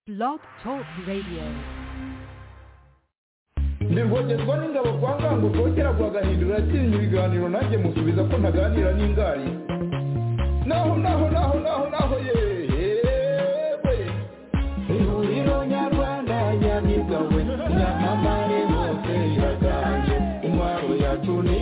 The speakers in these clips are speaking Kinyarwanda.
Blog Talk Radio. ndivogezwa n'ingabo kwa ngango rwogera rwagahindura yatsinze ibiganiro nanjye musubiza ko ntaganira n'ingari naho naho naho naho naho yewe ihuriro nyarwanda nyamigawe nyamamare bose iraganje intwaro yacu ni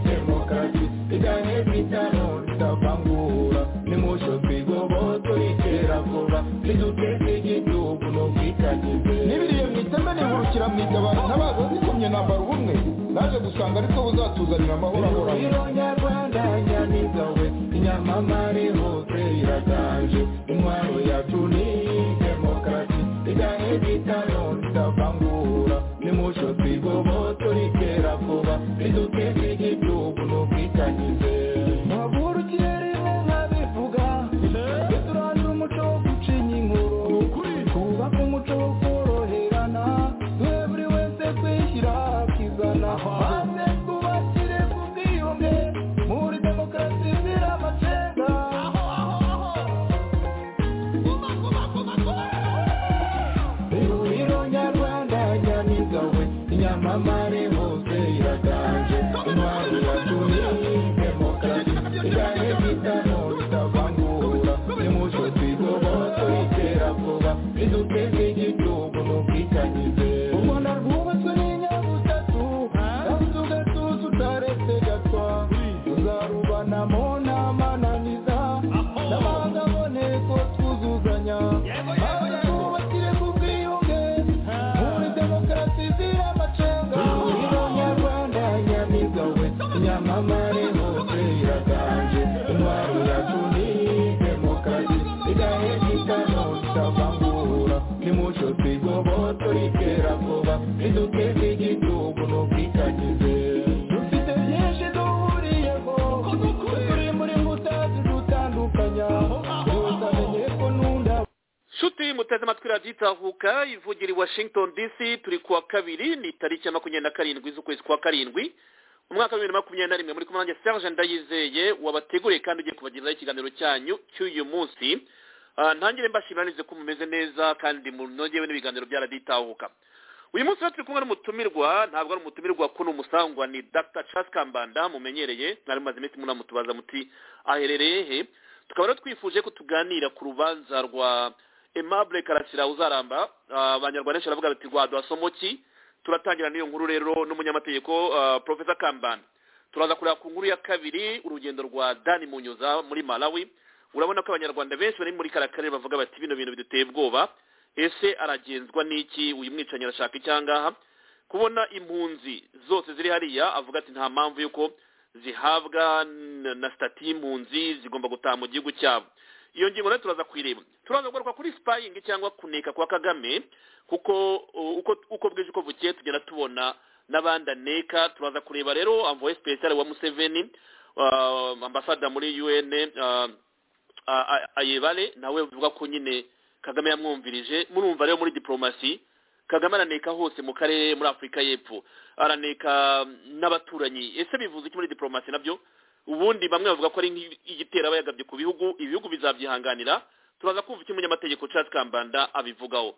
demokarasi igane bitano ritavangura nimusho twigoboto iterabwoba riduteze igihugu n'ubwitangize n'ibiriye mu iteme nihurukira mu itabara ntabaza zikomye nambara ubumwe naje gusanga ariko buzatuzanira amahoro ahoranye nyarwanda nyamigawe nyamamare hose iraganje intwaro yacu ni demokarasi igane bitano ritavangura nimusho twigoboto riterakoba riduteze igihugu n'ubwitangize muhagurukiye rimwe nkabivuga tujye turandura umuco wo gucinya inkuru twubake umuco wo koroherana duhe buri wese kwishyira akizana maze twubakire ku bwiyunge muri demokarasi izira amacenga ihuriro nyarwanda nyamigawe nyamamare hose iraganje intwari yacu ni demokarasi igane bitano ritavangura nimuco twigoboto iterabwoba riduteze igihugu n'ubwitangize u rwanda rwubatswe n'inyabutatu kandi tugatuza utaretse gatwa tuzarubanamo n'amananiza n'abanga aboneko twuzuzanya maze twubakire ku bwiyunge muri demokarasi izira amacenga ihuriro nyarwanda nyamigawe nyamamare hose iraganje intwaro yacu ni demokarasi igahe gitano ritavangura nimuco twigoboto riterakoba riduteze igihugu n'ubwitangize dufite byinshi duhuriyeho turi muri mutazi dutandukanya tutamenye ko nunda nshuti muteze amatwi radiyo itahuka ivugira i washington dc turi kuwa kabiri ni tariki ya makumyabiri na karindwi z'ukwezi kwa karindwi umwaka wa bibiri na makumyabiri na rimwe muri kumwe nanjye serge ndayizeye wabateguriye kandi ugiye kubagezaho ikiganiro cyanyu cy'uyu munsi Ah, ntangire mbashimanize ko mumeze neza kandi munogewe n'ibiganiro bya radiyo itahuka uyu munsi rero turi kumwe n'umutumirwa ntabwo ari umutumirwa ko ni umusangwa ni dr charles kambanda mumenyereye mwari mumaze iminsi munamutubaza muti aherereye he tukaba rero twifuje ko tuganira ku rubanza rwa aimable karasira uzaramba Ah, abanyarwanda benshi baravuga bati rwa dwasomoki turatangira n'iyo nkuru rero n'umunyamategeko ah, professor kambanda turaza kureba ku nkuru ya kabiri urugendo rwa dani munyuza muri malawi urabona ko abanyarwanda benshi bari muri kariya karere bavuga bati bino bintu biduteye ubwoba ese aragenzwa n'iki uyu mwicanyi arashaka icyangaha kubona impunzi zose ziri hariya avuga ati nta mpamvu y'uko zihabwa n- na sitati y'impunzi zigomba gutaha mu gihugu cyabo iyo ngingo rero turaza kuyireba turaza kugaruka kuri sipayingi cyangwa kuneka kwa kagame kuko uh, uko uko bwije uko bukeye tugenda tubona n'abandi aneka turaza kureba rero amvoye special wa museveni uh, ambasada muri un uh, a- a- ayebare nawe bivuga ko nyine kagame yamwumvirije murumva rero muri diplomasi kagame araneka hose mu karere muri afurika y'epfo araneka mm, n'abaturanyi ese bivuze iki muri diplomasi nabyo ubundi bamwe bavuga ko ari nk'igitera aba yagabye ku bihugu ibihugu bizabyihanganira turaza kumva icyo umunyamategeko Charles Kambanda abivugaho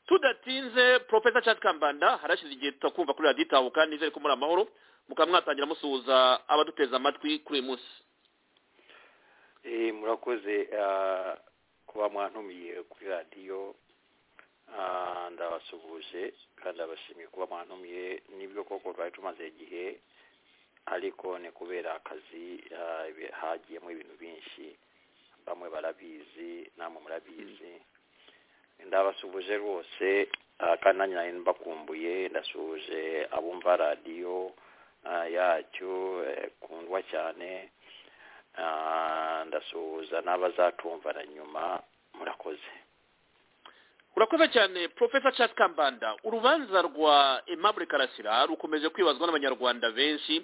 tudatinze Professor Charles Kambanda harashize igihe tutakumva kuri radiyo itahuka nizere ko muri amahoro mukaba mwatangira musuhuza abaduteze amatwi kuri uyu munsi Eh, murakoze ah, kuba mwantumiye kuri radiyo Ah, ndabasuhuje kandi abashimiye kuba mwantumiye nibyo koko twari tumaze igihe ariko ni kubera akazi ah, ibi- hagiyemo ibintu byinshi bamwe barabizi namwe murabizi ndabasuhuje rwose ah, kandi nanjye nari mbakumbuye ndasuhuje abumva radiyo ah, yacyo eh, kundwa cyane Ah, ndasuhuza n'abazatumva na nyuma murakoze urakoze cyane profesa charles kambanda urubanza rwa aimable karasira rukomeje kwibazwa n'abanyarwanda benshi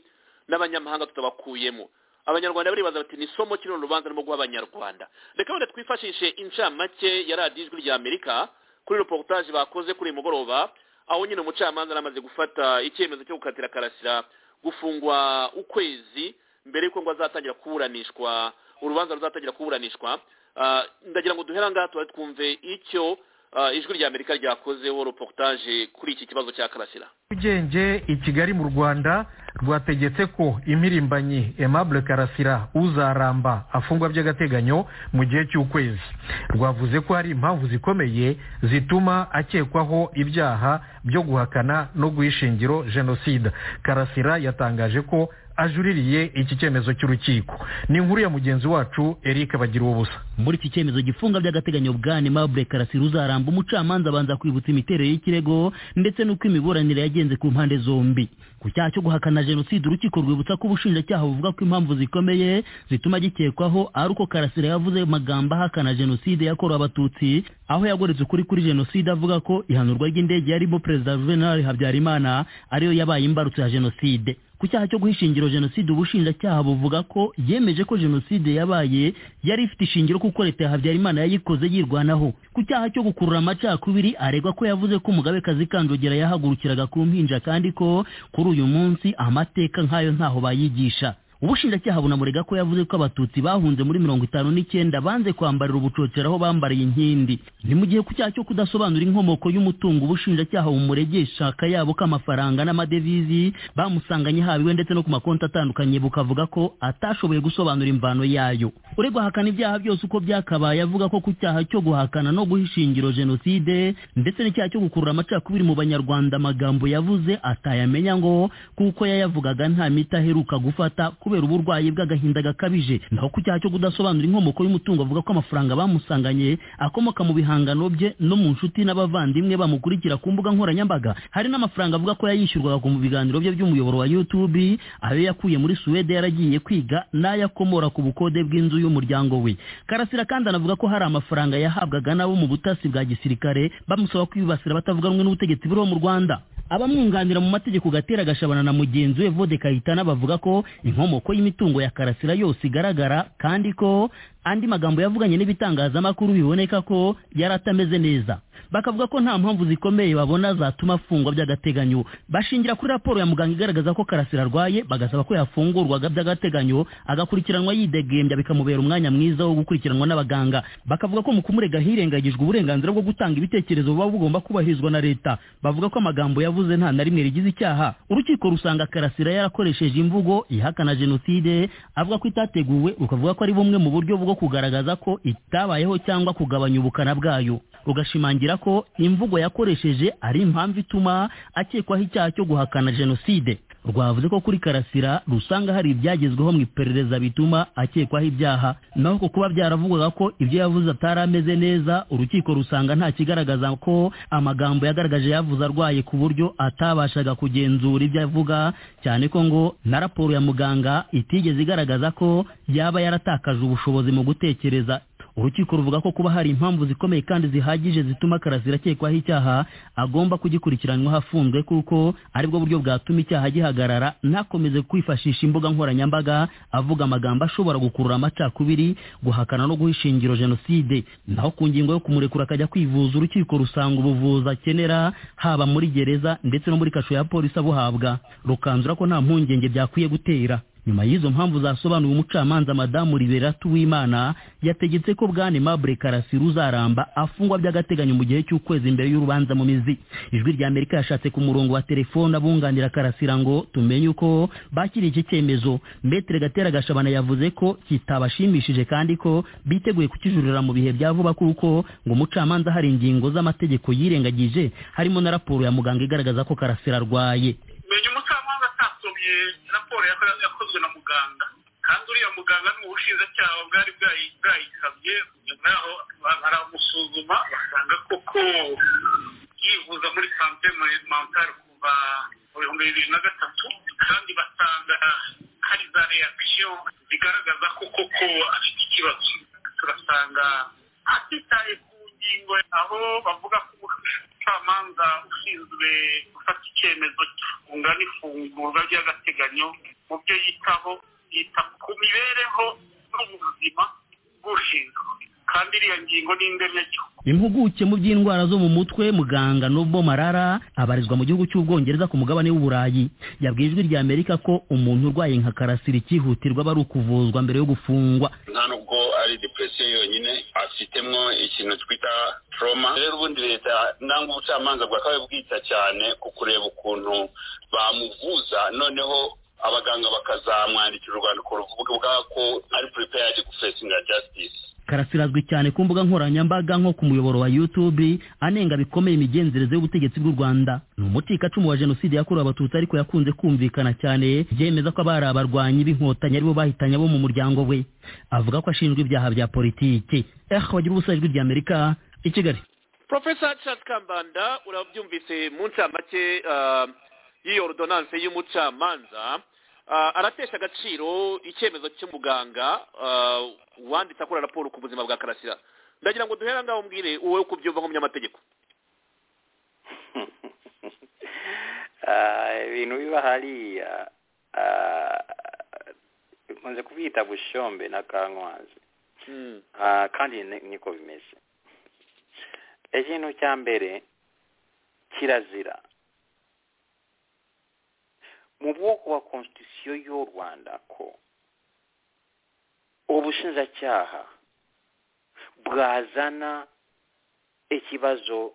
n'abanyamahanga tutabakuyemo abanyarwanda baribaza bati ni isomo kino rubanza rurimo guha abanyarwanda reka wenda twifashishe incamake ya radiyo ijwi ry'amerika kuri reportage bakoze kuri uyu mugoroba aho nyine umucamanza yaramaze gufata icyemezo cyo gukatira karasira gufungwa ukwezi mbere y'uko ngo azatangira kuburanishwa urubanza ruzatangira kuburanishwa Ah, ndagira ngo duhere aha ngaha tuba twumve icyo ah, ijwi rya amerika ryakozeho reportage kuri iki kibazo cya karasira nyarugenge i kigali mu rwanda rwategetse ko impirimbanyi aimable karasira uzaramba afungwa by'agateganyo mu gihe cy'ukwezi rwavuze ko hari impamvu zikomeye zituma akekwaho ibyaha byo guhakana no guha ishingiro jenoside karasira yatangaje ko ajuririye iki cyemezo cy'urukiko ni inkuru ya mugenzi wacu eric bagira ubusa muri iki cyemezo gifunga by'agateganyo bwa nemabure karasira uzaramba umucamanza abanza kwibutsa imiterere y'ikirego ndetse n'uko imiburanire yagenze ku mpande zombi ku cyaha cyo guhakana jenoside urukiko rwibutsa ko ubushinjacyaha buvuga ko impamvu zikomeye zituma gikekwaho ari uko karasira yavuze amagambo ahakana jenoside yakorewe abatutsi aho yagoretse ukuri kuri jenoside avuga ko ihanurwa ry'indege yarimo perezida juvenal habyarimana ariyo yabaye imbarutso ya jenoside ku cyaha cyo guha ishingiro jenoside ubushinjacyaha buvuga ko yemeje ko jenoside yabaye yari ifite ishingiro kuko leta ya habyarimana yayikoze yirwanaho ku cyaha cyo gukurura amacakubiri aregwa ko yavuze ko umugabekazi kanjogera yahagurukiraga ku mpinja kandi ko kuri uyu munsi amateka nk'ayo ntaho bayigisha ubushinjacyaha bunamurega ko yavuze ko abatutsi bahunze muri mirongo itanu n'icyenda banze kwambarira ubucocera aho bambariye inkindi ni mu gihe ku cyaha cyo kudasobanura inkomoko y'umutungo ubushinjacyaha bumuregesha akayabo k'amafaranga n'amadevizi bamusanganye haba iwe ndetse no ku makonti atandukanye bukavuga ko atashoboye gusobanura imvano yayo uregwa ahakana ibyaha byose uko byakabaye avuga ko ku cyaha cyo guhakana no guha ishingiro jenoside ndetse n'icyaha cyo gukurura amacakubiri mu banyarwanda amagambo yavuze atayamenya ngo kuko yayavugaga nta miti aheruka gufata kubera uburwayi bw'agahinda gakabije naho ku cyaha cyo kudasobanura inkomoko y'umutungo avuga ko amafaranga bamusanganye akomoka mu bihangano bye no mu nshuti n'abavandimwe bamukurikira ku mbuga nkoranyambaga hari n'amafaranga avuga ko yayishyurwaga ku mu biganiro bye by'umuyoboro wa youtube ayo yakuye muri suwede yaragiye kwiga n'ayo akomora ku bukode bw'inzu y'umuryango we karasira kandi anavuga ko hari amafaranga yahabwaga n'abo mu butasi bwa gisirikare bamusaba kwibasira batavuga rumwe n'ubutegetsi buriho mu rwanda abamwunganira mu mategeko gatera gashabana na mugenzi we vode kayitana bavuga ko inkomoko y'imitungo ya karasira yose igaragara kandi ko andi magambo yavuganye n'ibitangazamakuru biboneka ko yari atameze neza bakavuga ko nta mpamvu zikomeye babona zatuma afungwa by'agateganyo bashingira kuri raporo ya muganga igaragaza ko karasira arwaye bagasaba ko yafungurwaga by'agateganyo agakurikiranwa yidegembya bikamubera umwanya mwiza wo gukurikiranwa n'abaganga bakavuga ko mu kumurega hirengagijwe uburenganzira bwo gutanga ibitekerezo buba bugomba kubahirizwa na leta bavuga ko amagambo yavuze nta na rimwe rigize icyaha urukiko rusanga karasira yarakoresheje imvugo ihakana jenoside avuga ko itateguwe rukavuga ko ari bumwe mu buryo bwo kugaragaza ko itabayeho cyangwa kugabanya ubukana bwayo rugashimangira ko imvugo yakoresheje ari impamvu ituma akekwaho icyaha cyo guhakana jenoside rwavuze ko kuri karasira rusanga hari ibyagezweho mu iperereza bituma akekwaho ibyaha naho ku kuba byaravugwaga ko ibyo yavuze atari ameze neza urukiko rusanga nta kigaragaza ko amagambo yagaragaje yavuze arwaye ku buryo atabashaga kugenzura ibyo avuga cyane ko ngo na raporo ya muganga itigeze igaragaza ko yaba yaratakaje ubushobozi mu gutekereza urukiko ruvuga ko kuba hari impamvu zikomeye kandi zihagije zituma karasira akekwaho icyaha agomba kugikurikiranwaho afunzwe kuko aribwo buryo bwatuma icyaha gihagarara ntakomeze kwifashisha imbuga nkoranyambaga avuga amagambo ashobora gukurura amacakubiri guhakana no guha ishingiro jenoside naho ku ngingo yo kumurekura akajya kwivuza urukiko rusanga ubuvuzi akenera haba muri gereza ndetse no muri kasho ya polisi abuhabwa rukanzura ko nta mpungenge byakwiye gutera nyuma y'izo mpamvu zasobanuye umucamanza madamu liberatu w'imana yategetse ko bwane mabure karasira uzaramba afungwa by'agateganyo mu gihe cy'ukwezi imbere y'urubanza mu mizi ijwi rya amerika yashatse ku murongo wa telefone abunganira karasira ngo tumenye uko bakiriye iki cyemezo metere gatera gashabana yavuze ko kitabashimishije kandi ko biteguye kukijurira mu bihe bya vuba kuko ngo umucamanza hari ingingo z'amategeko yirengagije harimo na raporo ya muganga igaragaza ko karasira arwaye menya umucamanza atasomye raporo yako- yakozwe na muganga kandi uriya muganga ni ubushinjacyaha bwari bwayi- bwayisabye nyuma yaho ba- baramusuzuma basanga koko yivuza muri sante mentale kuva mu bihumbi bibiri na gatatu kandi basanga hari za reaction zigaragaza ko koko afite ikibazo turasanga atitaye ku ngingo aho bavuga ko umucamanza ushinzwe gufata icyemezo cy'ifunga n'ifungurwa ry'agateganyo mu byo yitaho yita ku mibereho n'ubuzima bw'ushinzwe kandi iriya ngingo ni indemyacyo impuguke mu by'indwara zo mu mutwe muganga n'ubwo marara abarizwa mu gihugu cy'ubwongereza ku mugabane w'uburayi yabwiye ijwi rya amerika ko umuntu urwaye nka karasira icyihutirwa aba ari ukuvuzwa mbere yo gufungwa nta nubwo ari depresiyo yonyine afitemo ikintu twita trauma rero ubundi leta nangwa ubucamanza bwakabaye bwita cyane ku kureba ukuntu bamuvuza noneho abaganga bakazamwandikira urwandiko ruvuga ko ari prepared gufacinga justice karasirazwi cyane ku mbuga nkoranyambaga nko ku muyoboro wa youtube anenga bikomeye imigenzereze y'ubutegetsi bw'u rwanda ni umucikacumu wa jenoside yakorewe abatutsi ariko yakunze kumvikana cyane byemeza ko abari abarwanyi b'inkotanyi aribo bahitanye abo mu muryango we avuga ko ashinjwa ibyaha bya politiki eh bagira ubusa ijwi rya amerika i kigali porofesa Charles kambanda urabyumvise mu ncamake ah, y'iyo ordonance y'umucamanza Ah, aratesha agaciro icyemezo cy'umuganga ah, wanditse akora raporo ku buzima bwa karasira ndagira ngo duhere ngaho mbwire wowe uko ubyumva nk'umunyamategeko Ah, ibintu biba hariya ah, nkunze kubyita bushombe na kankwazi Hmm. Ah, kandi ni- niko bimeze ikintu cya mbere kirazira mu bwoko bwa konstitusiyo y'u rwanda ko ubushinjacyaha bwazana ikibazo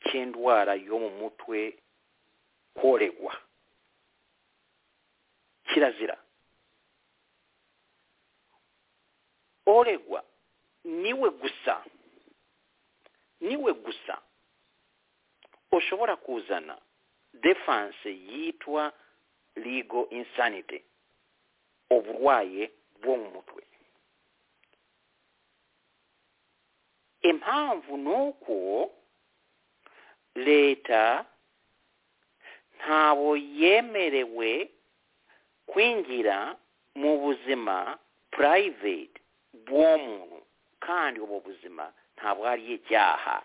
cy'indwara yo mu mutwe koregwa kirazira oregwa niwe gusa niwe gusa ushobora kuzana defanse yitwa legal insanity uburwaye bwo mu mutwe impamvu ni uko leta ntawo yemerewe kwinjira mu buzima private bw'uwo muntu kandi ubwo buzima ntabwo ari icyaha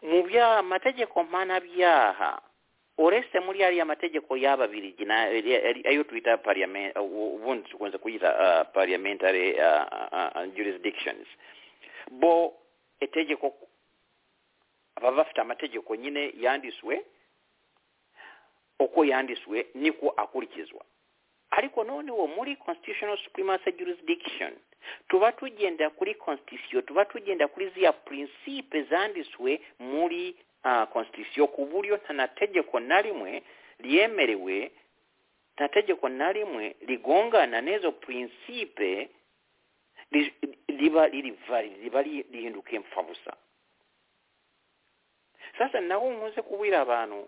mu byaha amategeko mpanabyaha uretse muri ariya mategeko y'ababirigi na- ari- ari- ayo twita parliament u- ubundi tukunze kuyita ah, parliamentary ah, ah, ah, jurisdictions bo itegeko baba bafite amategeko nyine yandiswe uko yandiswe niko akurikizwa ariko noneho muri constitutional supremacy jurisdiction tuba tugenda kuri constitution tuba tugenda kuri ziya prinsipe zanditswe muri uh, constitution ku buryo nta na tegeko na rimwe ryemerewe nta tegeko na rimwe rigongana n'izo prinsipe ri- riba riri valid riba ri- rihinduka impfabusa sasa naho nkunze kubwira abantu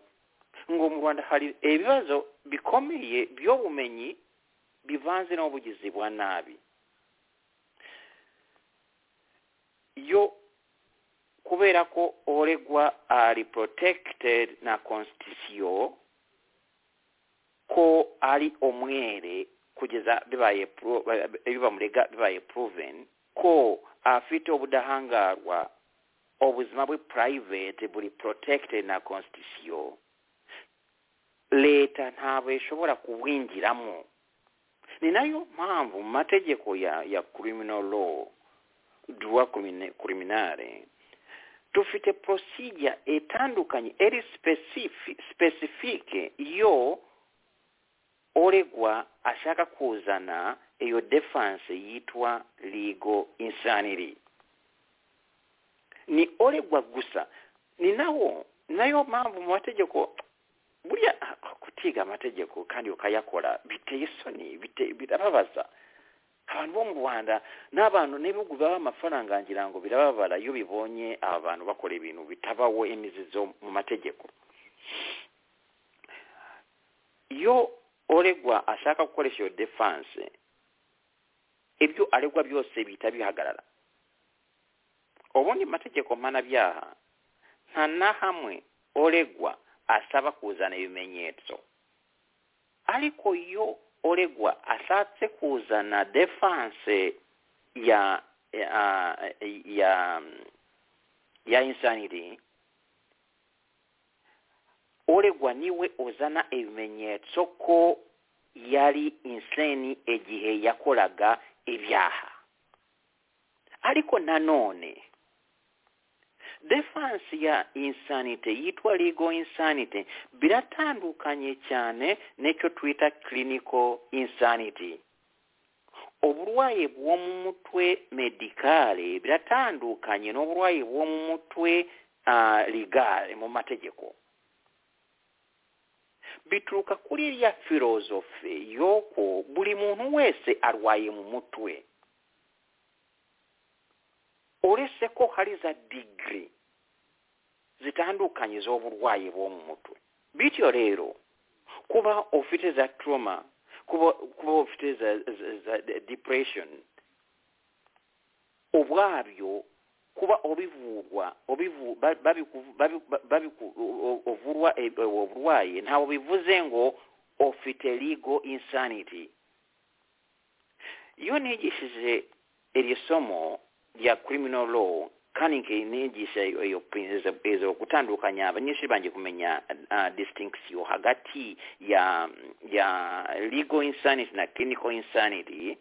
ngo mu rwanda hari ibibazo bikomeye by'ubumenyi bivanze n'ubugizi bwa nabi yo kubera ko uregwa ari protected na constitution ko ari umwere kugeza bibaye pro- bibamurega bibaye proven ko afite ubudahangarwa ubuzima bwe private buri protected na constitution leta ntabwo ishobora kubwinjiramo ni nayo mpamvu mu mategeko ya ya criminal law droit crimine- criminale dufite procedure itandukanye eri specifi- specifique yo oregwa ashaka kuzana iyo defense yitwa legal insanity ni oregwa gusa ni nawo nayo mpamvu mu mategeko buriya ah, kutiga amategeko kandi ukayakora biteye isoni bite- birababaza abantu bo mu rwanda n'abantu n'ibihugu baba amafaranga ngira ngo birababara iyo bibonye aba bantu bakora ibintu bitabaho imizizo mu mategeko iyo oregwa ashaka gukoresha iyo defanse ibyo aregwa byose bihita bihagarara ubundi mu mategeko mpanabyaha nta na hamwe oregwa asaba kuzana ibimenyetso ariko iyo oregwa ashatse kuzana defanse ya ya ya, ya insanity oregwa niwe uzana ibimenyetso ko yari inseni igihe yakoraga ibyaha ariko nanone defansi ya insanity yitwa legal insanity biratandukanye cyane n'icyo twita clinical insanity oburwayi bwo mu mutwe medikale biratandukanye n'oburwayi bwo mu mutwe ah, ligale mu mategeko bituruka kuri ya filozofi y'uko buri muntu wese arwaye mu mutwe uretse ko hari za digiri zitandukanye z'uburwayi bwo mu mutwe bityo rero kuba ufite za turoma kuba kuba ufite za za- za depression ubwabyo kuba ubivurwa ubivu- ba- babiku- babiku- babiku- u- u- uvurwa e- e- uburwayi ntabwo bivuze ngo ufite ligo insanity iyo nigishije iryo somo rya criminal law kandi nigisha iyo- iyo princi- izo gutandukanya abanyeshuri banjye kumenya uh, distinction hagati ya ya legal insanity na clinical insanity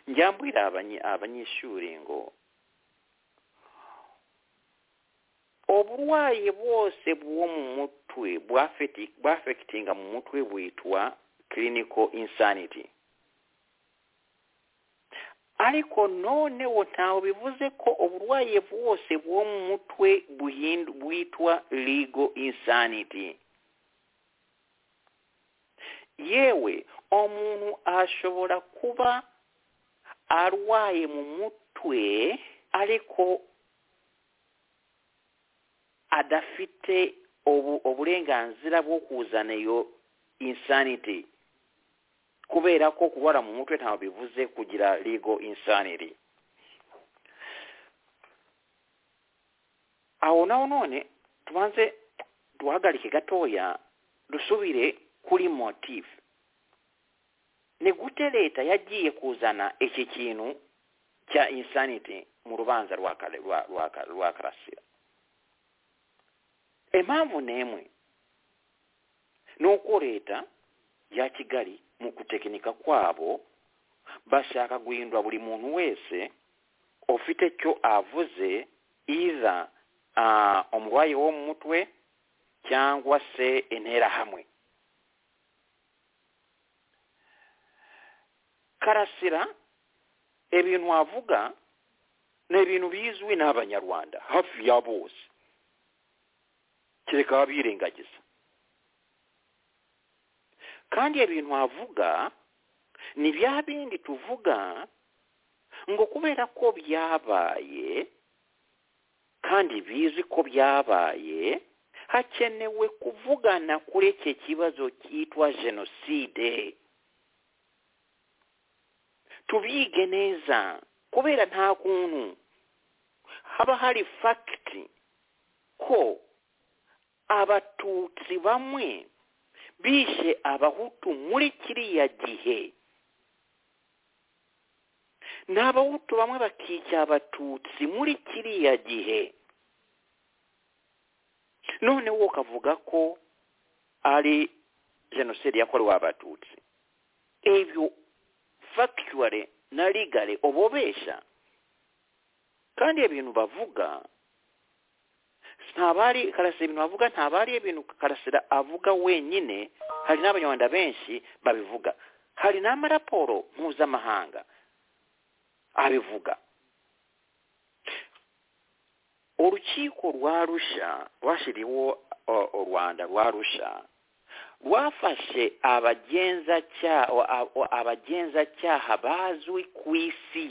njyambwira abanyi- abanyeshuri ngo oburwayi bwose bwo mu mutwe bwafeti- bwafekitinga mu mutwe bwitwa clinical insanity ariko noneho ntawe bivuze ko uburwayi bwose bwo mu mutwe buhindu- bwitwa legal insanity yewe umuntu ashobora kuba arwaye mu mutwe ariko adafite obu- uburenganzira bwo kuzana iyo insanity kubera ko kubara mu mutwe ntabwo bivuze kugira legal insanity aho naho none tubanze duhagarike gatoya dusubire kuri motive ni gute leta yagiye kuzana iki kintu cya insanity mu rubanza rwa Kare- rwa- rwa Kare- rwa karasira impamvu n'imwe ni uko leta ya kigali mu gutekinika kwabo bashaka guhindura buri muntu wese ufite icyo avuze iza ah, umurwayi wo mu mutwe cyangwa se interahamwe karasira ibintu avuga ni ibintu bizwi n'abanyarwanda hafi ya bose kereka abirengagiza kandi ibintu avuga ni bya bindi tuvuga ngo kubera ko byabaye kandi bizi ko byabaye hakenewe kuvugana kuri iki kibazo cyitwa jenoside tubige neza kubera nta kuntu haba hari fagiti ko abatutsi bamwe bishe abahutu muri kiriya gihe n'abahutu bamwe bakica abatutsi muri kiriya gihe noneho ukavuga ko ari jenoside yakorewe abatutsi ibyo factually na legally uba ubeshya kandi ibintu bavuga ntabari karasira ibintu avuga ntabari ibintu karasira avuga wenyine hari n'abanyarwanda benshi babivuga hari n'amaraporo mpuzamahanga abivuga urukiko rwa rusha rwashyiriweho uh, u rwanda rwa rusha rwafashe abagenzacyaha abagenzacyaha bazwi ku isi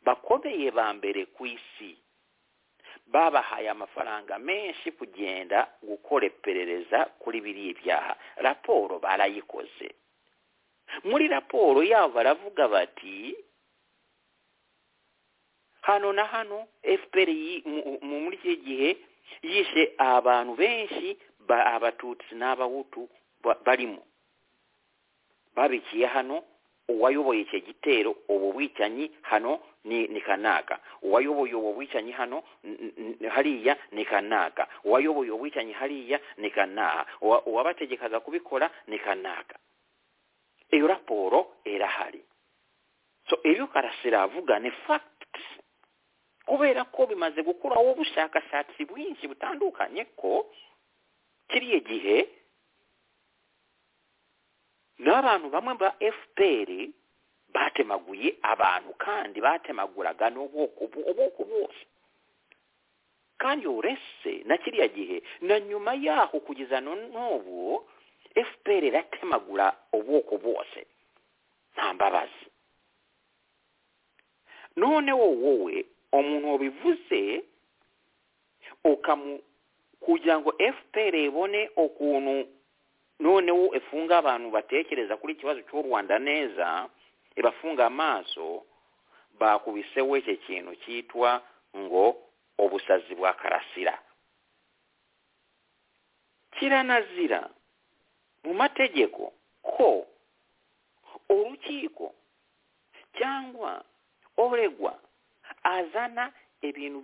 bakomeye ba mbere ku isi babahaye amafaranga menshi kugenda gukora iperereza kuri biriya byaha raporo barayikoze muri raporo yabo baravuga bati hano na hano fpr yi- mu- mu- muri iki gihe yishe abantu benshi ba- abatutsi n'abahutu ba- barimo babikiye hano uwayoboye icyo gitero ubu bwicanyi hano ni ni kanaka uwayoboye ubu bwicanyi hano n- n- hariya ni kanaka uwayoboye ubu bwicanyi hariya ni kanaha Uwa- uwabategekaga kubikora ni kanaka iyo raporo irahari so ibyo karasira avuga ni facts kubera ko bimaze gukuraho ubushakashatsi bwinshi butandukanye ko kiriya gihe n'abantu bamwe ba fpr batemaguye abantu kandi batemaguraga n'ubwoko ubwoko bwose kandi uretse na kiriya gihe na nyuma yaho kugeza no n'ubu fpr iratemagura ubwoko bwose nta mbabazi none wowe umuntu wabivuze ukamu kugira ngo fpr ibone ukuntu noneho ifunga abantu batekereza kuri ikibazo cy'u rwanda neza ibafunga amaso bakubiseho iki kintu cyitwa ngo ubusazi bwa karasira kiranazira mu mategeko ko urukiko cyangwa oregwa azana ibintu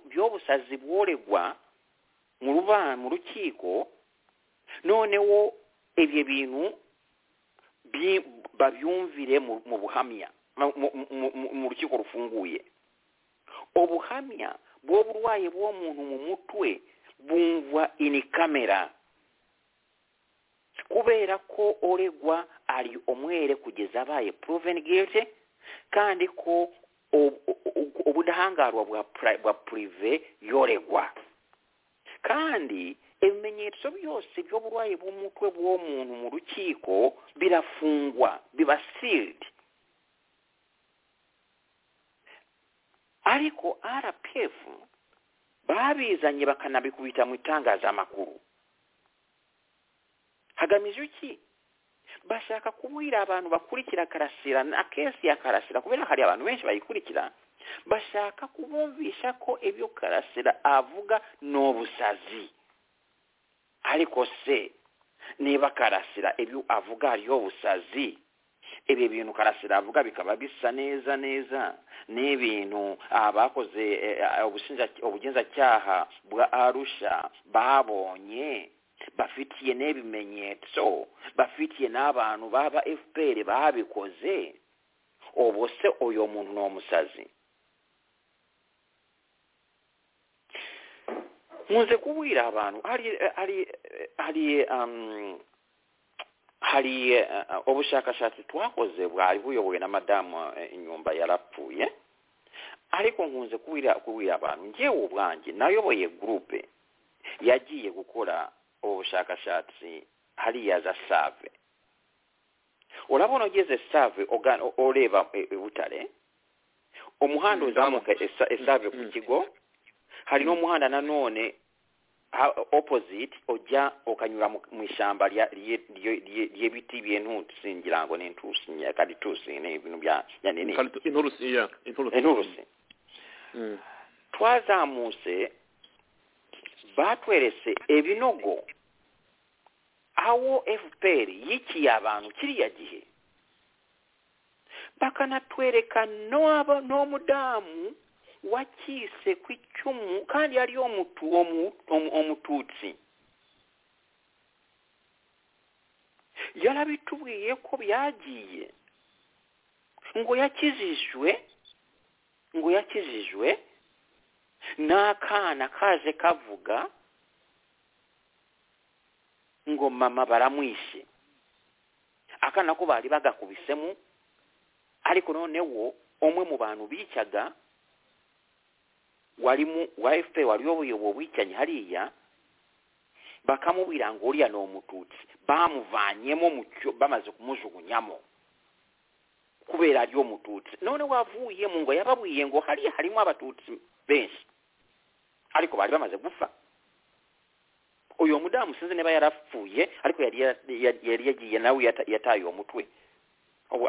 by'obusazi bworegwa mu rubanza mu rukiko noneho ibyo bintu babyumvire mu buhamya mu rukiko rufunguye ubuhamya bw'uburwayi bw'uwo muntu mu mutwe bumva ini kamera kubera ko uregwa ari umwere kugeza abaye proven guilty kandi ko ubudahangarwa bwa purive yoregwa kandi ibimenyetso byose by'uburwayi bw'umutwe bw'uwo muntu mu rukiko birafungwa biba sealed ariko rpf babizanye bakanabikubita mu itangazamakuru hagamije iki bashaka kubwira abantu bakurikira karasira na kesi ya karasira kubera hari abantu benshi bayikurikira bashaka kubumvisha ko ibyo karasira avuga ni ubusazi ariko se niba karasira ibyo avuga ariyo busazi ibi bintu karasira avuga bikaba bisa neza neza n'ibintu abakoze ubugenzacyaha bwa arusha babonye bafitiye n'ibimenyetso bafitiye n'abantu baba fpr babikoze ubu se uyu muntu ni umusazi nkunze kubwira abantu hari hari hari hari ubushakashatsi twakoze bwari buyobowe na madamu inyumba yarapfuye ariko nkunze kubwira abantu ngewe ubwanjye nayoboye gurupe yagiye gukora ubushakashatsi hariya za save urabona ugeze save ureba butare umuhanda uzamuka esave ku kigo hari n'umuhanda nanone opposite ujya ukanyura mu ishyamba ry'ibiti by'intusi ngira ngo ni intusi nyakaditusi ni ibintu bya inturusi twazamutse batweretse ibinogo aho fpr yikiye abantu kiriya gihe bakanatwereka n'umudamu wakise ku icumu kandi ariyo omututsi yarabitubwiye ko byagiye ngo yakijijwe ngo yakijijwe n'akana kaje kavuga ngo mama baramwishe akana ko bari bagakubisemo ariko noneho umwe mu bantu bicyaga wari mu wa efuperi wari uyoboye wicyanye hariya bakamubwira ngo uriya ni umututsi bamuvanyemo bamaze kumujugunyamo kubera ariyo mututsi none wavuye mu ngo yababwiye ngo hariya harimo abatutsi benshi ariko bari bamaze gupfa uyu mudamu sinzi niba yarapfuye ariko yari yagiye nawe yataye uwo mutwe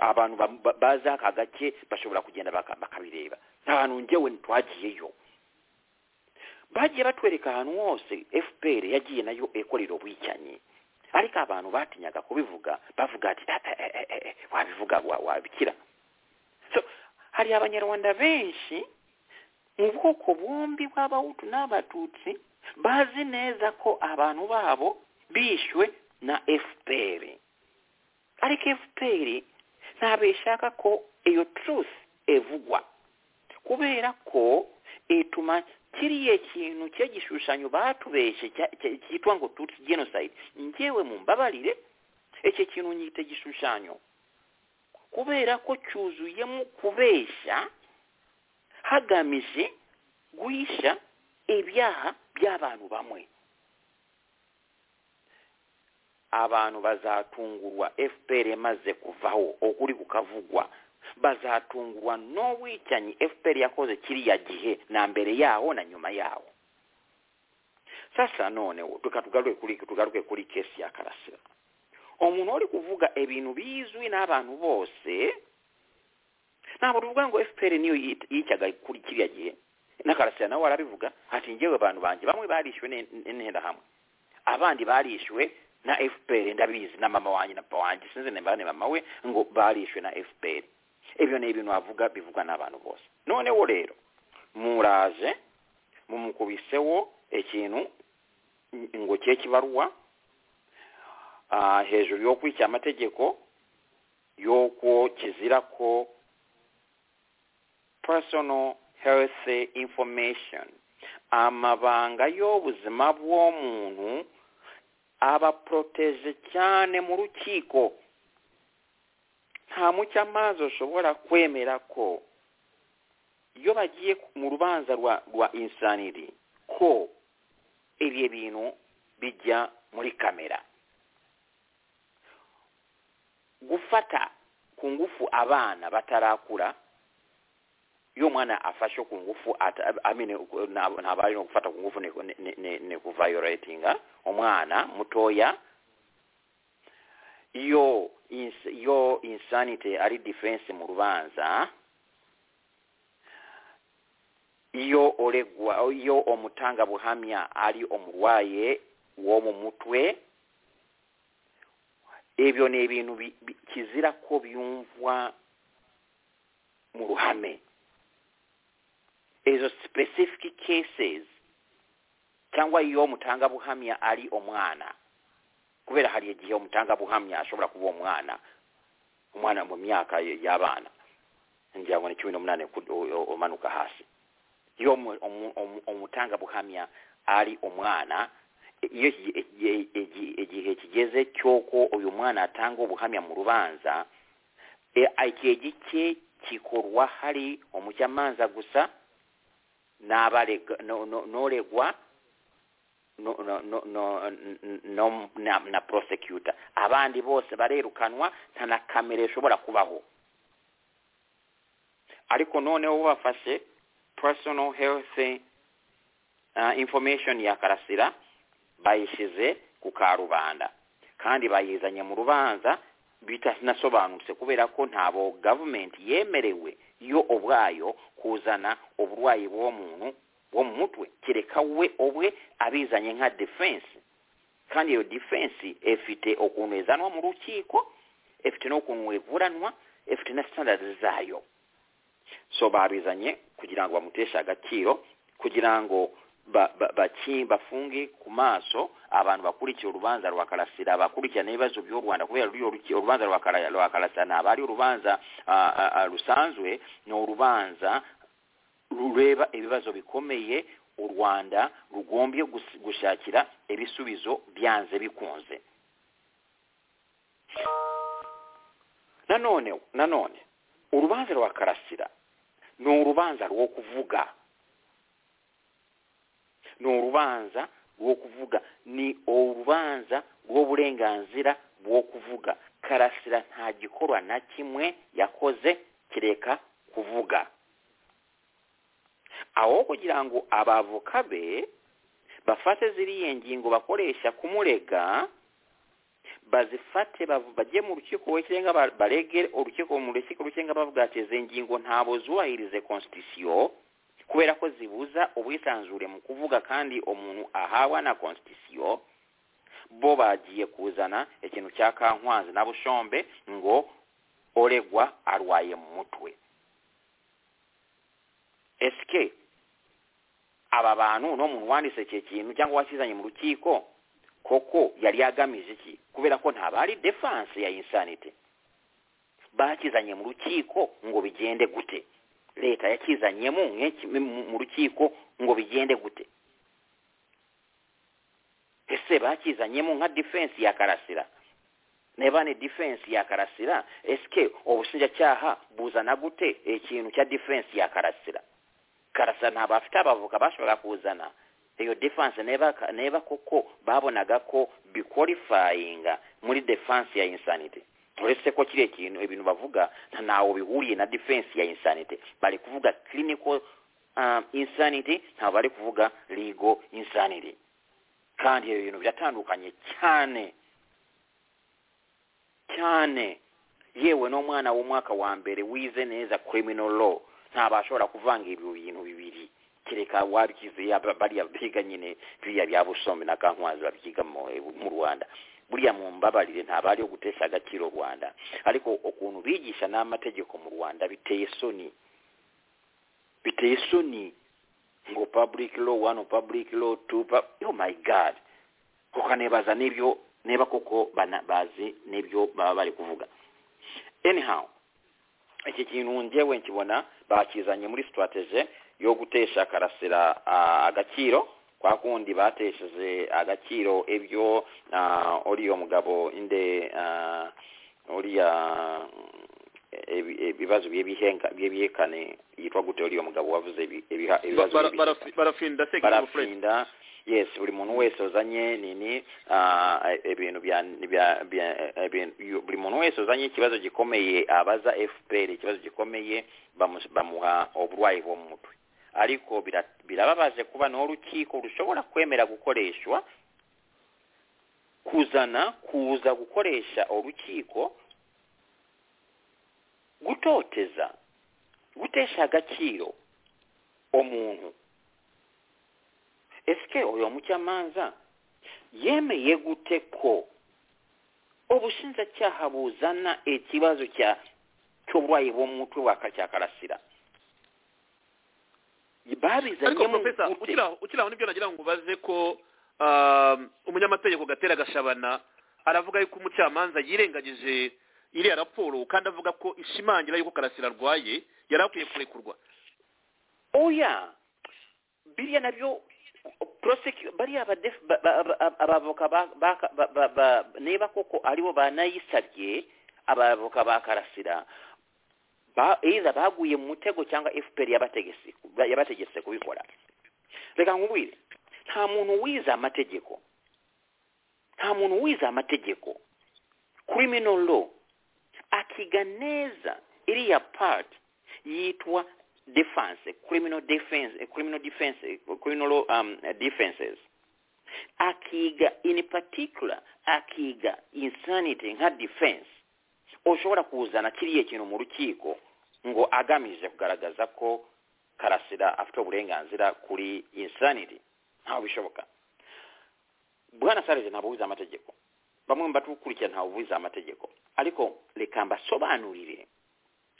abantu bazi aka gace bashobora kugenda bakabireba nta ngewe ntitwagiyeyo bagiye batwereka ahantu hose fpr yagiye nayo ikorera ubwicanyi ariko abantu batinyaga kubivuga bavuga ati wabivuga wabikira hari abanyarwanda benshi mu bwoko bumbi bw'abahutu n'abatutsi bazi neza ko abantu babo bishywe na fpr ariko fpr ntabwo ishaka ko iyo truth evugwa kubera ko ituma kiriya kintu cye gishushanyo batubeshye cya- cya- cyitwa ngo tutsi genocide njyewe mumbabarire icyo kintu nyita igishushanyo kubera ko cyuzuyemo kubeshya hagamije guhisha ibyaha by'abantu bamwe abantu bazatungurwa fpr maze kuvaho ukuri kukavugwa bazatungurwa n'uwicanyi fpr yakoze kiriya gihe na mbere yaho na nyuma yaho sasa none tuka- tugaruke kuri tugaruke kuri kesi ya karasira umuntu uri kuvuga ibintu bizwi n'abantu bose ntabwo tuvuga ngo fpr niyo yit- yicyaga kuri kiriya gihe na karasira nawe arabivuga ati ngewe abantu banjye bamwe barishywe n'interahamwe abandi barishywe na fpr ndabizi na mama wanjye na papa wanjye sinzi nimba ni mama we ngo barishwe na fpr ibyo ni ibintu avuga bivugwa n'abantu bose noneho rero muraje mumukubiseho ikintu ngo cye kibarwa ah, hejuru yo kwica amategeko y'uko kizira ko personal health information amabanga y'ubuzima bw'omuntu abaproteje cyane mu rukiko nta mucyamazi ushobora kwemera ko iyo bagiye ku- mu rubanza rwa rwa insaniri ko ibyo bintu bijya muri kamera gufata ku ngufu abana batarakura iyo umwana afashe ku ngufu ata- amene ntabwo ntabwo ari no gufata ku ngufu ni- ni- ni- ni- ni kuvayoratinga umwana mutoya iyo ins- iyo insanity ari defense mu rubanza iyo oregwa iyo omutanga buhamya ari omurwaye wo mu mutwe ebyo ni ibintu bi- bi- kizira ko byumvwa mu ruhame izo specific cases cyangwa iyo umutangabuhamya ari umwana kubera hari igihe umutangabuhamya ashobora kuba umwana umwana mu myaka y- y'abana ngira ngo ni cumi n'umunani ku- u- u- umanuka hasi iyo umu- umu- umu- umutangabuhamya ari umwana i- iyo iki- iki- iki- igihe kigeze cy'uko uyu mwana atanga ubuhamya mu rubanza e, igihe gike kikorwa hari umucamanza gusa n'abarega no- no- n'oregwa no- no- no- no- n- no- na na prosecutor abandi bose barerukanwa nta na kamera ishobora kubaho ariko noneho bafashe personal health uh, information ya karasira bayishyize ku karubanda kandi bayizanye mu rubanza bitanasobanutse kubera ko ntabo gavumenti yemerewe yo ubwayo kuzana uburwayi bw'uwo muntu wo mu mutwe kereka we ubwe abizanye nka defense kandi iyo defense ifite ukuntu izanwa mu rukiko ifite n'ukuntu ivuranwa ifite na standard zayo so babizanye kugira ngo bamuteshe agaciro kugira ngo ba- ba- baki- bafunge ku maso abantu bakurikira urubanza rwa karasira bakurikirana ibibazo by'u rwanda kubera ruriya ruki- urubanza rwa Kara- rwa karasira ntabwo ari urubanza ah, ah, ah, rusanzwe ni urubanza rureba ibibazo bikomeye u rwanda rugombye gus- gushakira ibisubizo byanze bikunze nanone nanone urubanza rwa karasira ni urubanza rwo kuvuga ni urubanza rwo kuvuga ni urubanza rw'uburenganzira bwo kuvuga karasira nta gikorwa na kimwe yakoze kireka kuvuga aho kugira ngo abavoka be bafate ziriya ngingo bakoresha kumurega bazifate bavu- bajye mu rukiko w'ikirenga ba- barege urukiko mu rukiko rw'ikirenga bavuga ati izi ngingo ntabwo zubahirize constitution kubera ko zibuza ubwisanzure mu kuvuga kandi umuntu ahawa na constitution bo bagiye kuzana ikintu cya kankwanzi na bushombe ngo oregwa arwaye mu mutwe esike aba bantu no muntu wanditse icyo kintu cyangwa wakizanye mu rukiko koko yari yagamije iki kubera ko ntabwo ari defense ya insanity bakizanye mu rukiko ngo bigende gute leta yakizanyemo nk'iki- mu- mu rukiko ngo bigende gute ese bakizanyemo nka defense ya karasira niba ni defense ya karasira esike ubushinjacyaha buzana gute ikintu cya defense ya karasira karasira ntabwo bafite abavoka bashobora kuzana iyo defense neba neba kuko babonaga ko bikorifayinga muri defense ya insanity uretse ko kiriya kintu ibintu bavuga ntawo bihuriye na defense ya insanity bari kuvuga clinical um, insanity ntabwo bari kuvuga legal insanity kandi ibyo bintu biratandukanye cyane cyane yewe n'umwana w'umwaka wa mbere wize neza criminal law ntabashobora kuvanga ibyo bintu bibiri kereka wabikize yaba- bariya biga nyine biriya bya busombe na kankwazi babyiga mu mu rwanda buriya mu mbabarire ntabwo ari yo gutesha agaciro u rwanda ariko ukuntu bigisha n'amategeko mu rwanda biteye isoni biteye isoni ngo public law one public law two pa- oh my god ukanibaza n'ibyo niba koko bana- bazi n'ibyo baba bari kuvuga anyhow iki kintu njyewe nkibona bakizanye muri strategy yo gutesha karasira ah, agaciro kwa kundi batesheje agaciro ibyo ah, uriya mugabo inde ah, uriya mm, ebi- ibibazo by'ebihenga by'ebihekane yitwa gute uriya mugabo wavuze ebi- ebiha- ibibazo Bara- by'ebihekane? barafi- barafinda sekingi bufuredi barafinda yes buri muntu wese uzanye nini ah, ibintu bya bya- bya- ibintu- yu- buri muntu wese uzanye ikibazo gikomeye abaza fpr ikibazo gikomeye bamu- bamuha uburwayi bwo mu mutwe ariko bira- birababaje kuba niho urukiko rushobora kwemera gukoreshwa kuzana kuza gukoresha urukiko gutoteza gutesha agaciro umuntu esike uyu mucamanza yemeye gute ko ubushinjacyaha buzana ikibazo cya cy'uburwayi bwo mu mutwe wa cya karasira ariko babizanyemo profesa gute ukiri aho ukiri aho nibyo nagira ngo ubaze ko ah, umunyamategeko gatera gashabana aravuga yuko umucamanza yirengagije iriya raporo kandi avuga ko ishimangira yuko karasira arwaye yari akwiye kurekurwa oya biriya nabyo prosecu- bariya abadef- ba- ba- ba- abavoka ba- ba- ba- ba- ba- niba koko aribo banayisabye abavoka ba karasira ba- either baguye mu mutego cyangwa fpr yabategese yabategetse kubikora reka nkubwire nta muntu wize amategeko nta muntu wize amategeko criminal law akiga neza iriya part yitwa defense criminal defense eh, criminal defense eh, criminal law, um, eh, defenses akiga in particular akiga insanity nka defense ushobora kuzana kiriya kintu mu rukiko ngo agamije kugaragaza ko karasira afite uburenganzira kuri insanity ntawe bishoboka bwana sarije ntabwo wize amategeko bamwe mu batukurikira ntawe ubizi amategeko ariko reka mbasobanurire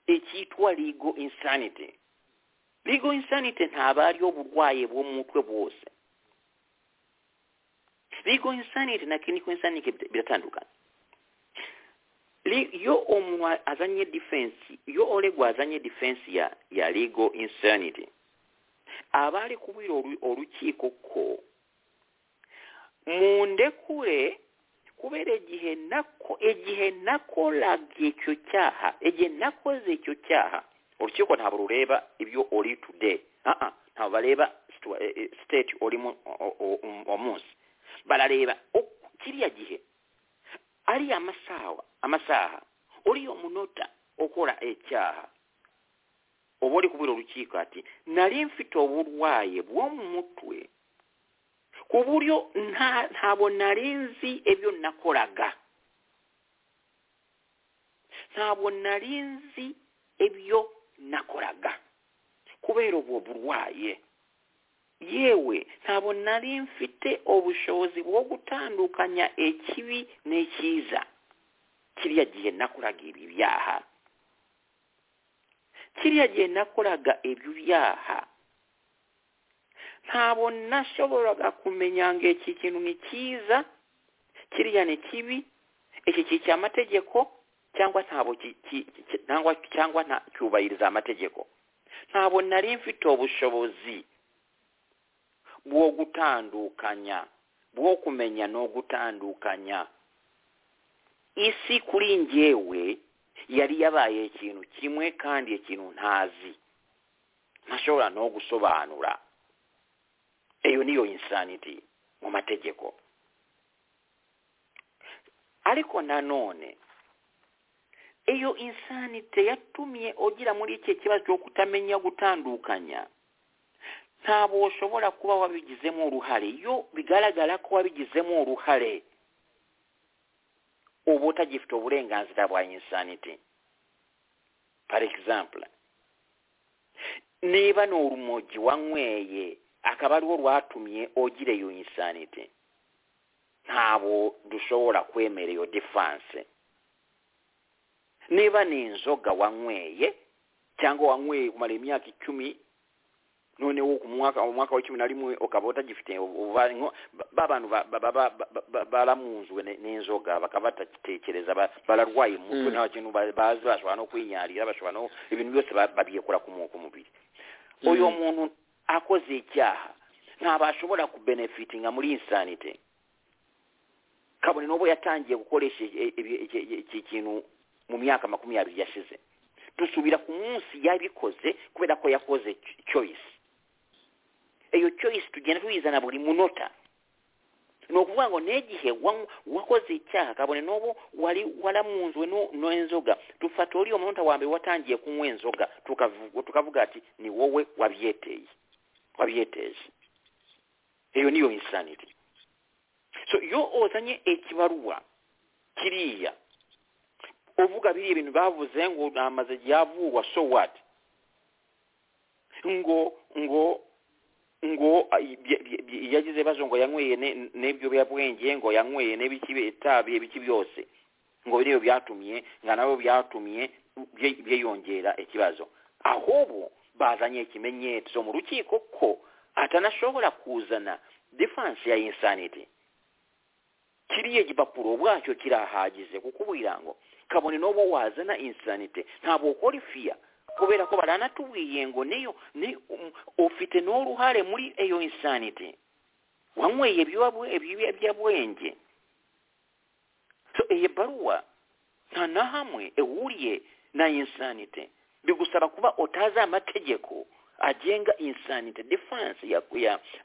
icyitwa ligo insanity ligo insanity ntabwo ariyo burwayi bwo mu mutwe bwose ligo insanity na clinical insanity biratandukana Li- iyo umuntu azanye defense iyo oregwa azanye defense ya ya ligo insanity aba ari kubwira oru- urukiko ko mundekure kubera igihe nako igihe nakoraga icyo cyaha igihe nakoze icyo cyaha urukiko ntabwo rureba ibyo uri today aa ntabwo bareba situa- eh, eh, state urimo o- o- o- uwo munsi barareba uko- kiriya gihe ariya amasaha amasaha uriyo munota ukora icyaha uba uri kubwira urukiko ati nari mfite uburwayi bwo mu mutwe ku buryo nta ntabwo nari nzi ibyo nakoraga ntabwo nari nzi ibyo nakoraga kubera ubwo burwaye yewe ntabwo nari mfite ubushobozi bwo gutandukanya ikibi n'icyiza kiriya gihe nakoraga ibi byaha kiriya gihe nakoraga ibyo byaha ntabwo nashoboraga kumenya ngo iki kintu ni cyiza kiriya ni kibi iki kiri cy'amategeko cyangwa ntabwo ki- ki- ki- cyangwa cyangwa nta cyubahiriza amategeko ntabwo nari mfite ubushobozi bwo gutandukanya bwo kumenya no gutandukanya isi kuri njyewe yari yabaye ikintu kimwe kandi ikintu ntazi ntashobora no gusobanura iyo niyo insanity mu mategeko ariko nanone iyo insanite yatumye ugira muri iki kibazo cyo kutamenya gutandukanya ntabwo ushobora kuba wabigizemo uruhare iyo bigaragara ko wabigizemo uruhare uba utagifite uburenganzira bwa insanite par example niba ni urumogi wanyweye akaba ariwo rwatumye ugira iyo insanite ntabwo dushobora kwemera iyo defanse niba ni inzoga wanyweye cyangwa wanyweye kumara imyaka icumi noneho ku mwaka mu mwaka wa cumi na rimwe ukaba utagifite ubuvanyo ba bantu baramunzwe n'inzoga bakaba batagitekereza bararwaye umutwe nta kintu bazi bashobora no kwinyarira bashobora no ibintu byose babiyekura ku mubiri uyu muntu akoze icyaha ntabashobora kubenefitinga muri insanite kabone n'ubu yatangiye gukoresha iki kintu mu myaka makumyabiri yashize dusubira ku munsi yabikoze kubera ko yakoze choice iyo choice tugenda tuyizana buri munota ni ukuvuga ngo n'igihe wakoze icyaha kabone n'ubu wari waramunzwe n'inzoga dufata uriya munota wa mbere watangiye kunywa inzoga tukavuga ati ni wowe wabyeteye wabyeteje iyo niyo insanity so iyo uzanye ikibaruwa kiriya uvuga biriya ibintu bavuze ngo namaze igihe avugwa so what ngo ngo ngo yagize ibibazo ngo yanyweye n'iby'ubuyabwenge ngo yanyweye n'ibikibitabiye biki byose ngo biriya byatumye ngo nabo byatumye byiyongera ikibazo ahubwo bazanye ikimenyetso mu rukiko ko atanashobora kuzana defanse ya insanity kiriya gipapuro ubwacyo kirahagije kukubwira ngo kabone n'ubu wazana insanite ntabwo ukora ifiya kubera ko baranatubwiye ngo niyo ni ufite n'uruhare muri iyo insanite wanyweye ibiyobyabwenge iyi baruwa nta na hamwe ihuriye na insanite bigusaba kuba utazi amategeko agenga insanite defanse ya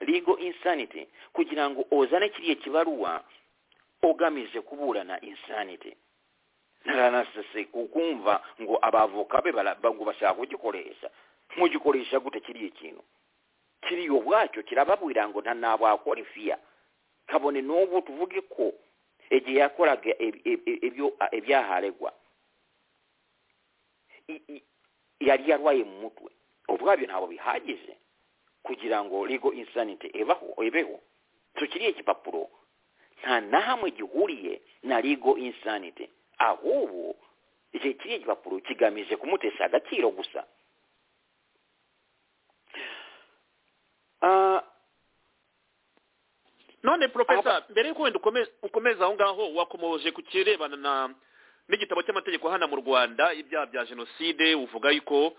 ligo insanite kugira ngo uzane kiriya kibaruwa ugamije kuburana insanite ntaranasese kukumva ngo abavoka be ngo bashaka kugikoresha mugikoresha gute kiriya kintu kiriya ubwacyo kirababwira ngo ntanabakora ifiya kabone n'ubu tuvuge ko igihe yakoraga ibyaharegwa yari yarwaye mu mutwe ubwabyo ntabwo bihagije kugira ngo rigo insanite ibeho tukiriye kipapuro nta na hamwe gihuriye na rigo insanite ahubwo iki kiriya gipapuro kigamije kumutesha agaciro gusa none porofesa mbere y'uko wenda ukomeza aho ngaho wakomoje ku kirebana n'igitabo cy'amategeko hano mu rwanda ibyaha bya jenoside uvuga yuko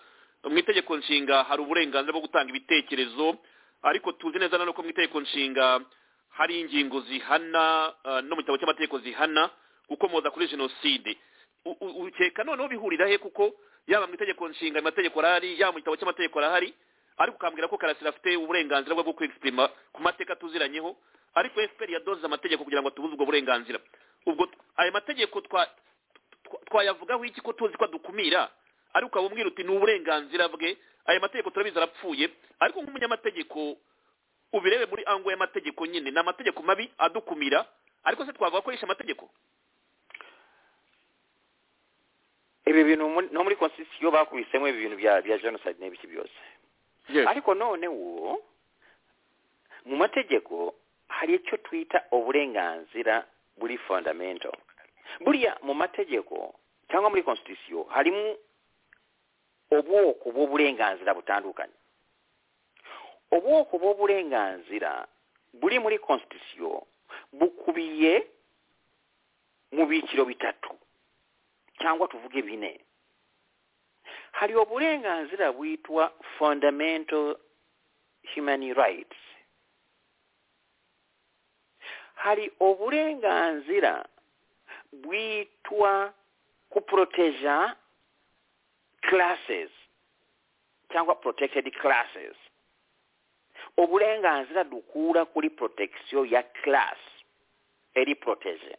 mu itegeko nshinga hari uburenganzira bwo gutanga ibitekerezo ariko tuzi neza na ko mu itegeko nshinga hari ingingo zihana no mu gitabo cy'amategeko zihana gukomoza kuri jenoside ukeka noneho bihurira he kuko yaba mu itegeko nshinga amategeko arahari yaba mu gitabo cy'amategeko arahari ariko ukambwira ko karasira afite uburenganzira bwo kwegisitirima ku mateka tuziranyeho ariko efuperi yadoze amategeko kugira ngo tubuze ubwo burenganzira ubwo ayo mategeko twayavugaho iki ko tuzi ko adukumira ariko ukaba umwira uti ni uburenganzira bwe ayo mategeko turabizi arapfuye ariko nk'umunyamategeko ubirebe muri ango y'amategeko nyine ni amategeko mabi adukumira ariko se twavuga ko yishe amategeko ibi bintu no muri konsisitiyo bakubisemo ibi bintu bya jenoside n'ibiki byose ariko noneho mu mategeko hari icyo twita uburenganzira buri fondamento buriya mu mategeko cyangwa muri konsisitiyo harimo ubwoko bw'uburenganzira butandukanye ubwoko bw'uburenganzira buri muri konsitisiyo bukubiye mu byiciro bitatu cyangwa tuvuge bine hari obulenganzira buyitwa fundamental human rights hari obulenganzira bwitwa kuproteja classes cyangwa protected classes obulenganzira dukura kuri protection ya class eri protege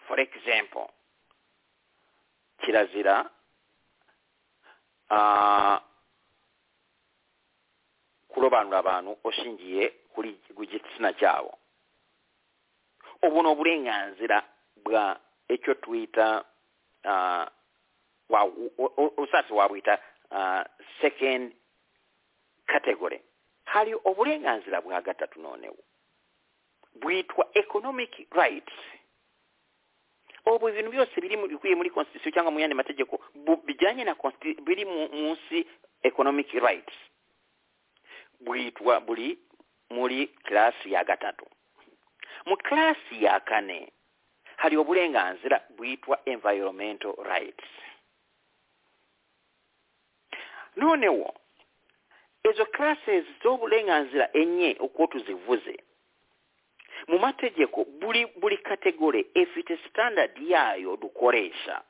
for example kirazira uh, kurobanura abantu ushingiye kuri ku gitsina cyabo ubu ni uburenganzira bwa icyo twita uh, wa, usatse wabwita uh, second category hari uburenganzira bwa gatatu noneho bwitwa economic rights ubu ibintu byose biri mu bikubiye muri constitution cyangwa mu yandi mategeko bu- bijyanye na consti- biri mu- munsi economic rights bwitwa buri muri class ya gatatu mu class ya kane hari uburenganzira bwitwa environmental rights noneho ezo classes z'obulenganzira enye okwo tuzivuze mu mategeko buli buli kategore efite standard yaayo dukoresha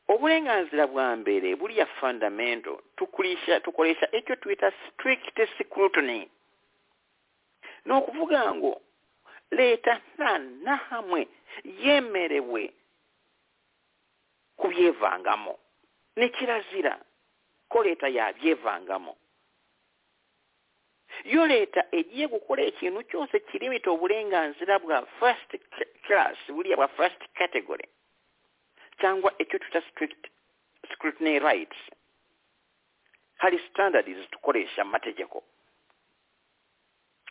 obulenganzira bwa mbere buliya fundamental tukoresha tukoresha ekyo tuyita strict scrutiny n'okuvuga ngo leeta nta nahamwe yemerewe kubyevangamu ne kirazira ko leta yabyevangamo yo leta egiye gukora ekintu kyose kirimita obulenganzira bwa first c- class buliya bwa first category cyangwa ekyo tuta strict scrutiny rights hari standard zitukoresha mu mategeko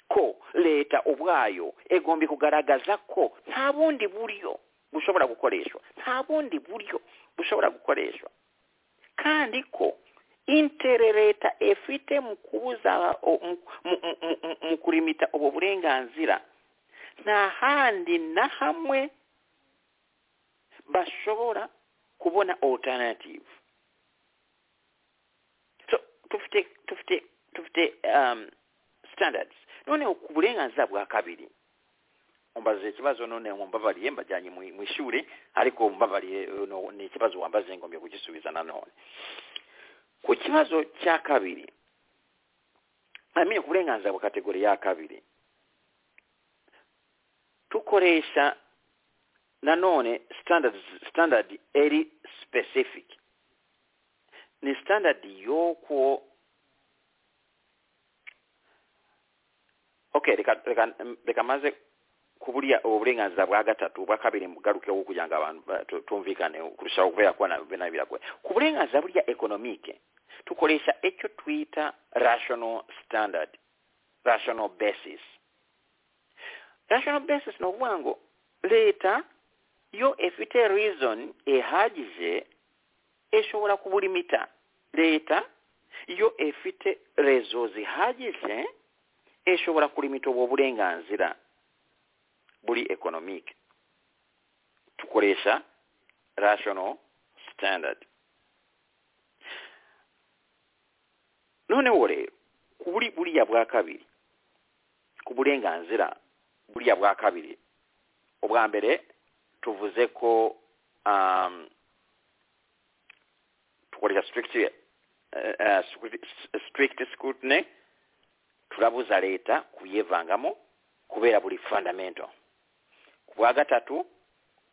ko leta ubwayo egombye kugaragaza ko nta bundi buryo bushobora gukoreshwa nta bundi buryo bushobora gukoreshwa kandi ko interereta efite mu kubuza o- mu- mu- mu- mu- mu- mu kurimita ubwo burenganzira nta handi na hamwe bashobora kubona alternative so tufite tufite tufite um, standards noneho ku burenganzira bwa kabiri umbaze ikibazo none mumbabariye mbajyanye mu mu ishuri ariko mumbabariye eh, no- ni ikibazo wambaze ngombye kugisubiza nanone ku kibazo cya kabiri amini ku burenganzira bwa kategori ya kabiri tukoresha nanone standard standard eri specific ni standard y'okwo okay reka reka reka maze kubulya obulenganzira bwa gatatu obwa kabiri mugalukewo kugira nga abantu ba- tu- tumvikane kurushaho okubeera kuba na- bena biragoye ku bulenganzira bulya economique tukolesha ekyo twita rational standard rational basis rational basis n'obwango leeta yo efite reason ehagije esobola kubulimita leeta yo efite rezo zihagije esobola kulimita obwo obulenganzira buli economic tukoresha rational standard noneho rero kuri buriya bwa kabiri ku burenganzira buriya bwa kabiri ubwa mbere tuvuze ko um, tukoresha strict, uh, uh, strict, strict scrutiny turabuza leta kubyevangamo kubera buli fundamental ku bwa gatatu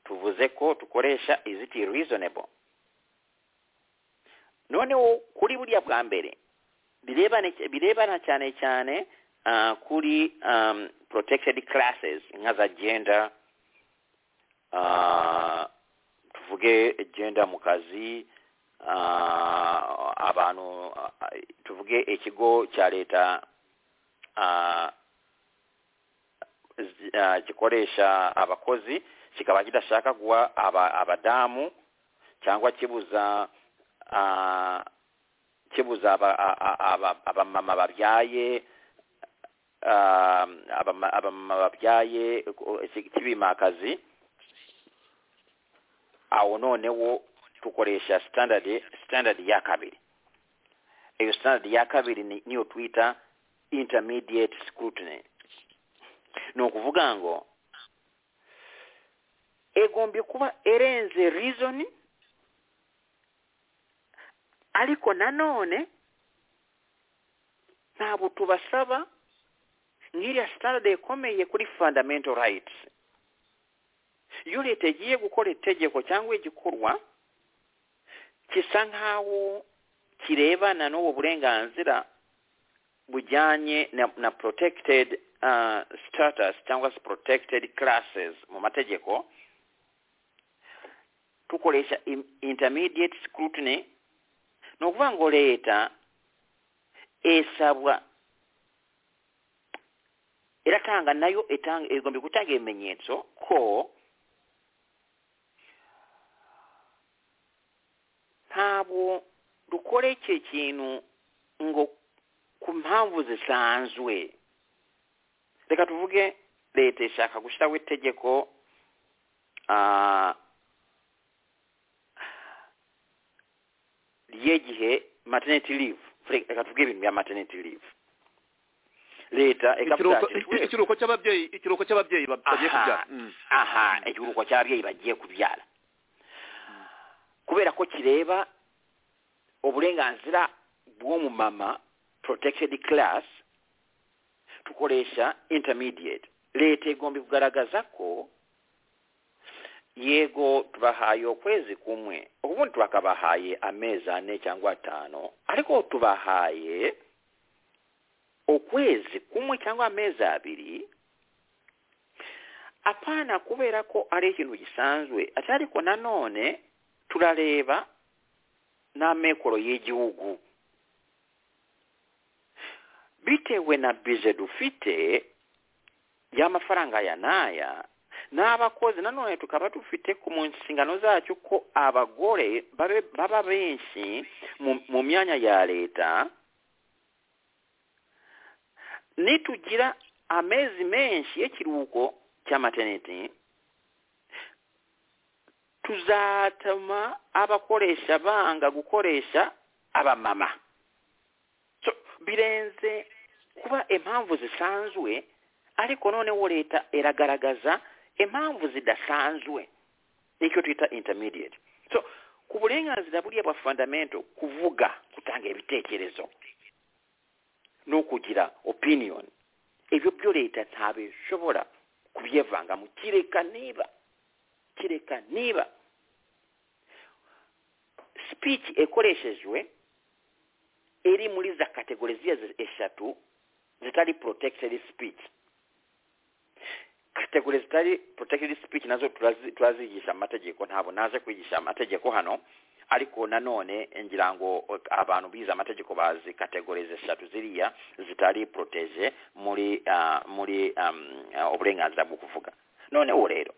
tuvuze ko tukoresha is it reasonable noneho kuri buriya bwa mbere birebana birebana cyane cyane uh, kuri um, protected classes nka za gender uh, tuvuge gender mu kazi uh, abantu uh, tuvuge ekigo cya leta uh, zi- ah, gikoresha abakozi kikaba kidashaka guha aba- abadamu cyangwa kibuza ah, kibuza aba- a- a- aba- abamama babyaye ah, abama- abamama babyaye ku- ki- kibimakazi awo noneho tukoresha standard standard ya kabiri eyo standard ya kabiri ni- niyo tuyita intermediate scrutiny n'okuvuga ngo egombye kuba erenze reason ariko nanone ntabwo tubasaba ng'iriya standard ekomeye kuri fundamental rights iyo leta igiye gukora itegeko cyangwa igikorwa kisa nk'aho kirebana n'ubu burenganzira bujyanye na, na protected uh, status cyangwa se protected classes mu mategeko tukoresha im- intermediate scrutiny ni ukuvuga ngo leta esabwa iratanga nayo itanga igomba gutanga ibimenyetso ko ntabwo dukora iki kintu ngo ku mpamvu zisanzwe reka tuvuge leta ishaka gushyiraho itegeko ah, ry'igihe maternity leave reka tuvuge ibintu bya maternity leave leta ikavuga ikiruhuko ati "Twebwe- ikiruhuko cy'ababyeyi ikiruhuko cy'ababyeyi bab- bagiye Aha. kubyara Mm. aha igihugu cy'ababyeyi bagiye kubyara kubera ko kireba uburenganzira bw'umu mama protected class tukoresha intermediate leta igomba kugaragaza ko yego tubahaye ukwezi kumwe ubundi twakabahaye amezi ane cyangwa atanu ariko tubahaye ukwezi kumwe cyangwa amezi abiri apana kubera ko ari ikintu gisanzwe ati ariko nanone turareba n'amekoro y'igihugu bitewe na bize dufite y'amafaranga aya n'aya n'abakozi nanone tukaba dufite ku mu nshingano zacyo ko abagore babe- baba benshi mu- mu myanya ya leta nitugira amezi menshi y'ikiruhuko cya maternity tuzatuma abakoresha banga gukoresha abamama so birenze kuba impamvu zisanzwe ariko noneho leta iragaragaza impamvu zidasanzwe nicyo twita intermediate so ku burenganzira buriya bwa fundamental kuvuga gutanga ibitekerezo no kugira opinion ibyo byo leta ntabishobora kubyivangamo kireka niba kireka niba speech ekoreshejwe iri muri za kategoriziya eshatu zitari protected speech kategori zitari protected speech nazo turazi- turazigisha amategeko ntabwo naje kwigisha amategeko hano ariko nanone ngira ngo eh, abantu bize amategeko bazi kategorize eshatu ziriya zitari protege muri ah, muri um, ah, uburenganzira bwo kuvuga noneho rero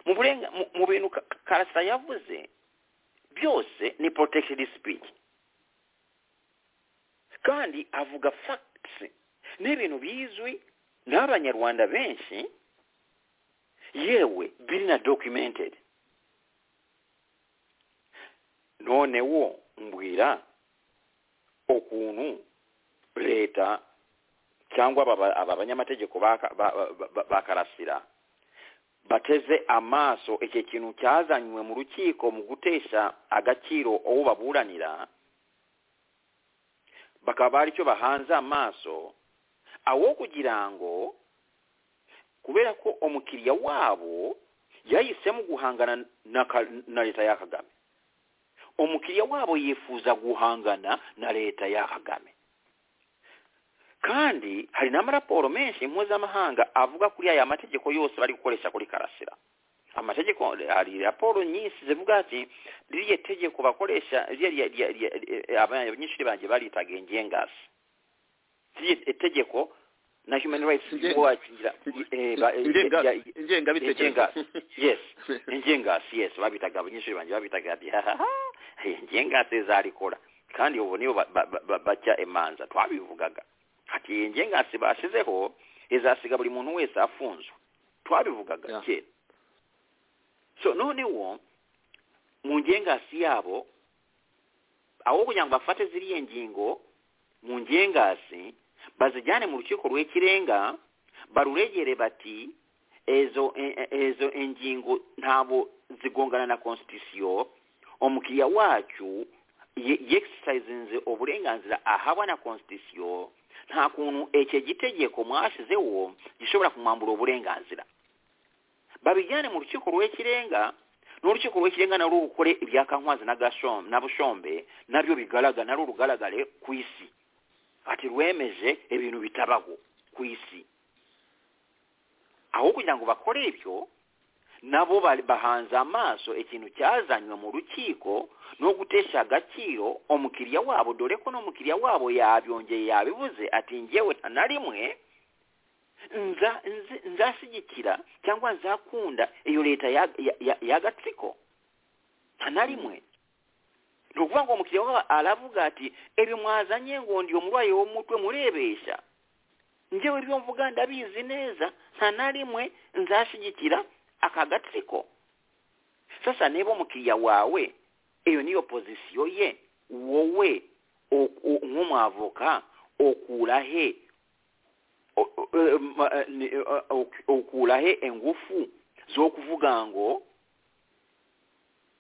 mu burenga- mu- mu bintu Ka- karasa yavuze byose ni protected speech kandi avuga facts n'ibintu bizwi n'abanyarwanda benshi yewe biri na documented noneho mbwira ukuntu leta cyangwa aba aba banyamategeko ba- ba- ba- ba- bakarasira bateze amaso icyo kintu cyazanywe mu rukiko mu gutesha agaciro uwo baburanira bakaba aricyo bahanze amaso awo kugira ngo kubera ko umukiriya wabo yahisemo guhangana na, ka- na leta ya kagame umukiriya wabo yifuza guhangana na leta ya kagame kandi hari n'amaraporo menshi mpuzamahanga avuga kuri aya mategeko yose bari gukoresha kuri karasira amategeko hari raporo nyinshi zivuga ati ririya tegeko bakoresha ririya rya- rya- rya- eh, abanyeshuri banjye baritaga ingengasi ririya tegeko na human rights Inge- watch ngira- eh, ba- eh, Ingenga- ya- ya- ingengabitekerezo Ingenga- yes ingengasi yes babitaga abanyeshuri banjye babitaga ati hahaha ingengasi zarikora kandi ubu nibo ba- ba- ba- ba- baca imanza twabivugaga ati iyi ngengasi bashizeho izasiga buri muntu wese afunzwe twabivugaga Yeah. kera so noneho mu njengasi yabo aho kugira ngo bafate ziriya ngingo mu njengasi bazijyane mu rukiko rw'ikirenga baruregere bati ezo e- e- ezo ingingo ntabwo zigongana na constitution umukiriya wacu ye- yexercisinze uburenganzira ahabwa na constitution nta kuntu icyo gitegeko mwashyizeho gishobora kumwambura uburenganzira babijyane mu rukiko rw'ikirenga n'urukiko rw'ikirenga na rukore ibya kankwazi na gashom na bushombe nabyo bigaragara nari urugaragare ku isi ati rwemeje ibintu bitabaho ku isi aho kugira ngo bakore ibyo nabo ba- bahanze amaso ikintu cyazanywe mu rukiko no gutesha agaciro umukiriya wabo dore ko n'umukiriya wabo yabyongeye yabivuze ati ngewe nta na rimwe nza- nzi- nzashyigikira cyangwa nzakunda iyo leta ya- ya- ya- y'agatsiko nta na rimwe ni ukuvuga ngo umukiriya wabo aravuga ati ebi mwazanye ngo ndi umurwayi wo mu mutwe murebesha njyewe ibyo mvuga ndabizi neza nta na rimwe nzashyigikira aka gatsiko sasa niba umukiriya wawe iyo niyo pozisiyo ye wowe o- o- nk'umwavoka okura he o- o- eh, ma- eh, ni- eh, ok- okura he ingufu zo kuvuga ngo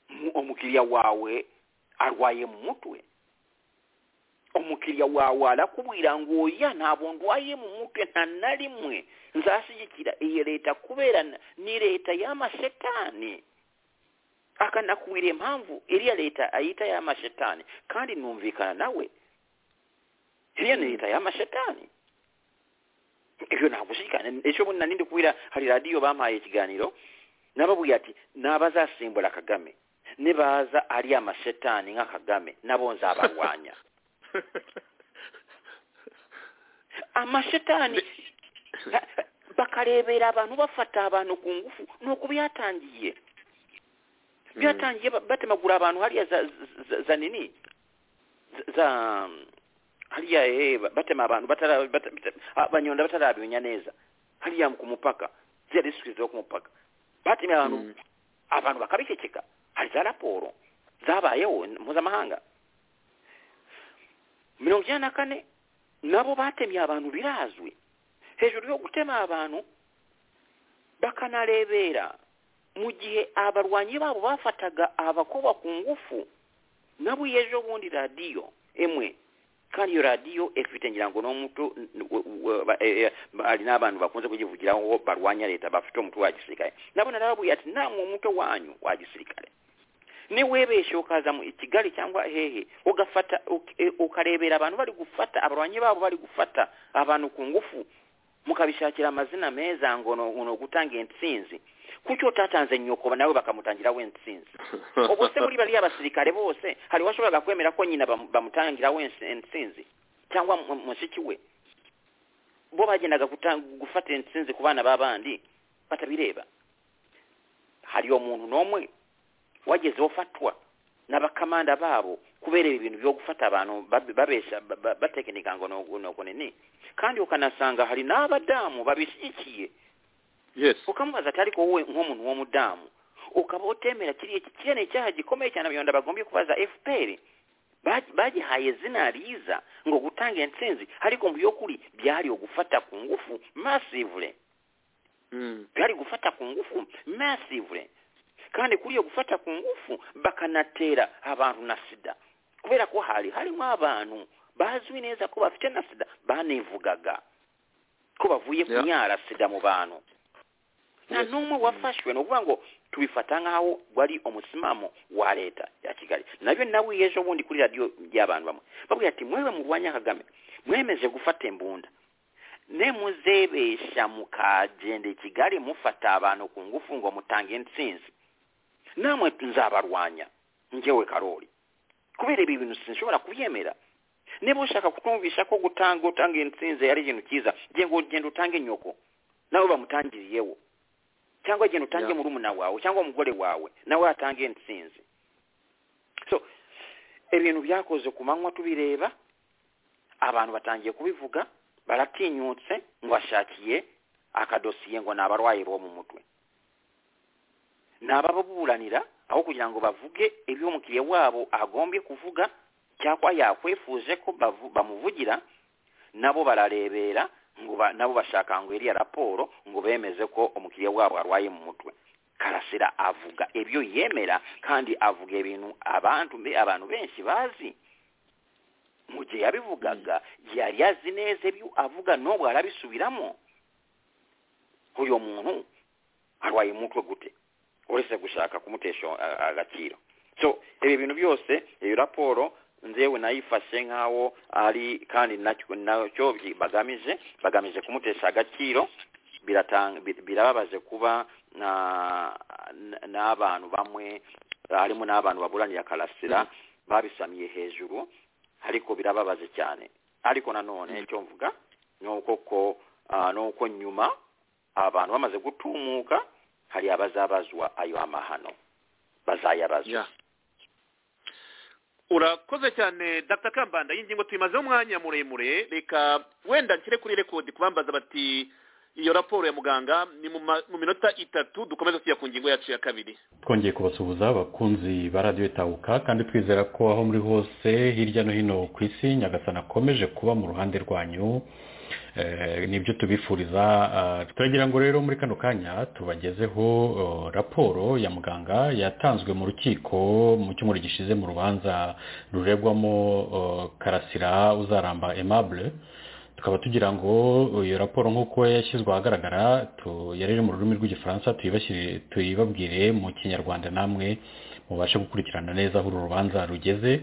mu- umukiriya wawe arwaye mu mutwe umukiriya wawe arakubwira ngo oya ntabwo ndwaye mu mutwe nta na rimwe nzashyigikira iyi leta kubera na- ni leta y'amashetani akanakubwira impamvu iriya leta ayita y'amashetani kandi numvikana nawe iriya ni leta y'amashetani ibyo ntabwo ushikana ejo bundi nari ndi kubwira hari radiyo bampaye ikiganiro nababwiye ati n'abazasimbura kagame nibaza ari amashetani nka kagame nabo nzabarwanya amashetani ba- bakarebera abantu bafata abantu ku ngufu ni uku byatangiye byatangiye ba- batemagura abantu hariya za, za- za, za nini za- za hariya eh, ba- batema abantu batara- bata- bata- abanyonda batarabimenya neza hariya ku mupaka ziriya district zo ku mupaka batemye abantu abantu bakabiceceka hari za raporo zabayeho mpuzamahanga mirongo icyenda na kane nabo batemye abantu birazwi hejuru yo gutema abantu bakanarebera mu gihe abarwanyi babo bafataga abakoba ku ngufu nabo iyo ejo bundi radiyo imwe kandi iyo radiyo ifite ngira ngo n'umuto hari n'abantu bakunze kuyivugiraho barwanya leta bafite umutwe wa gisirikare nabo narababwiye ati nta muto wanyu wa gisirikare niwebeshe ukaza mu i kigali cyangwa hehe ugafata uk- eh, ukarebera abantu bari gufata abarwanyi babo bari gufata abantu ku ngufu mukabishakira amazina meza ngo no- no gutanga intsinzi kuki utatanze nyokoba nawe bakamutangiraho intsinzi ubu se muri bariya basirikare bose hari washoboraga kwemera ko nyina bamu- bamutangiraho intsi- intsinzi cyangwa mu- mushiki we bo bagendaga guta- gufatira intsinzi ku bana b'abandi batabireba hariyo muntu n'umwe wageze ufatwa n'abakamanda babo kubera ibi bintu byo gufata abantu bab- babesha ba- ba- batekinika ngo nuko nuko nini kandi ukanasanga hari n'abadamu babishyigikiye yes ukamubaza ati ariko wowe nk'umuntu w'umudamu ukaba utemera kiriya ki- kiriya ni icyaha gikomeye cyane abanyarwanda bagombye kubaza fpr Ba- bagihaye zina riza ngo gutanga intsinzi ariko mu by'ukuri byari ugufata ku ngufu masivure Mm. byari gufata ku ngufu masivure kandi kuri iyo gufata ku ngufu bakanatera abantu na sida kubera ko hari harimo abantu bazwi neza ko bafite na sida banivugaga ko bavuye Yeah. kunyara sida mu bantu nta Yes. n'umwe wafashwe ni ukuvuga ngo tubifata nk'aho wari umusimamo wa leta ya kigali nabyo nawe iyo ejo bundi kuri radiyo y'abantu bamwe babwira ati mwewe murwanya kagame mwemeje gufata imbunda nemuzebesha mukagenda i kigali mufata abantu ku ngufu ngo mutange intsinzi namwe nzabarwanya ngewe karori kubera ibi bintu sinshobora kubyemera niba ushaka kutumvisha ko gutanga utanga intsinzi ari ikintu cyiza genda genda utange nyoko nawe bamutangiriyeho cyangwa genda utange Yeah. murumuna wawe cyangwa umugore wawe nawe atange intsinzi so ibintu byakoze ku manywa tubireba abantu batangiye kubivuga baratinyutse ngo bashakiye akadosiye ngo ni abarwayi bo mu mutwe ni ababuranira aho kugira ngo bavuge ibyo umukiriya wabo agombye kuvuga cyangwa yakwifuje ko bavu- bamuvugira nabo bararebera ngo ba- nabo bashaka ngo iriya raporo ngo bemeze ko umukiriya wabo arwaye mu mutwe karasira avuga ibyo yemera kandi avuga ibintu abantu be abantu benshi bazi mu gihe yabivugaga yari azi neza ibyo avuga n'ubu arabisubiramo uyu muntu arwaye umutwe gute uretse gushaka kumutesha a- agaciro so ibi bintu byose iyo raporo nzewe nayifashe nk'aho ari kandi nacyo nacyo bi- bagamije bagamije kumutesha agaciro biratanga bi- birababaje kuba na- na- n'abantu bamwe harimo n'abantu baburanira karasira babisamiye hejuru ariko birababaje cyane ariko nanone icyo mvuga ni uko ko ah, ni uko nyuma abantu bamaze gutumuka hari abazabazwa ayo amahano bazayabazwa Ya. urakoze cyane dr kambanda iyi ngingo tuyimazeho umwanya muremure reka wenda nshyire kuri rekodi kubambaza bati iyo raporo ya muganga ni mu ma- mu minota itatu dukomeze tujya ku ngingo yacu ya kabiri twongeye kubasuhuza abakunzi ba radiyo itahuka kandi twizera ko aho muri hose hirya no hino ku isi nyagasana akomeje kuba mu ruhande rwanyu Eh, nibyo tubifuriza Ah, turagira ngo rero muri kano kanya tubagezeho eh, raporo ya muganga yatanzwe mu rukiko mu cyumweru gishize mu rubanza ruregwamo eh, karasira uzaramba aimable tukaba tugira ngo iyo raporo nk'uko yashyizwe ahagaragara tu- yari iri mu rurimi rw'igifaransa tuyibashyire- tuyibabwire mu kinyarwanda namwe mubashe gukurikirana neza aho uru rubanza rugeze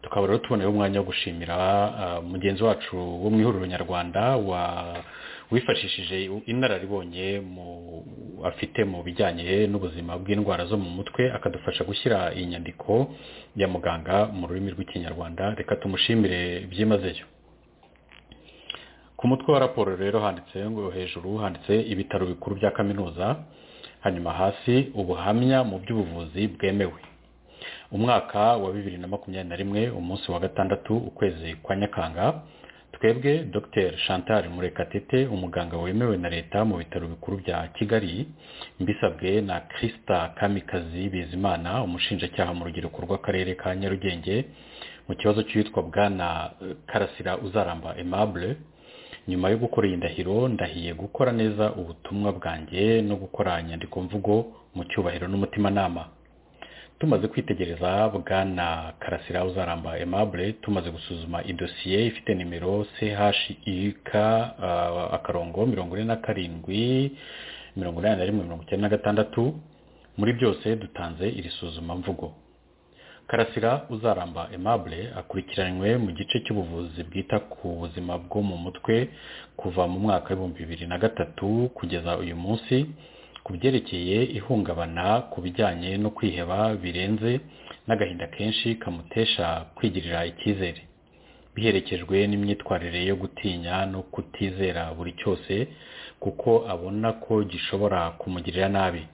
tukaba rero tuboneyeho umwanya wo gushimira ah, mugenzi wacu wo mu ihuriro nyarwanda wa- wifashishije inararibonye mu- afite mu bijyanye n'ubuzima bw'indwara zo mu mutwe akadufasha gushyira iyi nyandiko ya muganga mu rurimi rw'ikinyarwanda reka tumushimire byimazeyo ku mutwe wa raporo rero handitse ngo hejuru handitse ibitaro bikuru bya kaminuza hanyuma hasi ubuhamya mu by'ubuvuzi bwemewe umwaka wa bibiri na makumyabiri na rimwe umunsi wa gatandatu ukwezi kwa nyakanga twebwe dr chantal murekatete umuganga wemewe na leta mu bitaro bikuru bya kigali mbisabwe na christa kamikazi bizimana umushinjacyaha mu rubyiruko rw'akarere ka nyarugenge mu kibazo cy'uwitwa bwana eh, karasira uzaramba aimable nyuma yo gukora iyi ndahiro ndahiye gukora neza ubutumwa bwanjye no gukora inyandikomvugo mu cyubahiro n'umutimanama tumaze kwitegereza bwana karasira uzaramba aimable tumaze gusuzuma idosiye ifite nimero chik uh, akarongo mirongo ine na karindwi mirongo inani na rimwe mirongo icyenda na gatandatu muri byose dutanze iri suzumamvugo karasira uzaramba aimable akurikiranywe mu gice cy'ubuvuzi bwita ku buzima bwo mu mutwe kuva mu mwaka w'ibihumbi bibiri na gatatu kugeza uyu munsi ku byerekeye ihungabana ku bijyanye no kwiheba birenze n'agahinda kenshi kamutesha kwigirira icyizere biherekejwe n'imyitwarire yo gutinya no kutizera buri cyose kuko abona ko gishobora kumugirira nabi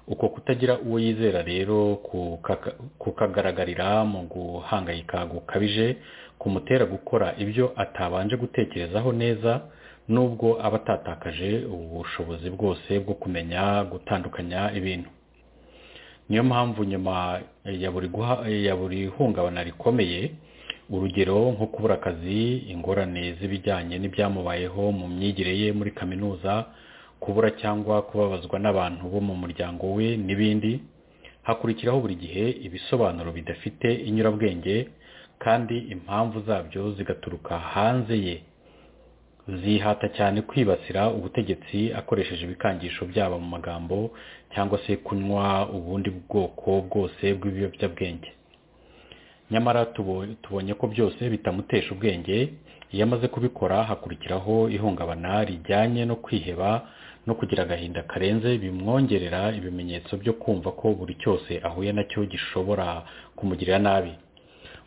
uko kutagira uwo yizera rero kukaka- kukagaragarira mu guhangayika gukabije kumutera gukora ibyo atabanje gutekerezaho neza nubwo aba atatakaje ubushobozi bwose bwo kumenya gutandukanya ibintu niyo mpamvu nyuma ya buri guha- ya buri hungabana rikomeye urugero nko kubura akazi ingorane z'ibijyanye n'ibyamubayeho mu myigire ye muri kaminuza kubura cyangwa kubabazwa n'abantu bo mu muryango we n'ibindi hakurikiraho buri gihe ibisobanuro bidafite inyurabwenge kandi impamvu zabyo zigaturuka hanze ye zihata cyane kwibasira ubutegetsi akoresheje ibikangisho byaba mu magambo cyangwa se kunywa ubundi bwoko bwose bw'ibiyobyabwenge nyamara tubo- tubonye ko byose bitamutesha ubwenge iyo amaze kubikora hakurikiraho ihungabana rijyanye no kwiheba no kugira agahinda karenze bimwongerera ibimenyetso byo kumva ko buri cyose ahuye nacyo gishobora kumugirira nabi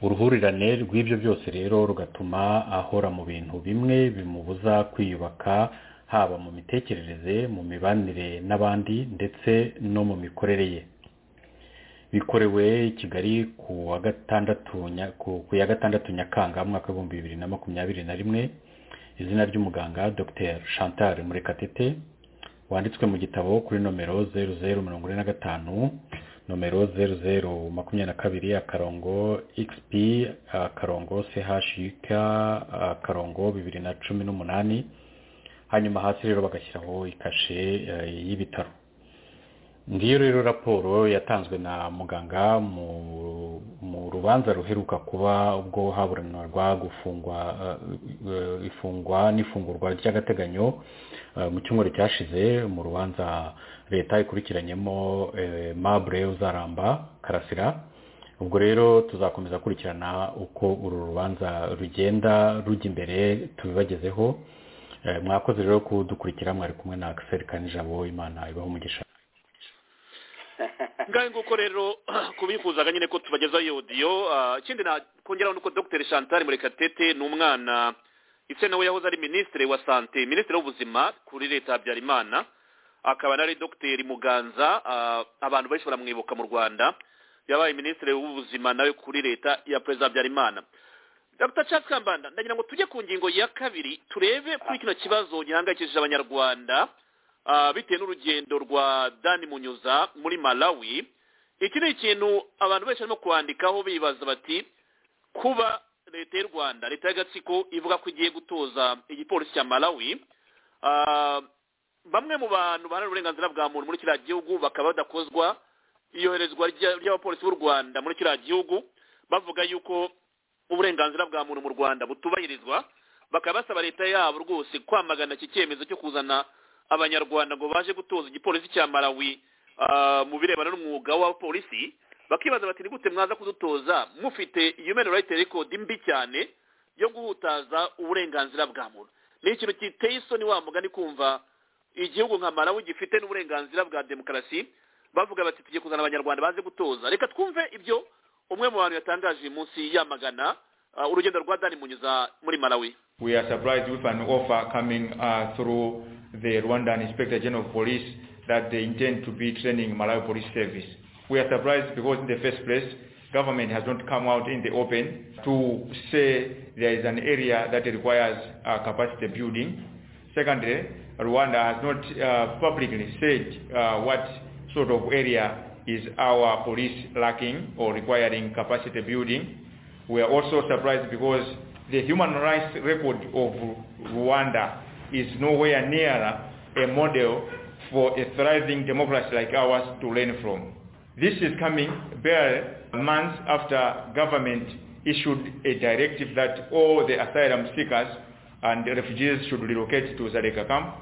uruhurirane rw'ibyo byose rero rugatuma ahora mu bintu bimwe bimubuza kwiyubaka haba mu mitekerereze mu mibanire n'abandi ndetse no mu mikorere ye bikorewe i kigali ku wa gatandatu nya- ku- ku ya gatandatu nyakanga umwaka w'ibihumbi bibiri na makumyabiri na rimwe izina ry'umuganga dr chantal murekatete wanditswe mu gitabo kuri nomero zeru zeru mirongo ine na gatanu nomero zeru zeru makumyabiri na kabiri akarongo xp akarongo chuk akarongo bibiri na cumi n'umunani hanyuma hasi rero bagashyiraho ikashe y'ibitaro ngiyo rero raporo yatanzwe na muganga mu rubanza ruheruka kuba ubwo haburanirwa gufungwa ifungwa n'ifungurwa ry'agateganyo mu cyumweru cyashize mu rubanza leta ikurikiranyemo mabure uzaramba karasira ubwo rero tuzakomeza kurikirana uko uru rubanza rugenda rujya imbere tubibagezeho mwakoze rero kudukurikira mwari kumwe na akiseri kanijabo imana ibaho umugisha ngaho nguko rero kubifuzaga nyine ko tubagezaho iyo odiyo ikindi nakongeraho ni uko dr chantal murekatete ni umwana ndetse nawe yahoze ari minisitiri wa sante minisitiri w'ubuzima kuri leta ya habyarimana akaba nari dr muganza abantu benshi baramwibuka mu rwanda yabaye minisitiri w'ubuzima nawe kuri leta ya perezida habyarimana dr charles kambanda ndagira ngo tujye ku ngingo ya kabiri turebe kuri kino kibazo gihangayikishije abanyarwanda bitewe n'urugendo rwa dani munyuza muri malawi iki ni ikintu abantu benshi barimo kwandikaho bibaza bati kuba leta y'u rwanda leta y'agatsiko ivuga ko igiye gutoza igipolisi cya malawi bamwe mu bantu baharanira uburenganzira bwa muntu muri kiriya gihugu bakaba badakozwa iyoherezwa ry'abapolisi b'u rwanda muri kiriya gihugu bavuga yuko uburenganzira bwa muntu mu rwanda butubahirizwa bakaba basaba leta yabo rwose kwamagana iki cyemezo cyo kuzana abanyarwanda ngo baje gutoza igipolisi cya malawi mu birebana n'umwuga w'abapolisi bakibaza bati ni gute mwaza kudutoza mufite human right record mbi cyane yo guhutaza uburenganzira bwa muntu ni ikintu giteye isoni wa mugani kumva igihugu nka malawi gifite n'uburenganzira bwa demokarasi bavuga bati tujye kuzana abanyarwanda baze gutoza reka twumve ibyo umwe mu bantu yatangaje uyu munsi yamagana urugendo rwa dani munyuza muri malawi we are surprised with an offer coming uh, through the Rwandan Inspector General of Police that they intend to be training Malawi Police Service. We are surprised because in the first place, government has not come out in the open to say there is an area that requires uh, capacity building. Secondly, Rwanda has not uh, publicly said uh, what sort of area is our police lacking or requiring capacity building. We are also surprised because the human rights record of Rwanda is nowhere near a model for a thriving democracy like ours to learn from. This is coming bare months after government issued a directive that all the asylum seekers and refugees should relocate to Zareka camp.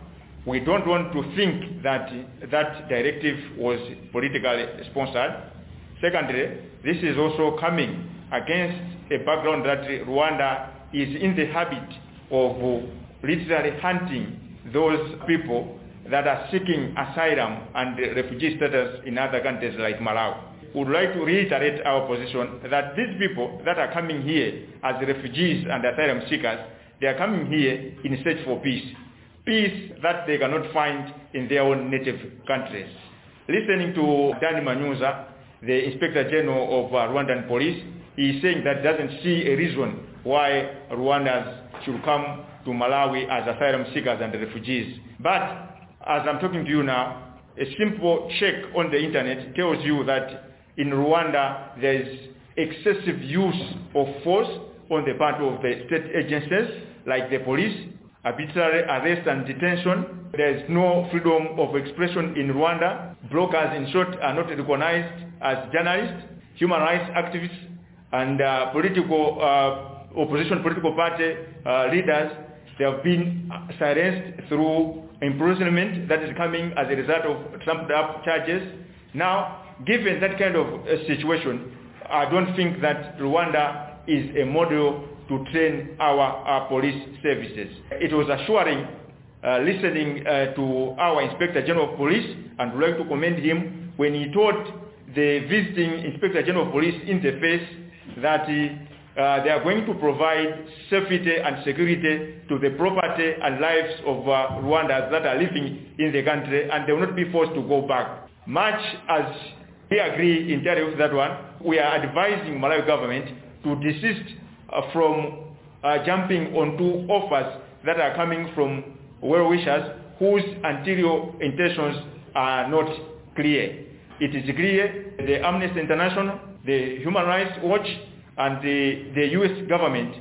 We don't want to think that that directive was politically sponsored. Secondly, this is also coming against a background that Rwanda is in the habit of literally hunting those people that are seeking asylum and refugee status in other countries like Malawi. We would like to reiterate our position that these people that are coming here as refugees and asylum seekers, they are coming here in search for peace. Peace that they cannot find in their own native countries. Listening to Dani Manuza, the Inspector General of Rwandan Police, he is saying that doesn't see a reason why Rwandans should come to Malawi as asylum seekers and refugees. But as I'm talking to you now, a simple check on the internet tells you that in Rwanda there is excessive use of force on the part of the state agencies like the police, arbitrary arrest and detention. There is no freedom of expression in Rwanda. Bloggers, in short, are not recognized as journalists, human rights activists, and uh, political uh, opposition political party uh, leaders they have been silenced through imprisonment that is coming as a result of trumped up charges. Now, given that kind of uh, situation, I don't think that Rwanda is a model to train our, our police services. It was assuring uh, listening uh, to our Inspector General of Police and would like to commend him when he told the visiting Inspector General of Police in the face that he uh, they are going to provide safety and security to the property and lives of uh, Rwandans that are living in the country and they will not be forced to go back. Much as we agree entirely with that one, we are advising Malawi government to desist uh, from jumping onto offers that are coming from well-wishers whose anterior intentions are not clear. It is clear the Amnesty International, the Human Rights Watch, and the, the U.S. government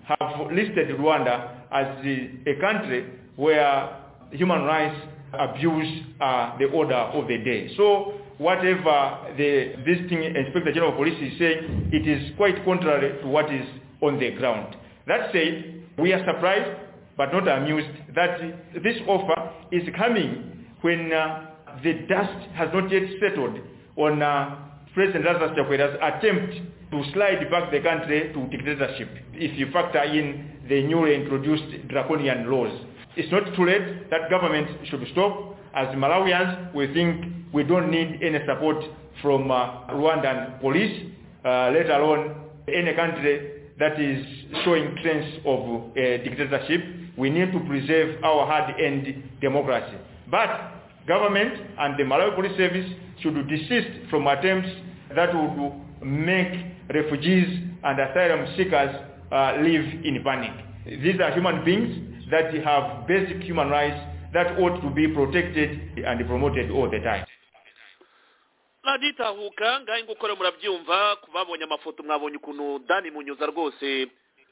have listed Rwanda as the, a country where human rights abuse are the order of the day. So whatever the visiting inspector general of police is saying, it is quite contrary to what is on the ground. That said, we are surprised but not amused that this offer is coming when uh, the dust has not yet settled on uh, President Lazarus Chakwera's attempt to slide back the country to dictatorship if you factor in the newly introduced draconian laws. It's not too late that government should stop. As Malawians, we think we don't need any support from uh, Rwandan police, uh, let alone any country that is showing trends of uh, dictatorship. We need to preserve our hard-earned democracy. But government and the Malawi Police Service should desist from attempts that would make refugees and asylum seekers uh, live in panic. These are human beings that have basic human rights that ought to be protected and promoted all the time ntaduhuka ngaho ngukora murabyumva babonye amafoto mwabonye ukuntu dani munyuza rwose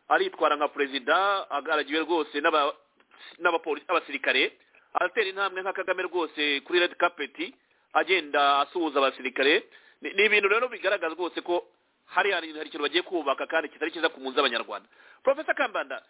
aritwara nka perezida agaragiwe rwose n'abasirikare aratera intambwe nka kagame rwose kuri redi kapeti agenda asuhuza abasirikare ni ibintu rero bigaragaza rwose ko hari hari ikintu bagiye kubaka kandi kitari cyiza ku munsi z'abanyarwanda porofesa kambanda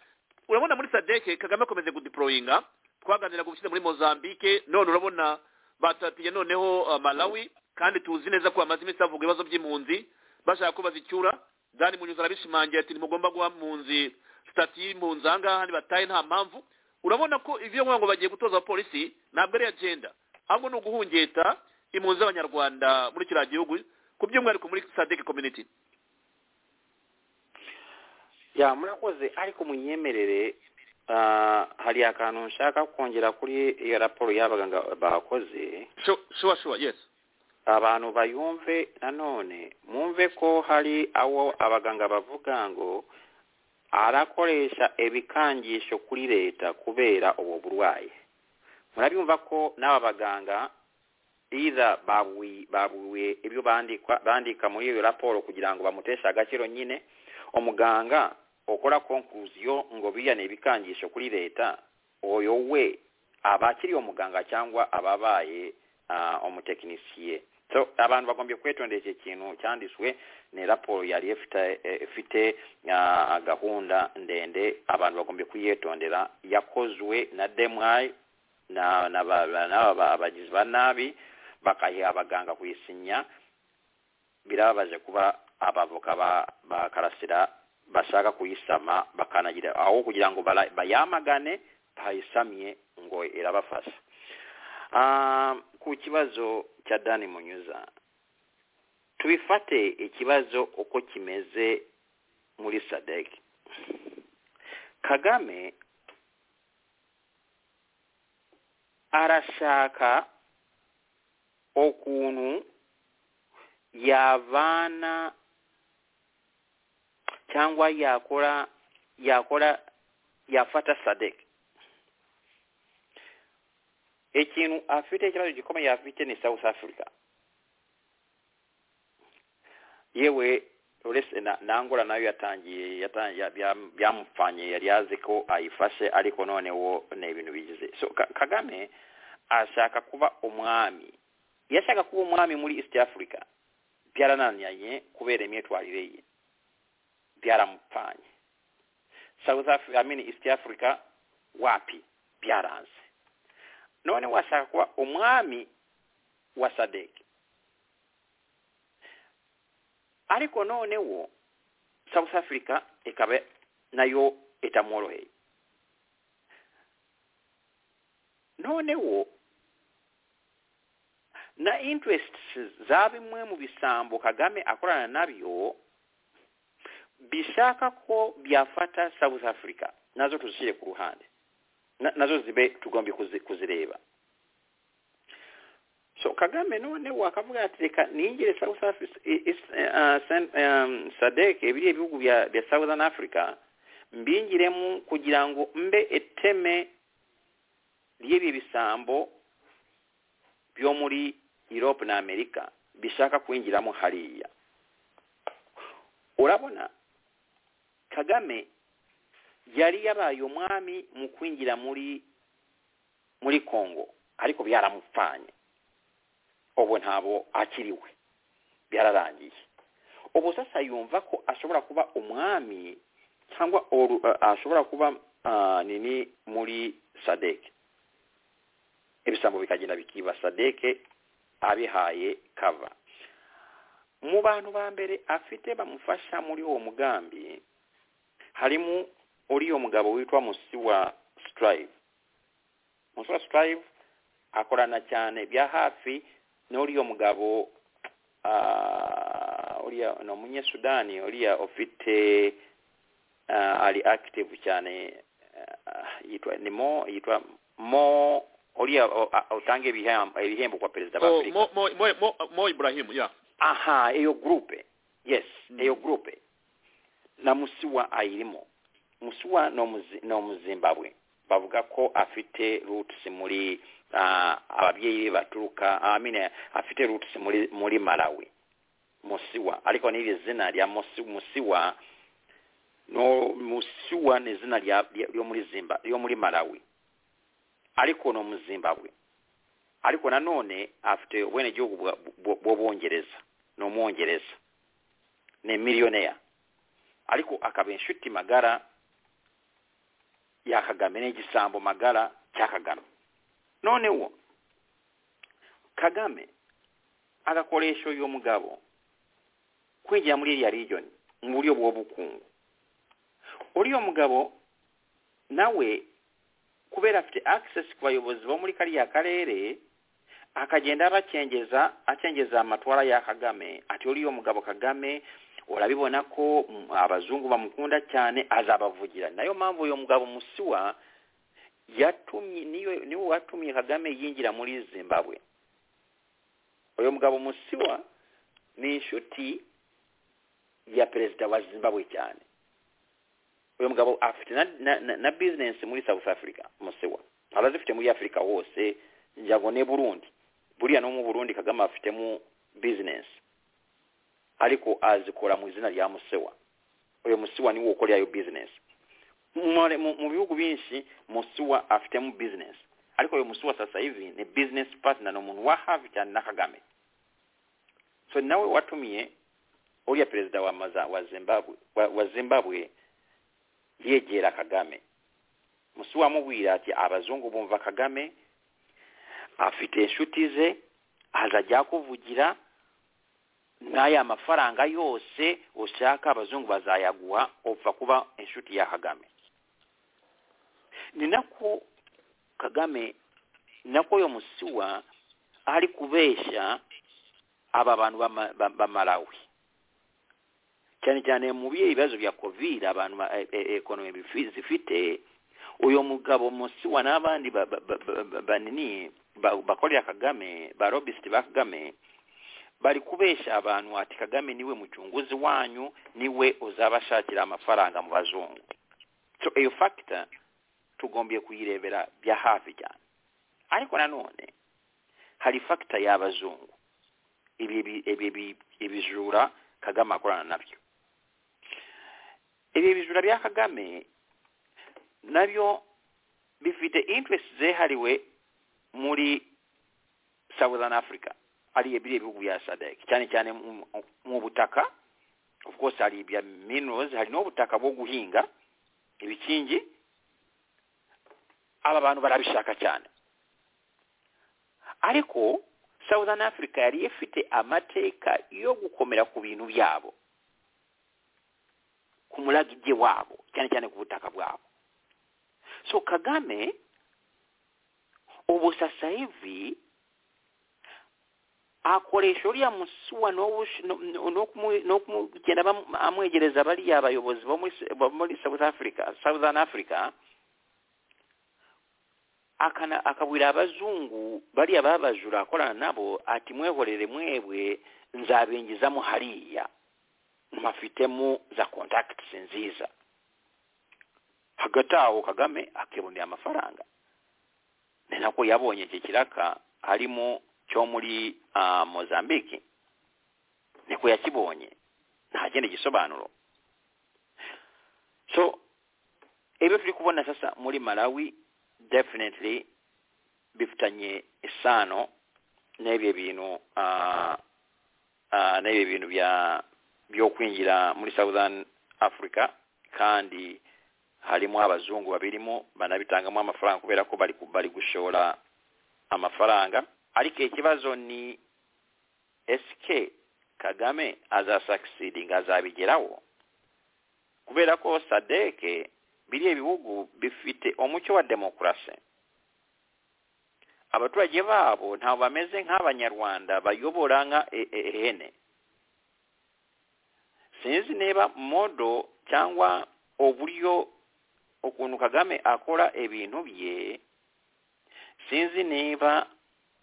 urabona muri sadeke kagame akomeze gudiporoyinga twaganira gushyira muri mozambique none urabona batatiye noneho malawi kandi tuzi neza ko bamaze iminsi bavuga ibibazo by'impunzi bashaka ko bazicyura dani munyuza arabishimangira ati ntimugomba guha mpunzi sitati y'impunzi aha ngaha ntibataye nta mpamvu urabona ko ibyo kuvuga ngo bagiye gutoza abapolisi ntabwo ari agenda ahubwo ni uguhungeta impunzi z'abanyarwanda muri kiriya gihugu ku by'umwihariko muri sadeke community ya murakoze ariko munyemerere hari akantu nshaka kongera kuri iyo raporo y'abaganga bakoze shuwa shuwa yesi abantu bayumve nanone mwumve ko hari abo abaganga bavuga ngo arakoresha ibikangisho kuri leta kubera ubu burwayi murabyumva ko n'aba baganga biza baburiwe ibyo bandika muri iyo raporo kugira ngo bamuteshe agaciro nyine umuganga ukora konkuruziyo ngo biyane ibikangisho kuri leta uyu we abakiri umuganga cyangwa ababaye umutekinisiye so abantu bagombye kwitondera iki kintu cyanditswe ni raporo yari ifite gahunda ndende abantu bagombye kuyitondera yakozwe na demwayi n'aba bagizi ba nabi bakayiha abaganga kuyisinya birababaje kuba abavoka ba karasira bashaka kuyisama bakanagira aho kugira ngo bayamagane bayisamye ngo irabafasha ku kibazo cya dani munyuza tubifate ikibazo uko kimeze muri sadege kagame arashaka ukuntu yavana cyangwa yakora yakora yafata sadege ekintu afite ikibazo gikomeye afite ni south africa yewe nangura nayo yatangiye byamupfanye yari yazi ko ayifashe ariko noneho ni ibintu bigize so kagame ashaka kuba umwami iyo ashaka kuba umwami muri east africa byarananiranye kubera imyitwarire ye byaramupfanye south africa i mean east africa wapi byaranze none washaka kuba umwami wa sadeke ariko noneho south africa ikaba nayo itamworoheye noneho na interest za bimwe mu bisambo kagame akorana nabyo bishaka ko byafata south africa nazo tuzishyire ku ruhande nazo zibe tugombye kuzireba so kagame none wakavuga ati reka ningire south sadek biriya bihugu bya southern africa mbingiremu kugira ngo mbe eteme ry'ibi bisambo byo muri europe na amerika bishaka kwinjiramo hariya urabona kagame yari yabaye umwami mu kwinjira muri muri kongo ariko byaramupfanye ubu ntabwo akiriwe byararangiye ubu sasa yumva ko ashobora kuba umwami cyangwa ashobora kuba nini muri sadeke ibisambo bikagenda bikiba sadeke abihaye kava mu bantu ba mbere afite bamufasha muri uwo mugambi harimo uriya mugabo witwa musi wa sitarayive musi wa sitarayive akorana cyane bya hafi n'uriya mugabo uriya ni umunyesudani uriya ufite ari active cyane yitwa ni mo yitwa mo uriya utanga ibihembo kwa perezida wa afurika mo iburahimu ya aha iyo gurupe yes iyo gurupe na musiwa ayirimo musiwa ni umuzimbabwe bavuga ko afite rutusi muri ababyeyi baturuka amine afite rutusi muri muri malawi musiwa ariko n'iri zina rya musiwa no musiwa ni izina ryo muri zimba ryo muri malawi ariko ni umuzimbabwe ariko nanone afite ubwenegihugu bw'ubwongereza ni umwongereza ni miliyoneri ariko akaba inshuti magara ya kagame n'igisambo magara cya kagame none wo kagame agakoresha uyu mugabo kwinjira muri iriya rigiyoni mu buryo bw'ubukungu uriya mugabo nawe kubera afite access ku bayobozi bo muri kariya karere akagenda abakengeza akengeza amatwara ya kagame ati uriya mugabo kagame urabibona ko abazungu bamukunda cyane azabavugira nayo mpamvu uyu mugabo musiwa yatumye niwe watumye kagame yinjira muri zimbabwe uyu mugabo musiwa ni inshuti ya perezida wa zimbabwe cyane uyu mugabo afite na bizinesi muri south africa musiwa arazifite muri afurika hose njyago ne burundi buriya no mu burundi kagame afitemo bizinesi ariko azikora mu izina rya musewa uyu musewa niwo ukorera iyo bizinesi mu bihugu byinshi musewa afitemo bizinesi ariko uyu musewa sasa hivi ni bizinesi patina ni umuntu wa hafi cyane na kagame so nawe watumiye uriya perezida wa maza wa zimbabwe wa zimbabwe yegera kagame musewa amubwira ati abazungu bumva kagame afite inshuti ze azajya kuvugira n'aya mafaranga yose ushaka abazungu bazayaguha upfa kuba inshuti ya kagame ni nako kagame nako yo musiwa ari kubeshya aba bantu b'amarawi cyane cyane mu bihe ibibazo bya kovide abantu ekonomi zifite uyu mugabo musiwa n'abandi banini bakorera kagame ba lobisiti ba kagame bari kubeshya abantu ati kagame niwe mucunguzi wanyu niwe uzabashakira amafaranga mu bazungu so iyo fagita tugombye kuyirebera bya hafi cyane ariko nanone hari fagita y'abazungu ibi bijura kagame akorana nabyo ibi bijura bya kagame nabyo bifite interesi zihariwe muri southern africa hariya biriya bihugu bya sadec cyane cyane mu butaka of course hari ibya minerals hari n'ubutaka bwo guhinga ibikingi aba bantu barabishaka cyane ariko southern africa yari ifite amateka yo gukomera ku bintu byabo ku muragibye wabo cyane cyane ku butaka bwabo so kagame ubu sasa hivi akoresha uriya musuwa no kumugenda amwegereza bariya abayobozi bo muri south africa southern africa akabwira abazungu bariya babajura akorana nabo ati mwehorere mwebwe nzabingizamo hariya mafitemo za kontakitisi nziza hagati aho kagame akibonera amafaranga ni nako yabonye iki kiraka harimo cyo muri mozambique nteko yakibonye nta kindi gisobanuro so ebyo turi kubona sasa muri malawi definitely bifitanye isano n'ebyo bintu ah, ah, n'ebyo bintu bya byo kwinjira muri southern africa kandi harimo abazungu babirimo banabitangamo amafaranga kubera ko bari ku- bari gushora amafaranga ariko ikibazo ni esike kagame azasakisidinga azabigeraho kubera ko sadeke biriya bihugu bifite umucyo wa demokarasi abaturage babo ntabwo bameze nk'abanyarwanda bayobora nka e- e- ihene sinzi niba modo cyangwa uburyo ukuntu kagame akora ibintu bye sinzi niba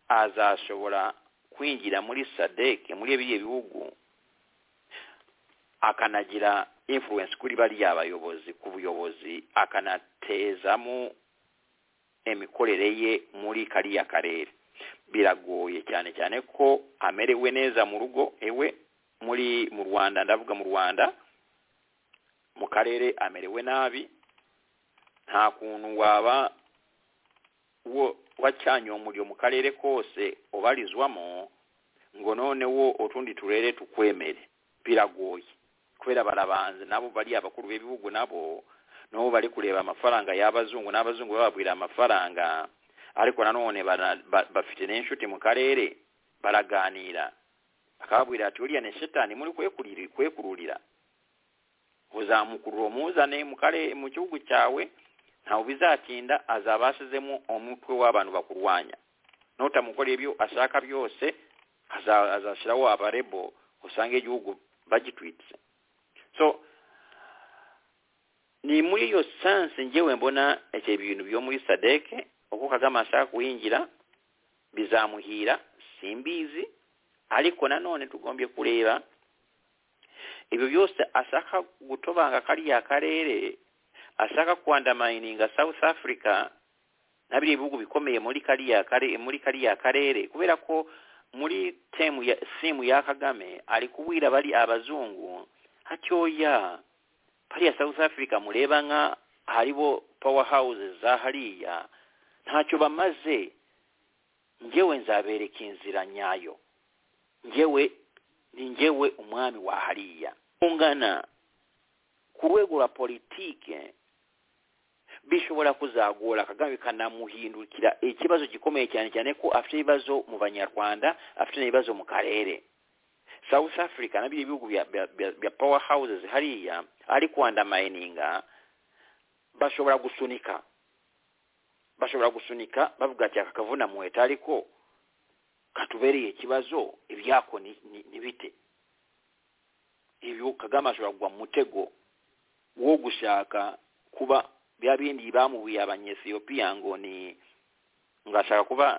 azashobora kwinjira muri sadeke muri biriya bihugu akanagira influence kuri bariya bayobozi ku buyobozi akanatezamo imikorere ye muri kariya karere biragoye cyane cyane ko amerewe neza mu rugo ewe muri mu rwanda ndavuga mu rwanda mu karere amerewe nabi nta kuntu waba wo wacanye umuriro mu karere kose ubarizwamo ngo none wo utundi turere tukwemere biragoye kubera barabanza nabo bari abakuru b'ibihugu nabo nabo bari kureba amafaranga y'abazungu n'abazungu bababwira amafaranga ariko nanone bara- ba- bafite n'inshuti mu karere baraganira akababwira ati uriya ni shetani muri kwekurira- kwekururira uzamukurura umuzane mu karere mu gihugu cyawe ntawe bizatinda azaba asizemo umutwe w'abantu bakurwanya nutamukora ibyo ashaka byose aza- azashyiraho abarebo usange igihugu bagitwitse so ni muri iyo sansi ngewe mbona icyo bintu byo muri sadeke uko kagame ashaka kuhingira bizamuhira simbizi ariko nanone tugombye kureba ibyo byose ashaka gutobanga kariya karere ashaka kwandamayininga south africa na biriya bihugu bikomeye muri kariya kare muri kariya karere kubera ko muri temu ya simu ya kagame ari kubwira bari abazungu hatyoya hariya south africa mureba nka haribo power houses za hariya ntacyo bamaze ngewe nzabereka inzira nyayo ngewe ni ngewe umwami wa hariya ungana ku rwego rwa politike bishobora kuzagora kagame bikanamuhindukira ikibazo gikomeye cyane cyane ko afite ibibazo mu banyarwanda afite n'ibibazo mu karere south africa nabyo ibihugu bya- bya- bya- bya power houses hariya ari kwandamayininga bashobora gusunika bashobora gusunika bavuga ati aka kavuna muheta ariko katubereye ikibazo ibyako ni ni- ni bite ibyo kagame ashobora kugwa mu mutego wo gushaka kuba bya bindi bamubuye abanyesiyopiya ngo ni ngo ashaka kuba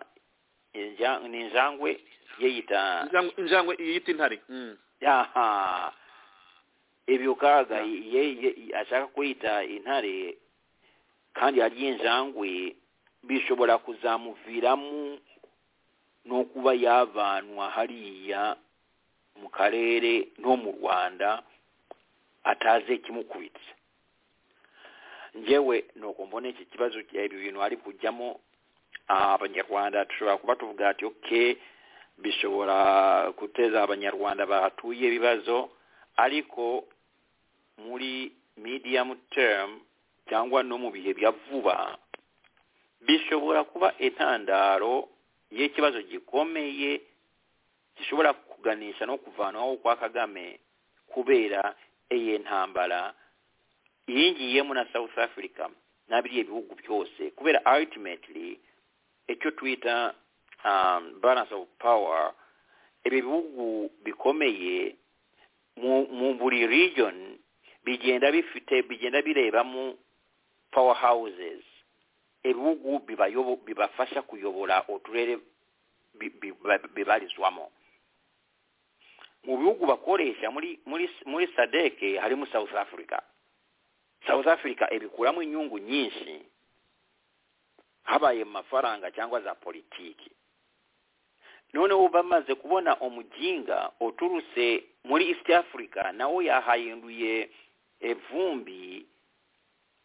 inja- ni injangwe ye yita Injangwe- injangwe yiyita intare Mm. yaha ibyo kaga ye ye- ashaka kuyita intare kandi harya injangwe bishobora kuzamuviramo no kuba yavanwa hariya mu karere no mu rwanda ataze ikimukubitse ngewe nuko mbona iki kibazo eh, ibi bintu ari kujyamo ah, abanyarwanda dushobora kuba tuvuga ati okay bishobora guteza abanyarwanda bahatuye ibibazo ariko muri medium term cyangwa no mu bihe bya vuba bishobora kuba intandaro y'ikibazo gikomeye gishobora kuganisha no kuvanwaho kwa kagame kubera iyi ntambara yingiyemo na south africa n'abiriya bihugu byose kubera ultimately icyo twita um, balance of power ibi bihugu bikomeye mu, mu buri region bigenda bifite bigenda birebamo power houses ibihugu bibayobo- bibafasha kuyobora uturere bi- bi- ba- bibarizwamo mu bihugu bakoresha muri muri muri sadeke harimo south africa south africa ibikuramo inyungu nyinshi habaye mu mafaranga cyangwa za politiki noneho bamaze kubona umuginga uturutse muri east africa nawe yahahinduye evumbi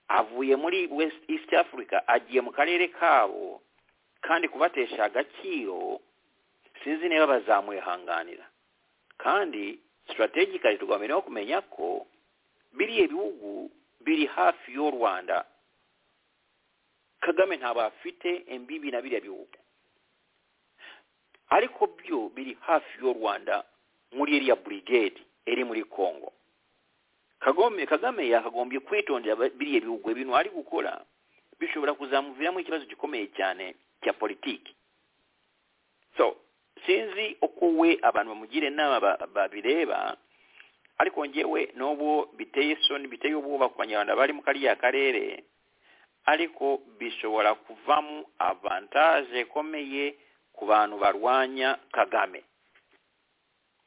avuye muri west east africa agiye mu karere kabo kandi kubatesha agaciro sinzi niba bazamuyihanganira kandi sitarategikari tugomba kumenya ko biriya bihugu biri hafi y'u rwanda kagame ntabwo afite embibi na biriya bihugu ariko byo biri hafi y'u rwanda muri iriya burigade iri muri congo kagame kagame yakagombye kwitondera biriya bihugu ibintu ari gukora bishobora kuzamuviramo ikibazo gikomeye cyane cya politiki so sinzi uko we abantu bamugira inama babireba ariko ngewe n'ubu biteye isoni biteye ubwoba ku banyarwanda bari mu kariya karere ariko bishobora kuvamo avantaje ikomeye ku bantu barwanya kagame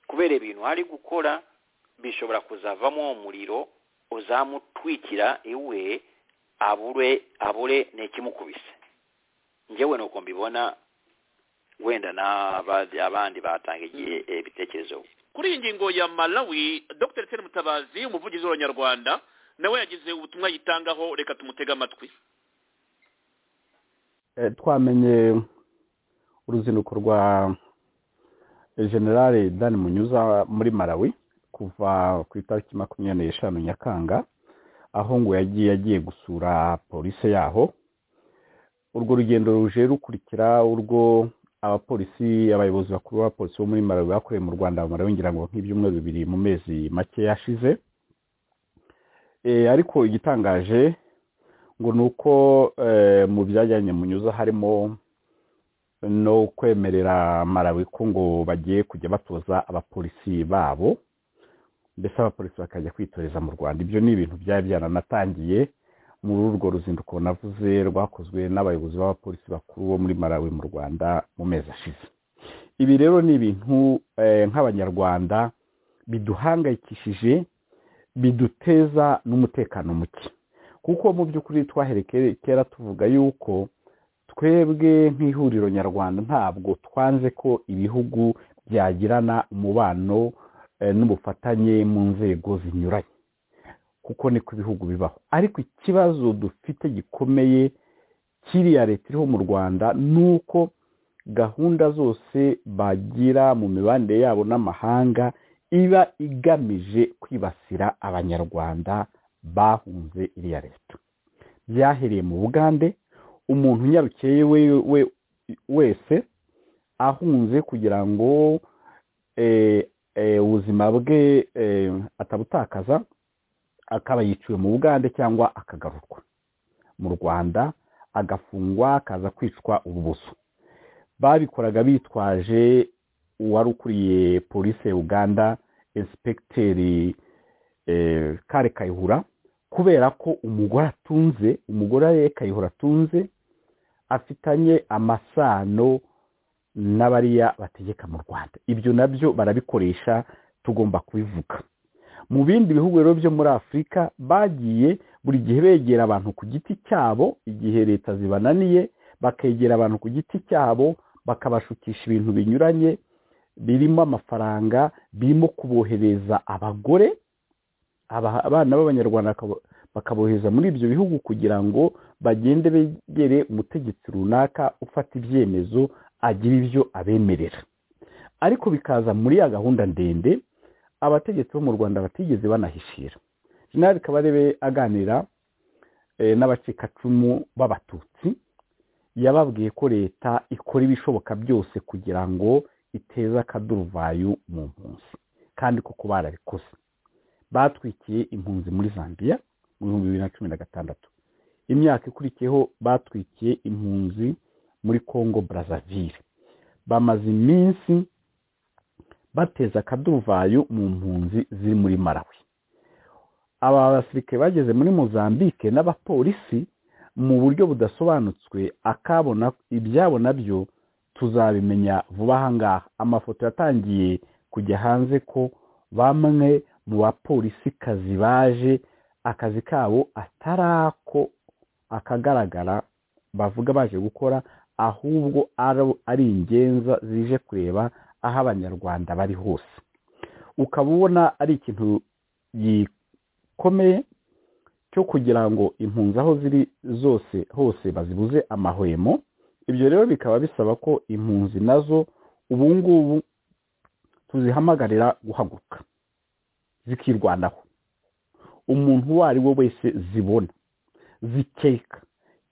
kubera ibintu ari gukora bishobora kuzavamo umuriro uzamutwikira iwe abure abure n'ikimukubise ngewe ni uko mbibona wenda n'abandi batanga igihe ibitekerezo kuri iyi ngingo ya malawi dr teri mutabazi umuvugizi w'abanyarwanda nawe yagize ubutumwa yitangaho reka tumutege amatwi twamenye uruzinduko rwa generale dan munyuza muri malawi kuva ku itariki makumyabiri n'eshanu nyakanga aho ngo yagiye agiye gusura polisi yaho urwo rugendo ruje rukurikira urwo abapolisi abayobozi bakuru b'abapolisi bo muri malawi bakoreye mu rwanda bamara bingira ngo nk'ibyumweru bibiri mu mezi make yashize ariko igitangaje ngo ni uko mu byajyanye munyuza harimo no kwemerera malawi ko ngo bagiye kujya batoza abapolisi babo ndetse abapolisi bakajya kwitoreza mu rwanda ibyo ni ibintu byari byananatangiye muri urwo ruzinduko navuze rwakozwe n'abayobozi b'abapolisi bakuru bo muri malawi mu rwanda mu mezi ashize ibi rero ni ibintu nk'abanyarwanda biduhangayikishije biduteza n'umutekano muke kuko mu by'ukuri twaherekera kera tuvuga yuko twebwe nk'ihuriro nyarwanda ntabwo twanze ko ibihugu byagirana umubano n'ubufatanye mu nzego zinyuranye kuko niko ibihugu bibaho ariko ikibazo dufite gikomeye kiriya leta iriho mu rwanda ni uko gahunda zose bagira mu mibanire yabo n'amahanga iba igamije kwibasira abanyarwanda bahunze iriya leta byahereye mu bugande umuntu unyarukeye we wese ahunze kugira ngo ubuzima bwe atabutakaza akaba yiciwe mu bugande cyangwa akagarurwa mu rwanda agafungwa akaza kwicwa ububuso babikoraga bitwaje uwari ukuriye polisi ya uganda inspekiteri kare kayihura kubera ko umugore atunze umugore we kayihura atunze afitanye amasano n'abariya bategeka mu rwanda ibyo nabyo barabikoresha tugomba kubivuga mu bindi bihugu rero byo muri afurika bagiye buri gihe begera abantu ku giti cyabo igihe leta zibananiye bakegera abantu ku giti cyabo bakabashukisha ibintu binyuranye birimo amafaranga birimo kubohereza abagore abana b'abanyarwanda bakabohereza muri ibyo bihugu kugira ngo bagende begere umutegetsi runaka ufata ibyemezo agira ibyo abemerera ariko bikaza muri ya gahunda ndende abategetsi bo mu rwanda batigeze banahishira jenerali kabarebe aganira n'abacikacumu b'abatutsi yababwiye ko leta ikora ibishoboka byose kugira ngo iteze akaduruvayo mu mpunzi kandi koko barabikoze batwikiye impunzi muri zambia mu bihumbi bibiri na cumi na gatandatu imyaka ikurikiyeho batwikiye impunzi muri congo brazzaville bamaze iminsi bateza akaduvayo mu mpunzi ziri muri marawi aba basirikare bageze muri mozambique n'abapolisi mu buryo budasobanutswe akabona ibyabo nabyo tuzabimenya vuba ahangaha amafoto yatangiye kujya hanze ko bamwe mu bapolisikazi baje akazi kabo atari ako akagaragara bavuga baje gukora ahubwo ari ingenza zije kureba aho abanyarwanda bari hose ukaba ubona ari ikintu gikomeye cyo kugira ngo impunzi aho ziri zose hose bazibuze amahwemo ibyo rero bikaba bisaba ko impunzi nazo ubu ngubu tuzihamagarira guhaguruka zikirwanaho umuntu uwo ari we wese zibona zikeka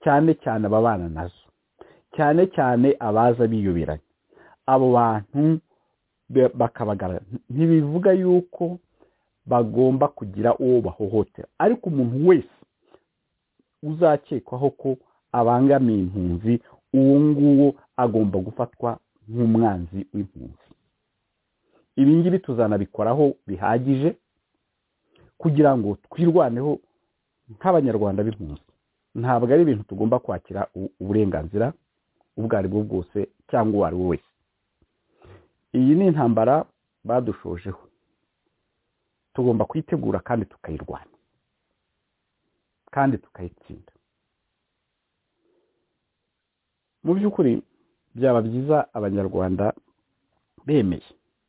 cyane cyane ababana nazo cyane cyane abaza biyubiranye abo bantu bakabagara ntibivuga yuko bagomba kugira uwo bahohotera ariko umuntu wese uzakekwaho ko abangamiye impunzi uwo nguwo agomba gufatwa nk'umwanzi w'impunzi ibi ngibi tuzanabikoraho bihagije kugira ngo twirwaneho nk'abanyarwanda b'impunzi ntabwo ari ibintu tugomba kwakira uburenganzira ubwo ari bwo bwose cyangwa uwo ari we wese iyi ni intambara badushojeho tugomba kuyitegura kandi tukayirwanya kandi tukayitsinda mu by'ukuri byaba byiza abanyarwanda bemeye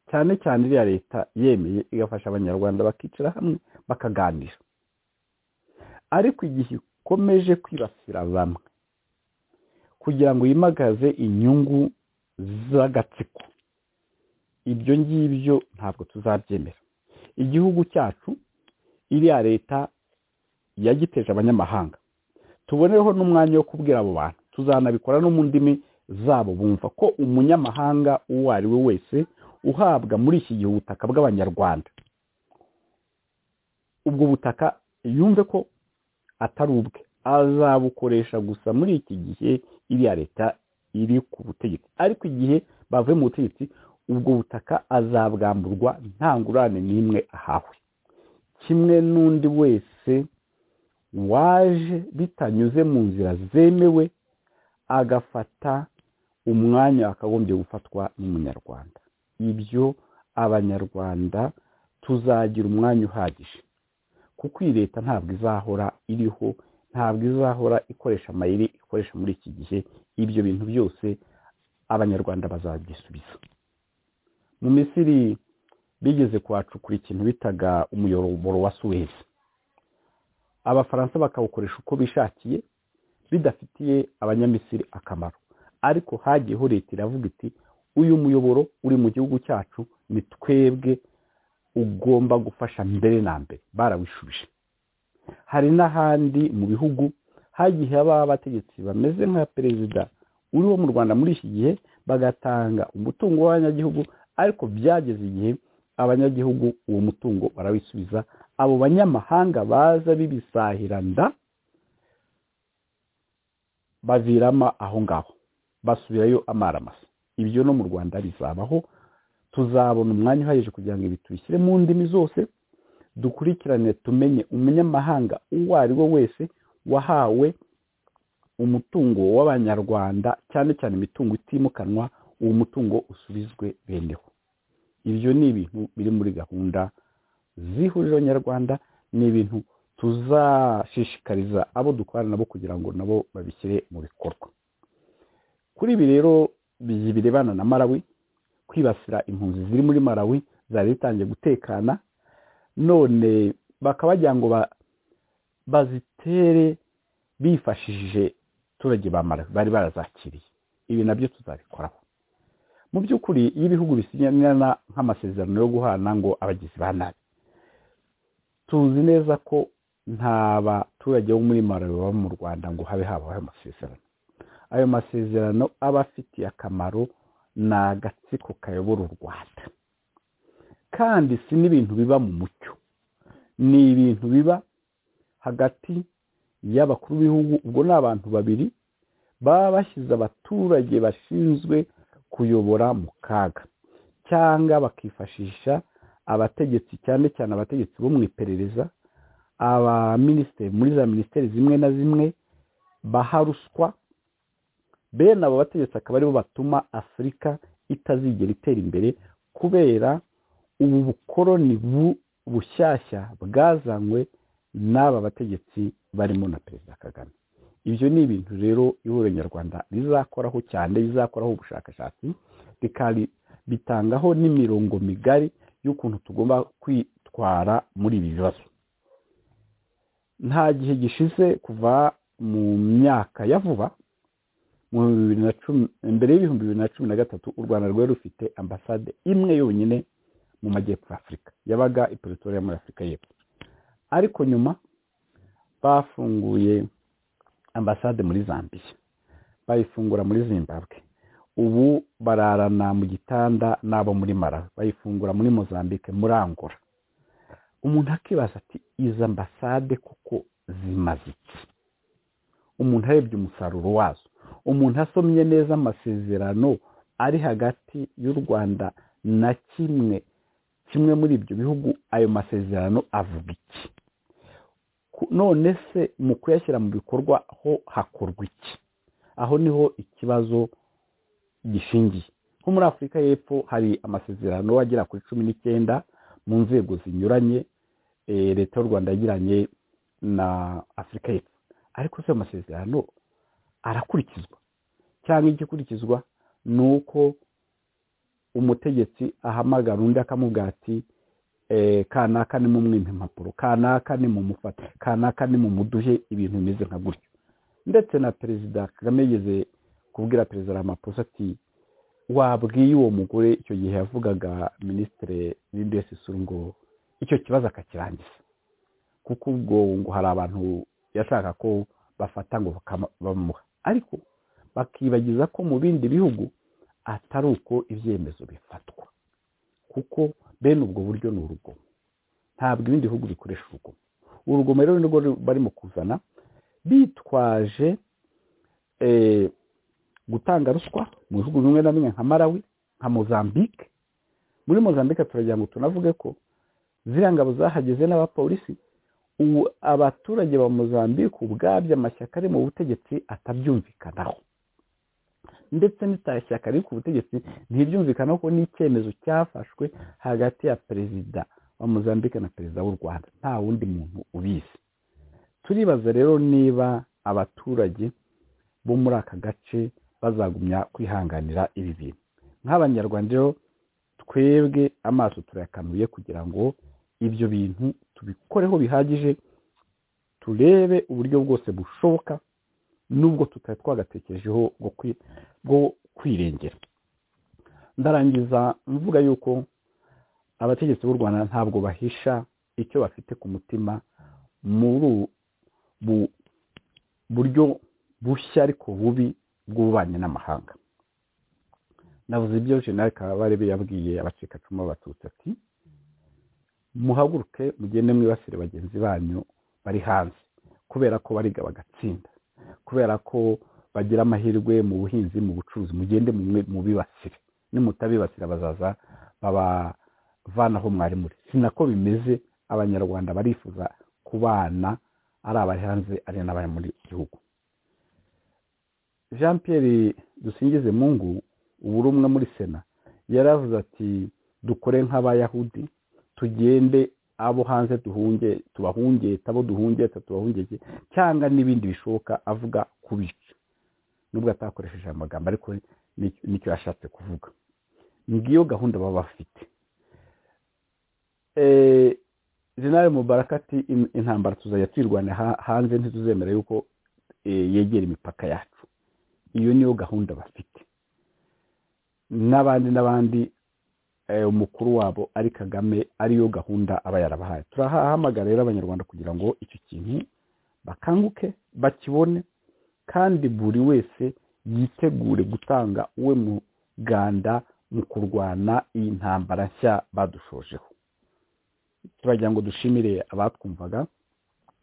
cyane cyane iriya leta yemeye igafasha abanyarwanda bakicara hamwe bakaganira ariko igihe ikomeje kwibasira bamwe kugira ngo yimagaze inyungu z'agatsiko ibyo ngibyo ntabwo tuzabyemera igihugu cyacu iriya leta yagiteje abanyamahanga tubonereho n'umwanya wo kubwira abo bantu tuzanabikora no mu ndimi zabo bumva ko umunyamahanga uwo ari we wese uhabwa muri iki gihe ubutaka bw'abanyarwanda ubwo butaka yumve ko atari ubwe azabukoresha gusa muri iki gihe iriya leta iri ku butegetsi ariko igihe bavuye mu butegetsi ubwo butaka azabwamburwa nta ngurane n'imwe ahawe kimwe n'undi wese waje bitanyuze mu nzira zemewe agafata umwanya wakagombye gufatwa n'umunyarwanda ibyo abanyarwanda tuzagira umwanya uhagije kuko iyi leta ntabwo izahora iriho ntabwo izahora ikoresha amayeri ikoresha muri iki gihe ibyo bintu byose abanyarwanda bazabyisubiza mu misiri bigeze kuhacukura ikintu bitaga umuyoboro wa suwezi abafaransa bakawukoresha uko bishakiye bidafitiye abanyamisiri akamaro ariko hagiyeho leta iravuga iti uyu muyoboro uri mu gihugu cyacu ni twebwe ugomba gufasha mbere na mbere barawishubije hari n'ahandi mu bihugu hagiye habaho abategetsi bameze nka perezida uriho mu rwanda muri iki gihe bagatanga umutungo w'abanyagihugu ariko byageze igihe abanyagihugu uwo mutungo barawisubiza abo banyamahanga baza bibisahiranda bavirama aho ngaho basubirayo amaramasa ibyo no mu rwanda bizabaho tuzabona umwanya uhagije kugira ngo ibi tubishyire mu ndimi zose dukurikirane tumenye umunyamahanga uwo ari we wese wahawe umutungo w'abanyarwanda cyane cyane imitungo itimukanwa uwo mutungo usubizwe beneho ibyo ni ibintu biri muri gahunda z'ihuriro nyarwanda ni ibintu tuzashishikariza abo dukorana nabo kugira ngo nabo babishyire mu bikorwa kuri ibi rero birebana na marawi kwibasira impunzi ziri muri marawi zari zitangiye gutekana none bakaba bagira ngo bazitere bifashishije abaturage ba marawi bari barazakiriye ibi nabyo tuzabikoraho mu by'ukuri iyo ibihugu bisinyana nk'amasezerano yo guhana ngo abagizi ba nabi tuzi neza ko nta baturage bo muri marawi baba mu rwanda ngo habe habaho ayo masezerano ayo masezerano aba afitiye akamaro ni agatsiko kayobora u rwanda kandi si n'ibintu biba mu mucyo ni ibintu biba hagati y'abakuru b'ibihugu ubwo ni abantu babiri baba bashyize abaturage bashinzwe kuyobora mu kaga cyangwa bakifashisha abategetsi cyane cyane abategetsi bo mu iperereza abaminisitiri muri za minisiteri zimwe na zimwe baha ruswa bene abo bategetsi akaba aribo batuma afurika itazigera itera imbere kubera ubu bukoroni bushyashya bwazanywe n'aba bategetsi barimo na perezida kagame ibyo ni ibintu rero ihuriro nyarwanda rizakoraho cyane rizakoraho ubushakashatsi bitangaho n'imirongo migari y'ukuntu tugomba kwitwara muri ibi bibazo nta gihe gishize kuva mu myaka ya vuba mbere y'ibihumbi bibiri na cumi na gatatu u rwanda rwari rufite ambasade imwe yonyine mu majyepfo afurika yabaga iperereza muri afurika y'epfo ariko nyuma bafunguye ambasade muri zambia bayifungura muri zimbabwe ubu bararana mu gitanda n'abo muri marawi bayifungura muri mozambique muri angola umuntu akibaza ati izi ambasade kuko zimaze iki umuntu arebye umusaruro wazo umuntu asomye neza amasezerano ari hagati y'u rwanda na kimwe kimwe muri ibyo bihugu ayo masezerano avuga iki none se mu kuyashyira mu bikorwa ho hakorwa iki aho niho ikibazo gishingiye nko muri afurika y'epfo hari amasezerano agera kuri cumi n'icyenda mu nzego zinyuranye leta y'u rwanda yagiranye na afurika y'epfo ariko se ayo masezerano arakurikizwa cyangwa igikurikizwa ni uko umutegetsi ahamagara undi akamubwira ati kanaka ni mumwimpa impapuro kanaka ni mumufate kanaka ni mumuduhe ibintu bimeze nka gutyo ndetse na perezida kagame yigeze kubwira perezida ramaphosa ati wabwiye uwo mugore icyo gihe yavugaga minisitiri w'indesi suru ngo icyo kibazo akakirangiza kuko ubwo ngo hari abantu yashaka ko bafata ngo bamuha ariko bakibagiza ko mu bindi bihugu atari uko ibyemezo bifatwa kuko bene ubwo buryo ni urugomo ntabwo ibindi bihugu bikoresha urugomo urugomo rero ni rwo barimo kuzana bitwaje gutanga ruswa mu bihugu bimwe na bimwe nka marawi nka mozambique muri mozambique turagira ngo tunavuge ko ziriya ngabo zahageze n'abapolisi ubu abaturage ba mozambique ubwabyo amashyaka ari mu butegetsi atabyumvikanaho ndetse n'itashyaka riri ku butegetsi ntiryumvikanaho ko n'icyemezo cyafashwe hagati ya perezida wa mozambique na perezida w'u rwanda nta wundi muntu ubizi turibaza rero niba abaturage bo muri aka gace bazagumya kwihanganira ibi bintu nk'abanyarwanda rero twebwe amaso turayakanuye kugira ngo ibyo bintu tubikoreho bihagije turebe uburyo bwose bushoboka nubwo tutari twagatekerejeho bwo kwirengera ndarangiza mvuga yuko abategetsi b'u rwanda ntabwo bahisha icyo bafite ku mutima muri ubu buryo bushya ariko bubi bw'ububanyi n'amahanga navuze ibyo jenali kabarebe yabwiye abacikacumu b'abatutsi ati muhaguruke mugende mwibasire bagenzi banyu bari hanze kubera ko bariga bagatsinda kubera ko bagira amahirwe mu buhinzi mu bucuruzi mugende mubibasire nimutabibasira bazaza babavanaho mwari muri si nako bimeze abanyarwanda barifuza kubana ari abari hanze ari n'abari muri gihugu jean Pierre dusingize mungu ubu umwe muri sena yaravuze ati dukore nk'abayahudi tugende abo hanze duhunge tubahungeta abo duhungeta tubahungeke cyangwa n'ibindi bishoboka avuga kubica nubwo atakoresheje amagambo ariko nicyo yashatse kuvuga ngiyo gahunda baba bafite jenali mubaraka ati intambara tuzajya twirwanya hanze ntituzemera yuko yegera imipaka yacu iyo niyo gahunda bafite n'abandi n'abandi umukuru wabo ari kagame ariyo gahunda aba yarabahaye turahamagara rero abanyarwanda kugira ngo icyo kintu bakanguke bakibone kandi buri wese yitegure gutanga uwe muganda mu kurwana iyi ntambara nshya badushojeho turagira ngo dushimire abatwumvaga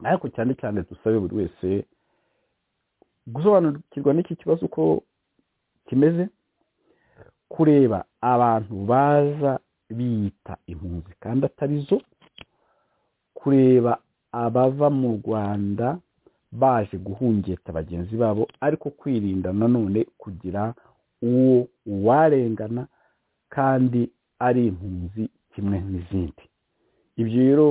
ariko cyane cyane dusabe buri wese gusobanukirwa n'iki kibazo uko kimeze kureba abantu baza biyita impunzi kandi atari zo kureba abava mu rwanda baje guhungeta bagenzi babo ariko kwirinda nanone kugira uwo uwarengana kandi ari impunzi kimwe n'izindi ibyo rero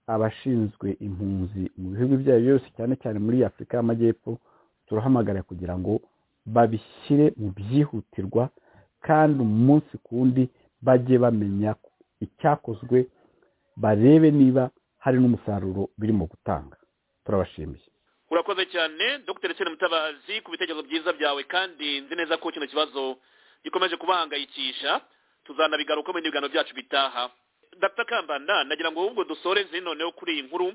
abashinzwe impunzi mu bihugu ibyo ari byo byose cyane cyane muri afurika y'amajyepfo turahamagara kugira ngo babishyire mu byihutirwa kandi umunsi ku wundi bajye bamenya icyakozwe barebe niba hari n'umusaruro birimo gutanga turabashimiye urakoze cyane dr sena mutabazi ku bitekerezo byiza byawe kandi nzi neza ko kino kibazo gikomeje kubahangayikisha tuzanabigaruka mu biganiro byacu bitaha dr kambanda nagira ngo ahubwo dusoreze noneho kuri iyi nkuru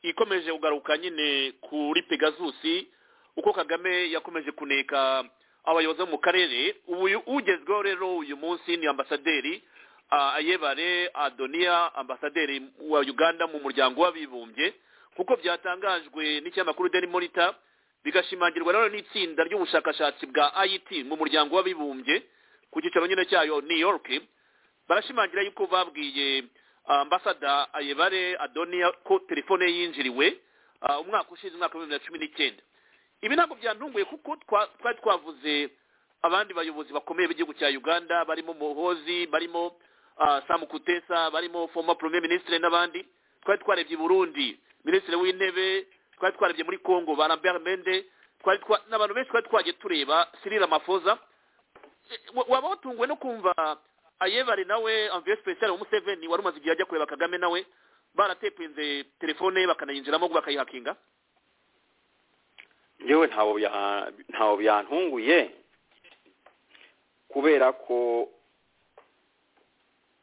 ikomeje kugaruka nyine kuri pegasusi uko kagame yakomeje kuneka abayobozi bo mu karere ubu ugezweho rero uyu munsi ni ambasaderi ayebare adoniya ambasaderi wa uganda mu muryango w'abibumbye kuko byatangajwe n'ikinyamakuru deni monita bigashimangirwa rero n'itsinda ry'ubushakashatsi bwa it mu muryango w'abibumbye ku cyicaro nyine cyayo new york barashimangira yuko babwiye ambasada ayebare adoniya ko telefone ye yinjiriwe umwaka ushize umwaka wa bibiri na cumi n'icyenda ibi ntabwo byantunguye kuko twari twavuze abandi bayobozi bakomeye b'igihugu cya uganda barimo muhozi barimo samu kutesa barimo foma premier minisitiri n'abandi twari twarebye i burundi minisitiri w'intebe twari twarebye muri congo ba lambert mende n'abantu benshi twari twagiye tureba sirira mafoza waba watunguwe no kumva ayebare nawe amviye sipesiyare wa museveni wari umaze igihe ajya kureba kagame nawe baratepinze telefone ye bakanayinjiramo bakayihakinga yewe ntawe byantunguye kubera ko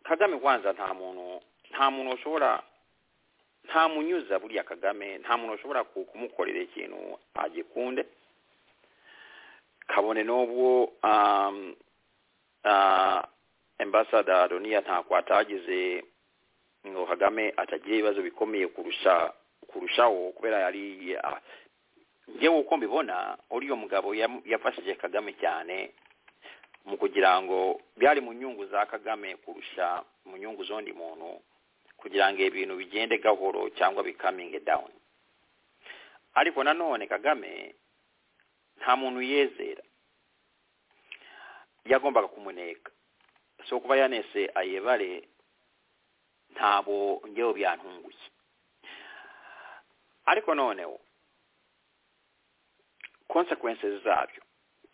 kagame kwanza nta muntu nta muntu ushobora nta munyuza buriya kagame nta muntu ushobora kumukorera ikintu agikunde kabone n'ubwo ambasada doniya ntako atagize ngo kagame atagira ibibazo bikomeye kurusha kurushaho kubera yari ngewe uko mbibona uriya mugabo yafashije kagame cyane mu kugira ngo byari mu nyungu za kagame kurusha mu nyungu z'undi muntu kugira ngo ibintu bigende gahoro cyangwa bikaminge dawuni ariko nanone kagame nta muntu yezera yagombaga kumuneka so kuba yanese ayebare ntabo ngewe byantunguye ariko noneho konsekwensi zabyo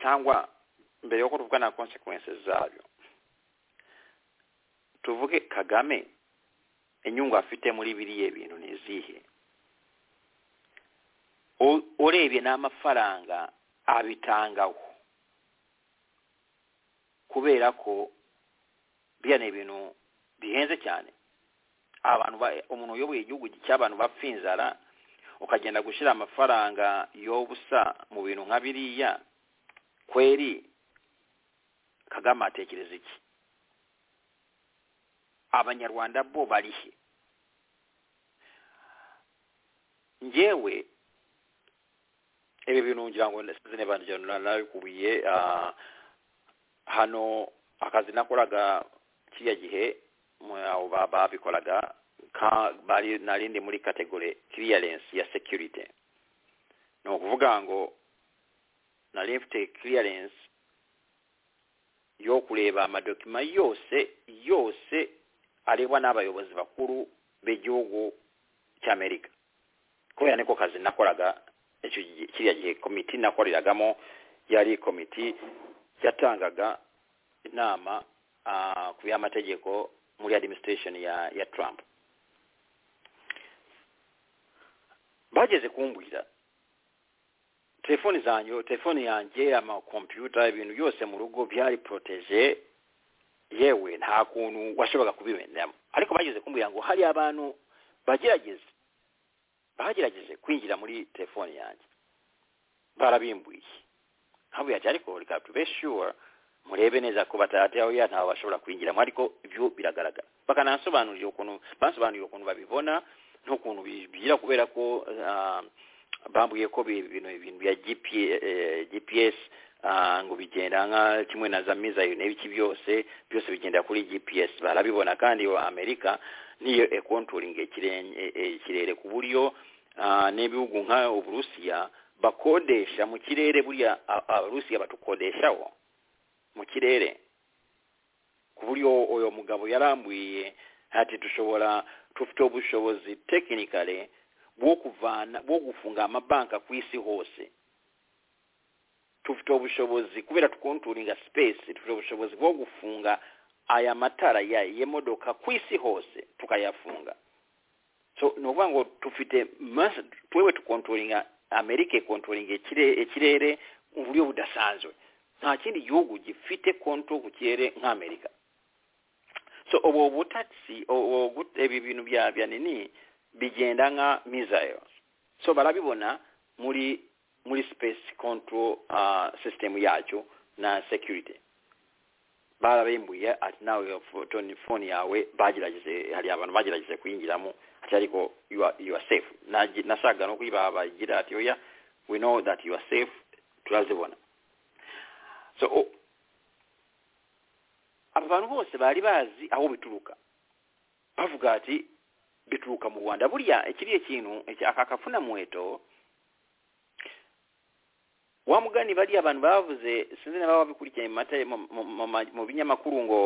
cyangwa mbere yuko tuvuga na konsekwensi zabyo tuvuge kagame inyungu afite muri biriya bintu ni izihe urebye n'amafaranga abitangaho kubera ko biriya ni ibintu bihenze cyane abantu umuntu uyoboye igihugu cy'abantu bapfa inzara ukagenda gushyira amafaranga y'ubusa mu bintu nka biriya kweri kagame atekereza iki abanyarwanda bo barihe ngewe ibi bintu ngira ngo ndasize n'ibandijyana nabikubiye hano akazi nakoraga kiriya gihe babikoraga nari ndi muri kategori clearance ya security ni ukuvuga ngo nari mfite clearance yo kureba amadokima yose yose arebwa n'abayobozi bakuru b'igihugu cy'amerika kubera niko kazi nakoraga kiriya gihe komiti nakoreragamo yari komiti yatangaga inama ku by'amategeko muri adiminisitirisheni ya ya trump bageze kumbwira telefoni zanjye telefoni yanjye amakompiyuta ibintu byose mu rugo byari poroteje yewe nta kuntu washoboraga kubibenderamo ariko bageze kumbwira ngo hari abantu bagerageze bagerageje kwinjira muri telefoni yanjye barabimbuye nkabuye ati ariko reka tube shuwa murebe neza ko batateraho ya ntawe bashobora kwinjiramo ariko ibyo biragaragara bakanasobanurira ukuntu basobanurira ukuntu babibona n'ukuntu bigira kubera ko bambwiye ko ibintu ibintu bya gps ngo bigenda nka kimwe na za mizayo n'ibiki byose byose bigenda kuri gps barabibona kandi amerika niyo ekonturingi ikirere ku buryo n'ibihugu nka uburusiya bakodesha mu kirere buriya abarusiya batukodeshaho mu kirere ku buryo uyu mugabo yarambwiye ati dushobora dufite ubushobozi tekinikare bwo kuvana bwo gufunga amabanki ku isi hose tufite ubushobozi kubera tukonturinga sipesi dufite ubushobozi bwo gufunga aya matara ya- y'imodoka ku isi hose tukayafunga so ni ukuvuga ngo dufite mass- twewe tukontrolinga amerika ikontrolinga ikire- ikirere mu buryo budasanzwe nta kindi gihugu gifite konto ku kirere nk'amerika so ubu butagisi ubu gut- ibi bintu bya bya nini bigenda nka misayo so barabibona muri muri space control uh, system yacyo na security barabimbuye ati nawe fo- toni- phone yawe bagerageje hari abantu bagerageje kuyinjiramo ati ariko you are, you are safe Nagi- nashakaga no kuyibaha bagira ati oya we know that you are safe turazibona so o- abo bantu bose bari bazi aho bituruka bavuga ati bituruka mu rwanda buriya ikiriya kintu iki- aka kafunamuheto wa mugani bariya abantu bavuze sinzi naba babikurikiye mu mata- mu- mu- mu ma- mu binyamakuru ngo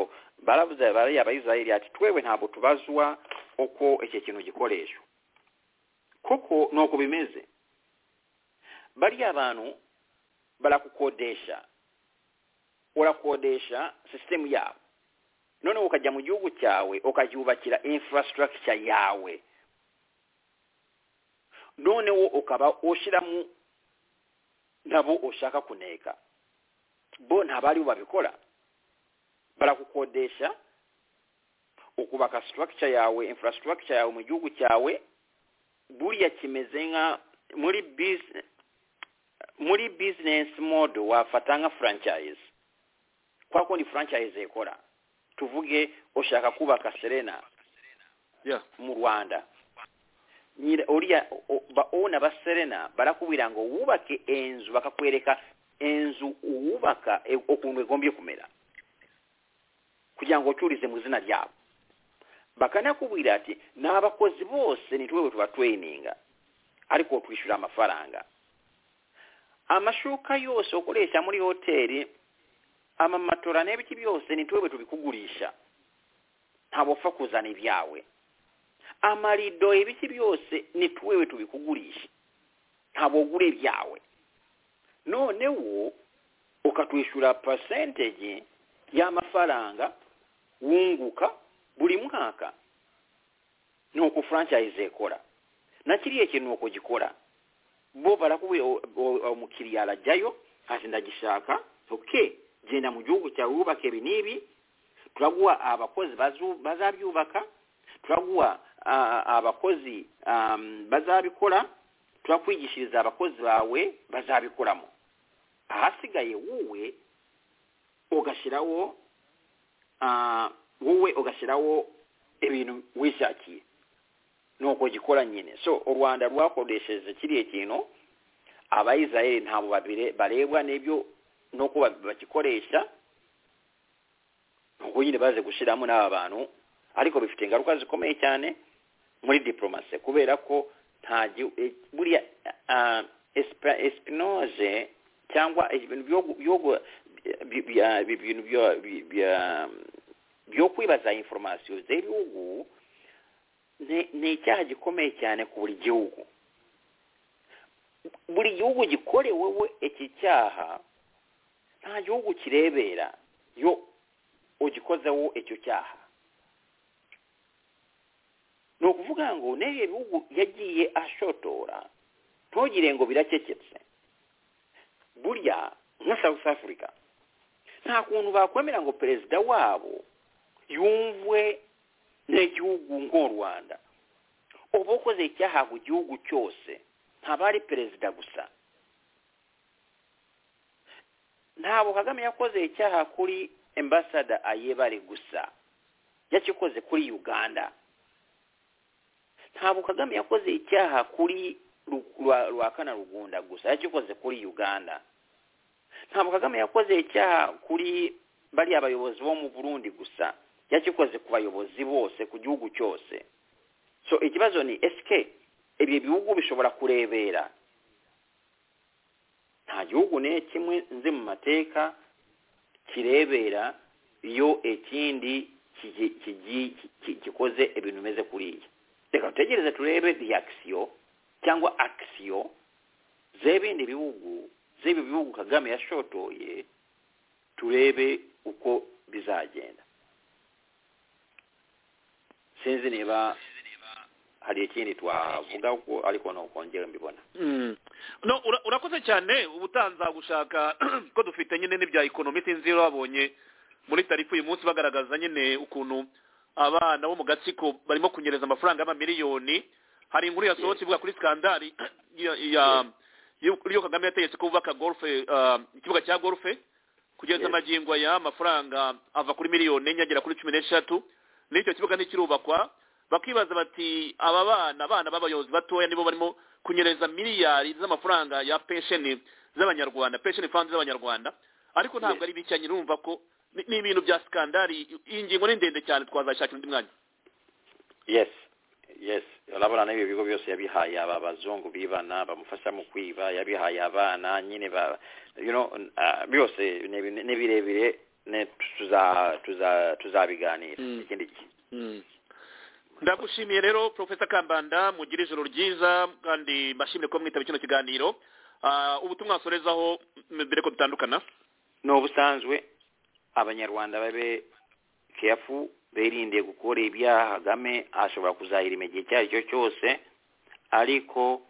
baravuze bariya abayisiraheli ati twewe ntabwo tubazwa uko icyo kintu gikoreshwa kuko ni uko bimeze bariya abantu barakukodesha urakodesha sisitemu yabo noneho ukajya mu gihugu cyawe ukacyubakira infrastructure yawe noneho ukaba ushyiramo nabo ushaka kuneka bo ntabwo aribo babikora barakukodesha ukubaka structure yawe infrastructure yawe mu gihugu cyawe buriya kimeze nka muri business muri business model wafata nka franchise kwa kundi franchise ikora tuvuge ushaka kubaka serena Yeah. mu rwanda nyira uriya o- o- ba- owner ba serena barakubwira ngo wubake enzu bakakwereka enzu uwubaka e- ukuntu igombye kumera kugira ngo ucurize mu izina ryabo bakanakubwira ati n'abakozi bose nitwewe tubatraininga ariko twishyura amafaranga amashuka yose ukoresha muri hoteli amamatora n'ibiki byose nitwewe tubikugurisha ntabwo upfa kuzana ibyawe amarido ibiki byose ni twewe tubikugurisha ntabwo ugura ibyawe noneho ukatwishyura percentage y'amafaranga wunguka buri mwaka ni uko franchise ikora na kiriya kintu uko gikora bo barakubwira o- o- umukiriya arajyayo ati ndagishaka okay genda mu gihugu cyawe wubake ibi n'ibi turaguha abakozi bazu- bazabyubaka turaguha ah, abakozi am, bazabikora turakwigishiriza abakozi bawe bazabikoramo ahasigaye wowe ugashyiraho ah, wowe ugashyiraho ibintu wishakiye nuko gikora nyine so u rwanda rwakoresheje kiriya kintu abayisiraheli ntabwo babire- barebwa n'ibyo nuko ba- bagikoresha nuko nyine baze gushyiramo n'aba bantu ariko bifite ingaruka zikomeye cyane muri diplomasi kubera ko nta gi- e- buriya ah, espa- espinoze cyangwa ibintu byo gu- byo gu- bi- bya- bi- bintu bya- bi- bya- byo kwibaza inforomasiyo z'ibihugu ni ni icyaha gikomeye cyane ku buri gihugu buri gihugu gikoreweho iki cyaha nta gihugu kirebera yo ugikozeho icyo cyaha ni ukuvuga ngo n'ibyo bihugu yagiye ashotora ntugire ngo birakeketse burya nka south africa nta kuntu bakwemera ngo perezida wabo yumvwe n'igihugu nk'u rwanda uba ukoze icyaha ku gihugu cyose ntaba ari perezida gusa ntabwo kagame yakoze icyaha kuri embasada ayebare gusa yakikoze kuri uganda ntabwo kagame yakoze icyaha kuri Ru- Rwa- rwakana rugunda gusa yakikoze kuri uganda ntabwo kagame yakoze icyaha kuri bariya bayobozi bo mu burundi gusa yakikoze ku bayobozi bose ku gihugu cyose so ikibazo ni esike ibyo bihugu bishobora kurebera nta gihugu ne kimwe nzi mu mateka kirebera iyo ikindi kigi- kigi- ki- gikoze ibintu bimeze kuriya reka dutegereze turebe reaction cyangwa action z'ibindi bihugu z'ibi bihugu kagame yashotoye turebe uko bizagenda sinzi niba hari ikindi twavuga ko ariko nukongera mbibona Mm. no ura- urakoze cyane ubutanza gushaka ko dufite nyine n'ibya ekonomi sinzi iyo babonye muri tarifu uyu munsi bagaragaza nyine ukuntu abana bo mu gatsiko barimo kunyereza amafaranga y'amamiliyoni hari inkuru yasohotse ivuga kuri skandari ya- ya- y'uburyo kagame yategetse ko bubaka golfe ah, ikibuga cya golfe kugeza Yes. amagingo aya amafaranga ava kuri miliyoni enye agera kuri cumi n'eshatu n'icyo kibuga ntikirubakwa bakibaza bati aba bana abana b'abayobozi batoya nibo barimo kunyereza miliyari z'amafaranga ya pensheni z'abanyarwanda pensheni fandi z'abanyarwanda ariko ntabwo ari bicanye urumva ko ni- ni ibintu bya skandari iyi ngingo ni ndende cyane twazashakira undi mwanya yes yes urabona n'ibi bigo byose yabihaye aba bazungu bibana bamufasha mu kwiba yabihaye abana nyine ba you know ah, byose ni bi- ni birebire ne- tuza- tuza- tuzabiganira ikindi gihe ndagushimiye rero profesa kambanda mugire ijoro ryiza kandi mbashimire kuba mwitaba kino kiganiro Ah, ubutumwa wasorezaho m- mbere ko dutandukana ni ubusanzwe abanyarwanda babe kefu berinde gukora ibyaha kagame ashobora kuzahirima igihe icyo ari cyo cyose ariko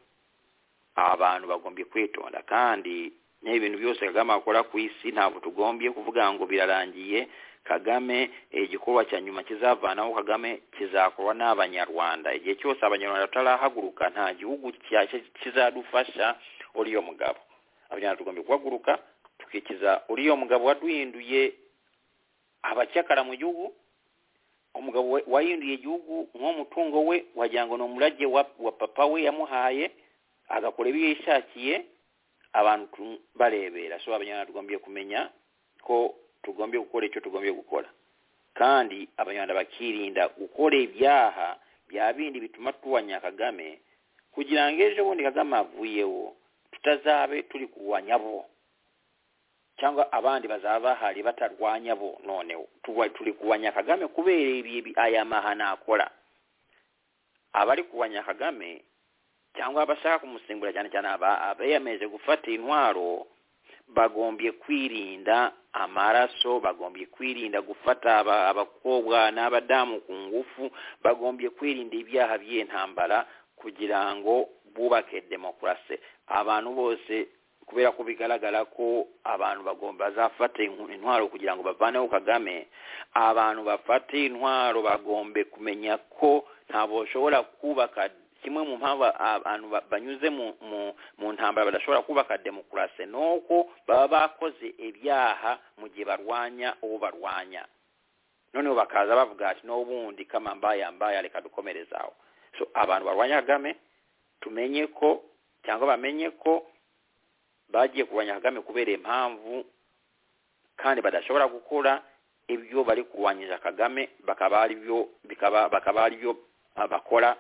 abantu bagombye kwitonda kandi n'ibintu byose kagame akora ku isi ntabwo tugombye kuvuga ngo birarangiye kagame eh, igikorwa cya nyuma kizavanaho kagame kizakorwa n'abanyarwanda igihe cyose abanyarwanda batarahaguruka nta gihugu cyashya kizadufasha uriyo mugabo abanyarwanda tugombye guhaguruka tukikiza uriya mugabo waduhinduye abacyakara mu gihugu umugabo we- wahinduye igihugu nk'umutungo we wagira ngo ni umurage wa, wa papa we yamuhaye agakora ibyo yishakiye abantu tu- barebera so abanyarwanda tugombye kumenya ko tugombye gukora icyo tugombye gukora kandi abanyarwanda bakirinda gukora ibyaha bya bindi bituma tuwanya kagame kugira ngo ejo bundi kagame avuyeho tutazabe turi kurwanya bo cyangwa abandi bazaba bahari batarwanya bo noneho tuba- turi kurwanya kagame kubera ibi- ibi- aya mahano akora abari kurwanya kagame cyangwa abashaka kumusimbura cyane cyane aba- abeyemeje gufata intwaro bagombye kwirinda amaraso bagombye kwirinda gufata aba- abakobwa n'abadamu ku ngufu bagombye kwirinda ibyaha by'intambara kugira ngo bubake demokarasi abantu bose kubera ko bigaragara ko abantu bagomba bazafata inku- intwaro kugira ngo bavaneho kagame abantu bafata intwaro bagombe kumenya ko ntabwo bashobora kubaka kimwe mu mpamvu abantu ba- banyuze mu mu- mu ntambara badashobora kubaka demokarasi ni uko baba bakoze ibyaha mu gihe barwanya uwo barwanya noneho bakaza bavuga ati n'ubundi kama mbaye mbaye reka dukomereze aho so abantu barwanya kagame tumenye ko cyangwa bamenye ko bagiye kurwanya kagame kubera impamvu kandi badashobora gukora ibyo bari kurwanyiriza kagame bakaba ari byo bikaba- bakaba ari byo ah, bakora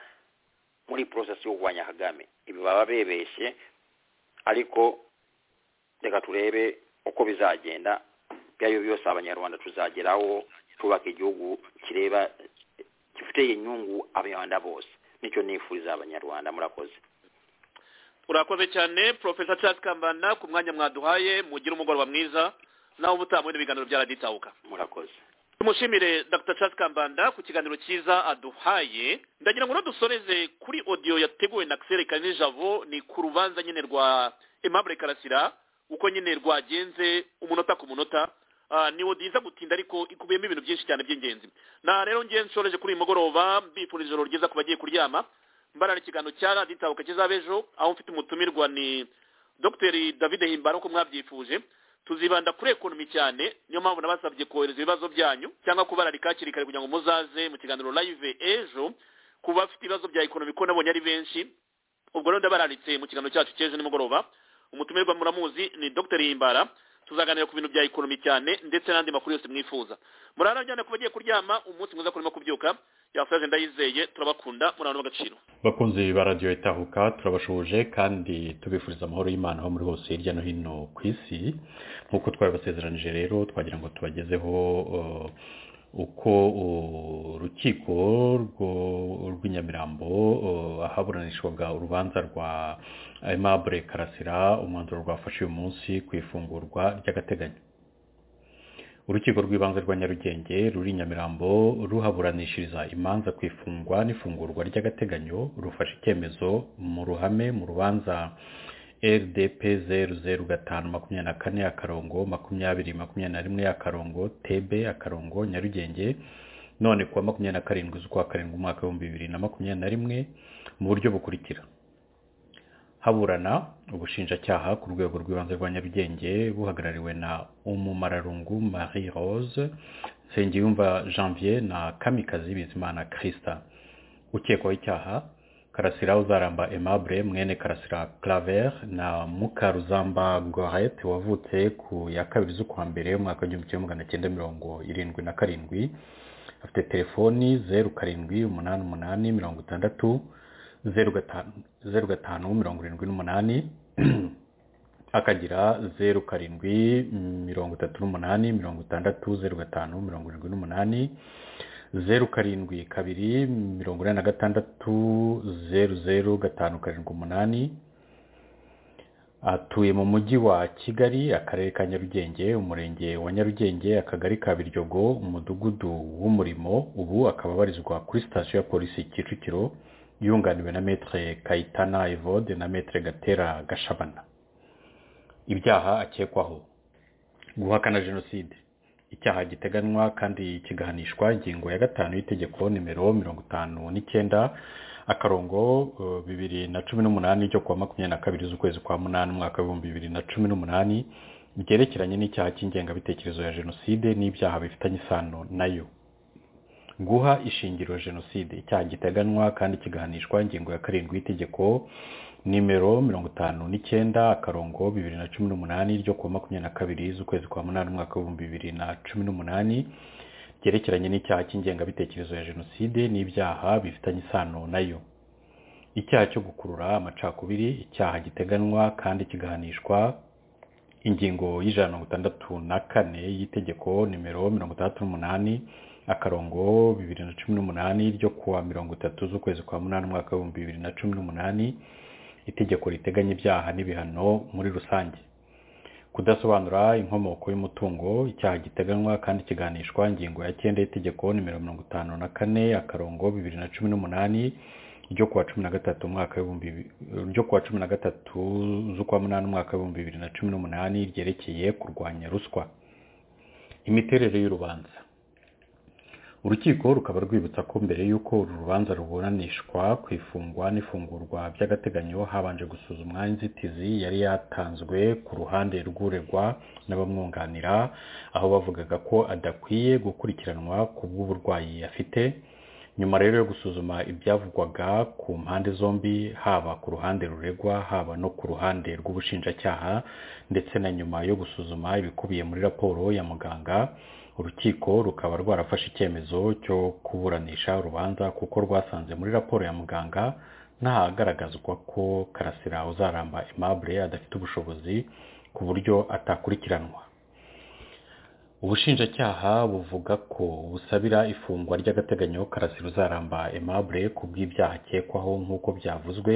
muri process yo kurwanya kagame ibi baba bebeshye ariko reka turebe uko bizagenda ibyo byose abanyarwanda tuzageraho twubaka igihugu kireba gifitiye inyungu abanyarwanda bose nicyo nifuriza abanyarwanda murakoze urakoze cyane profesa charles kambanda ku mwanya mwaduhaye mugire umugoroba mwiza nawe uba utabonye ibiganiro bya radiyo itahuka murakoze tumushimire dr charles kambanda ku kiganiro cyiza aduhaye ndagira ngo unadusoreze kuri odiyo yateguwe na xel kanijabo ni ku rubanza nyine rwa aimable karasira uko nyine rwagenze umunota ku munota Ah, ni odiyo gutinda ariko ikubiyemo ibintu byinshi cyane by'ingenzi na rero ngiye nshoreje kuri uyu mugoroba mbifurije ijoro ryiza ku bagiye kuryama mbarana ikiganiro cya radiyo itahuka kizaba ejo aho mfite umutumirwa ni dr david himbara uko mwabyifuje tuzibanda kuri ekonomi cyane niyo mpamvu nabasabye kohereza ibibazo byanyu cyangwa kubararika hakiri kare kugira ngo muzaze mu kiganiro live ejo ku bafite ibibazo bya ekonomi ko nabonye ari benshi ubwo rero ndabararitse mu kiganiro cyacu cy'ejo nimugoroba umutumirwa muramuzi ni dr himbara tuzaganira ku bintu bya ekonomi cyane ndetse n'andi makuru yose mwifuza murara ku bagiye kuryama umunsi mwiza kurimo kubyuka yasaje ndayizeye turabakunda murabona agaciro bakunzi ba radiyo itahuka turabashuje kandi tubifuriza amahoro y'imana aho muri hose hirya no hino ku isi nk'uko twabibasezeranije rero twagira ngo tubagezeho eh, uko eh, urukiko rwo- rw'inyamirambo eh, ahaburanishwaga urubanza rwa aimable karasira umwanzuro rwafashe uyu munsi ku ifungurwa ry'agateganyo urukiko rw'ibanze rwa nyarugenge ruri i nyamirambo ruhaburanishiriza imanza ku ifungwa n'ifungurwa ry'agateganyo rufashe icyemezo mu ruhame mu rubanza rdp zeru zeru gatanu makumyabiri na kane akarongo makumyabiri makumyabiri na rimwe akarongo tebe akarongo nyarugenge none kuwa makumyabiri na karindwi z'ukwa karindwi umwaka w'ibihumbi bibiri na makumyabiri na rimwe mu buryo bukurikira haburana ubushinjacyaha ku rwego rw'ibanze rwa nyarugenge buhagarariwe na umumararungu marie rose nsengiyumva janvier na kamikazi bizimana christa ukekwaho icyaha karasira uzaramba aimable mwene karasira claver na mukaruzamba gorete wavutse ku ya kabiri z'ukwa mbere umwaka w'igihumbi kimwe magana cyenda mirongo irindwi na karindwi afite telefoni zeru karindwi umunani umunani mirongo itandatu zeru gatanu mirongo irindwi n'umunani akagira zeru karindwi mirongo itatu n'umunani mirongo itandatu zeru gatanu mirongo irindwi n'umunani zeru karindwi kabiri mirongo inani na gatandatu zeru zeru gatanu karindwi umunani atuye mu mujyi wa kigali akarere ka nyarugenge umurenge wa nyarugenge akagari ka biryogo umudugudu w'umurimo ubu akaba abarizwa kuri sitasiyo ya polisi kicukiro yunganiwe na metere kayitana evode na metere gatera gashabana ibyaha akekwaho guhakana jenoside icyaha giteganywa kandi kigahanishwa ingingo ya gatanu y'itegeko nimero mirongo itanu n'icyenda akarongo bibiri na cumi n'umunani ryo kuwa makumyabiri na kabiri z'ukwezi kwa munani umwaka w'ibihumbi bibiri na cumi n'umunani byerekeranye n'icyaha cy'ingengabitekerezo ya jenoside n'ibyaha bifitanye isano nayo guha ishingiro jenoside icyaha giteganywa kandi kigahanishwa ingingo ya karindwi y'itegeko nimero mirongo itanu n'icyenda akarongo bibiri na cumi n'umunani ryo kuwa makumyabiri na kabiri z'ukwezi kwa munani umwaka w'ibihumbi bibiri na cumi n'umunani byerekeranye n'icyaha cy'ingengabitekerezo ya jenoside n'ibyaha bifitanye isano nayo icyaha cyo gukurura amacakubiri icyaha giteganywa kandi kigahanishwa ingingo y'ijana na mirongo itandatu na kane y'itegeko nimero mirongo itandatu n'umunani akarongo bibiri na cumi n'umunani ryo kuwa mirongo itatu z'ukwezi kwa munani umwaka w'ibihumbi bibiri na cumi n'umunani itegeko riteganya ibyaha n'ibihano muri rusange kudasobanura inkomoko y'umutungo icyaha giteganywa kandi kiganishwa ingingo ya cyenda y'itegeko nimero mirongo itanu na kane akarongo bibiri na cumi n'umunani ryo kuwa cumi na gatatu umwaka w'ibihumbi ryo kuwa cumi na gatatu z'ukwa munani umwaka w'ibihumbi bibiri na cumi n'umunani ryerekeye kurwanya ruswa imiterere y'urubanza urukiko rukaba rwibutsa ko mbere y'uko uru rubanza ruburanishwa ku ifungwa n'ifungurwa by'agateganyo habanje gusuzumwa inzitizi yari yatanzwe ku ruhande rw'uregwa n'abamwunganira aho bavugaga ko adakwiye gukurikiranwa ku bw'uburwayi afite nyuma rero yo gusuzuma ibyavugwaga ku mpande zombi haba ku ruhande ruregwa haba no ku ruhande rw'ubushinjacyaha ndetse na nyuma yo gusuzuma ibikubiye muri raporo ya muganga urukiko rukaba rwarafashe icyemezo cyo kuburanisha urubanza kuko rwasanze muri raporo ya muganga ntahagaragazwa ko karasira uzaramba aimable adafite ubushobozi ku buryo atakurikiranwa ubushinjacyaha buvuga ko busabira ifungwa ry'agateganyo karasira uzaramba aimable ku bw'ibyaha akekwaho nk'uko byavuzwe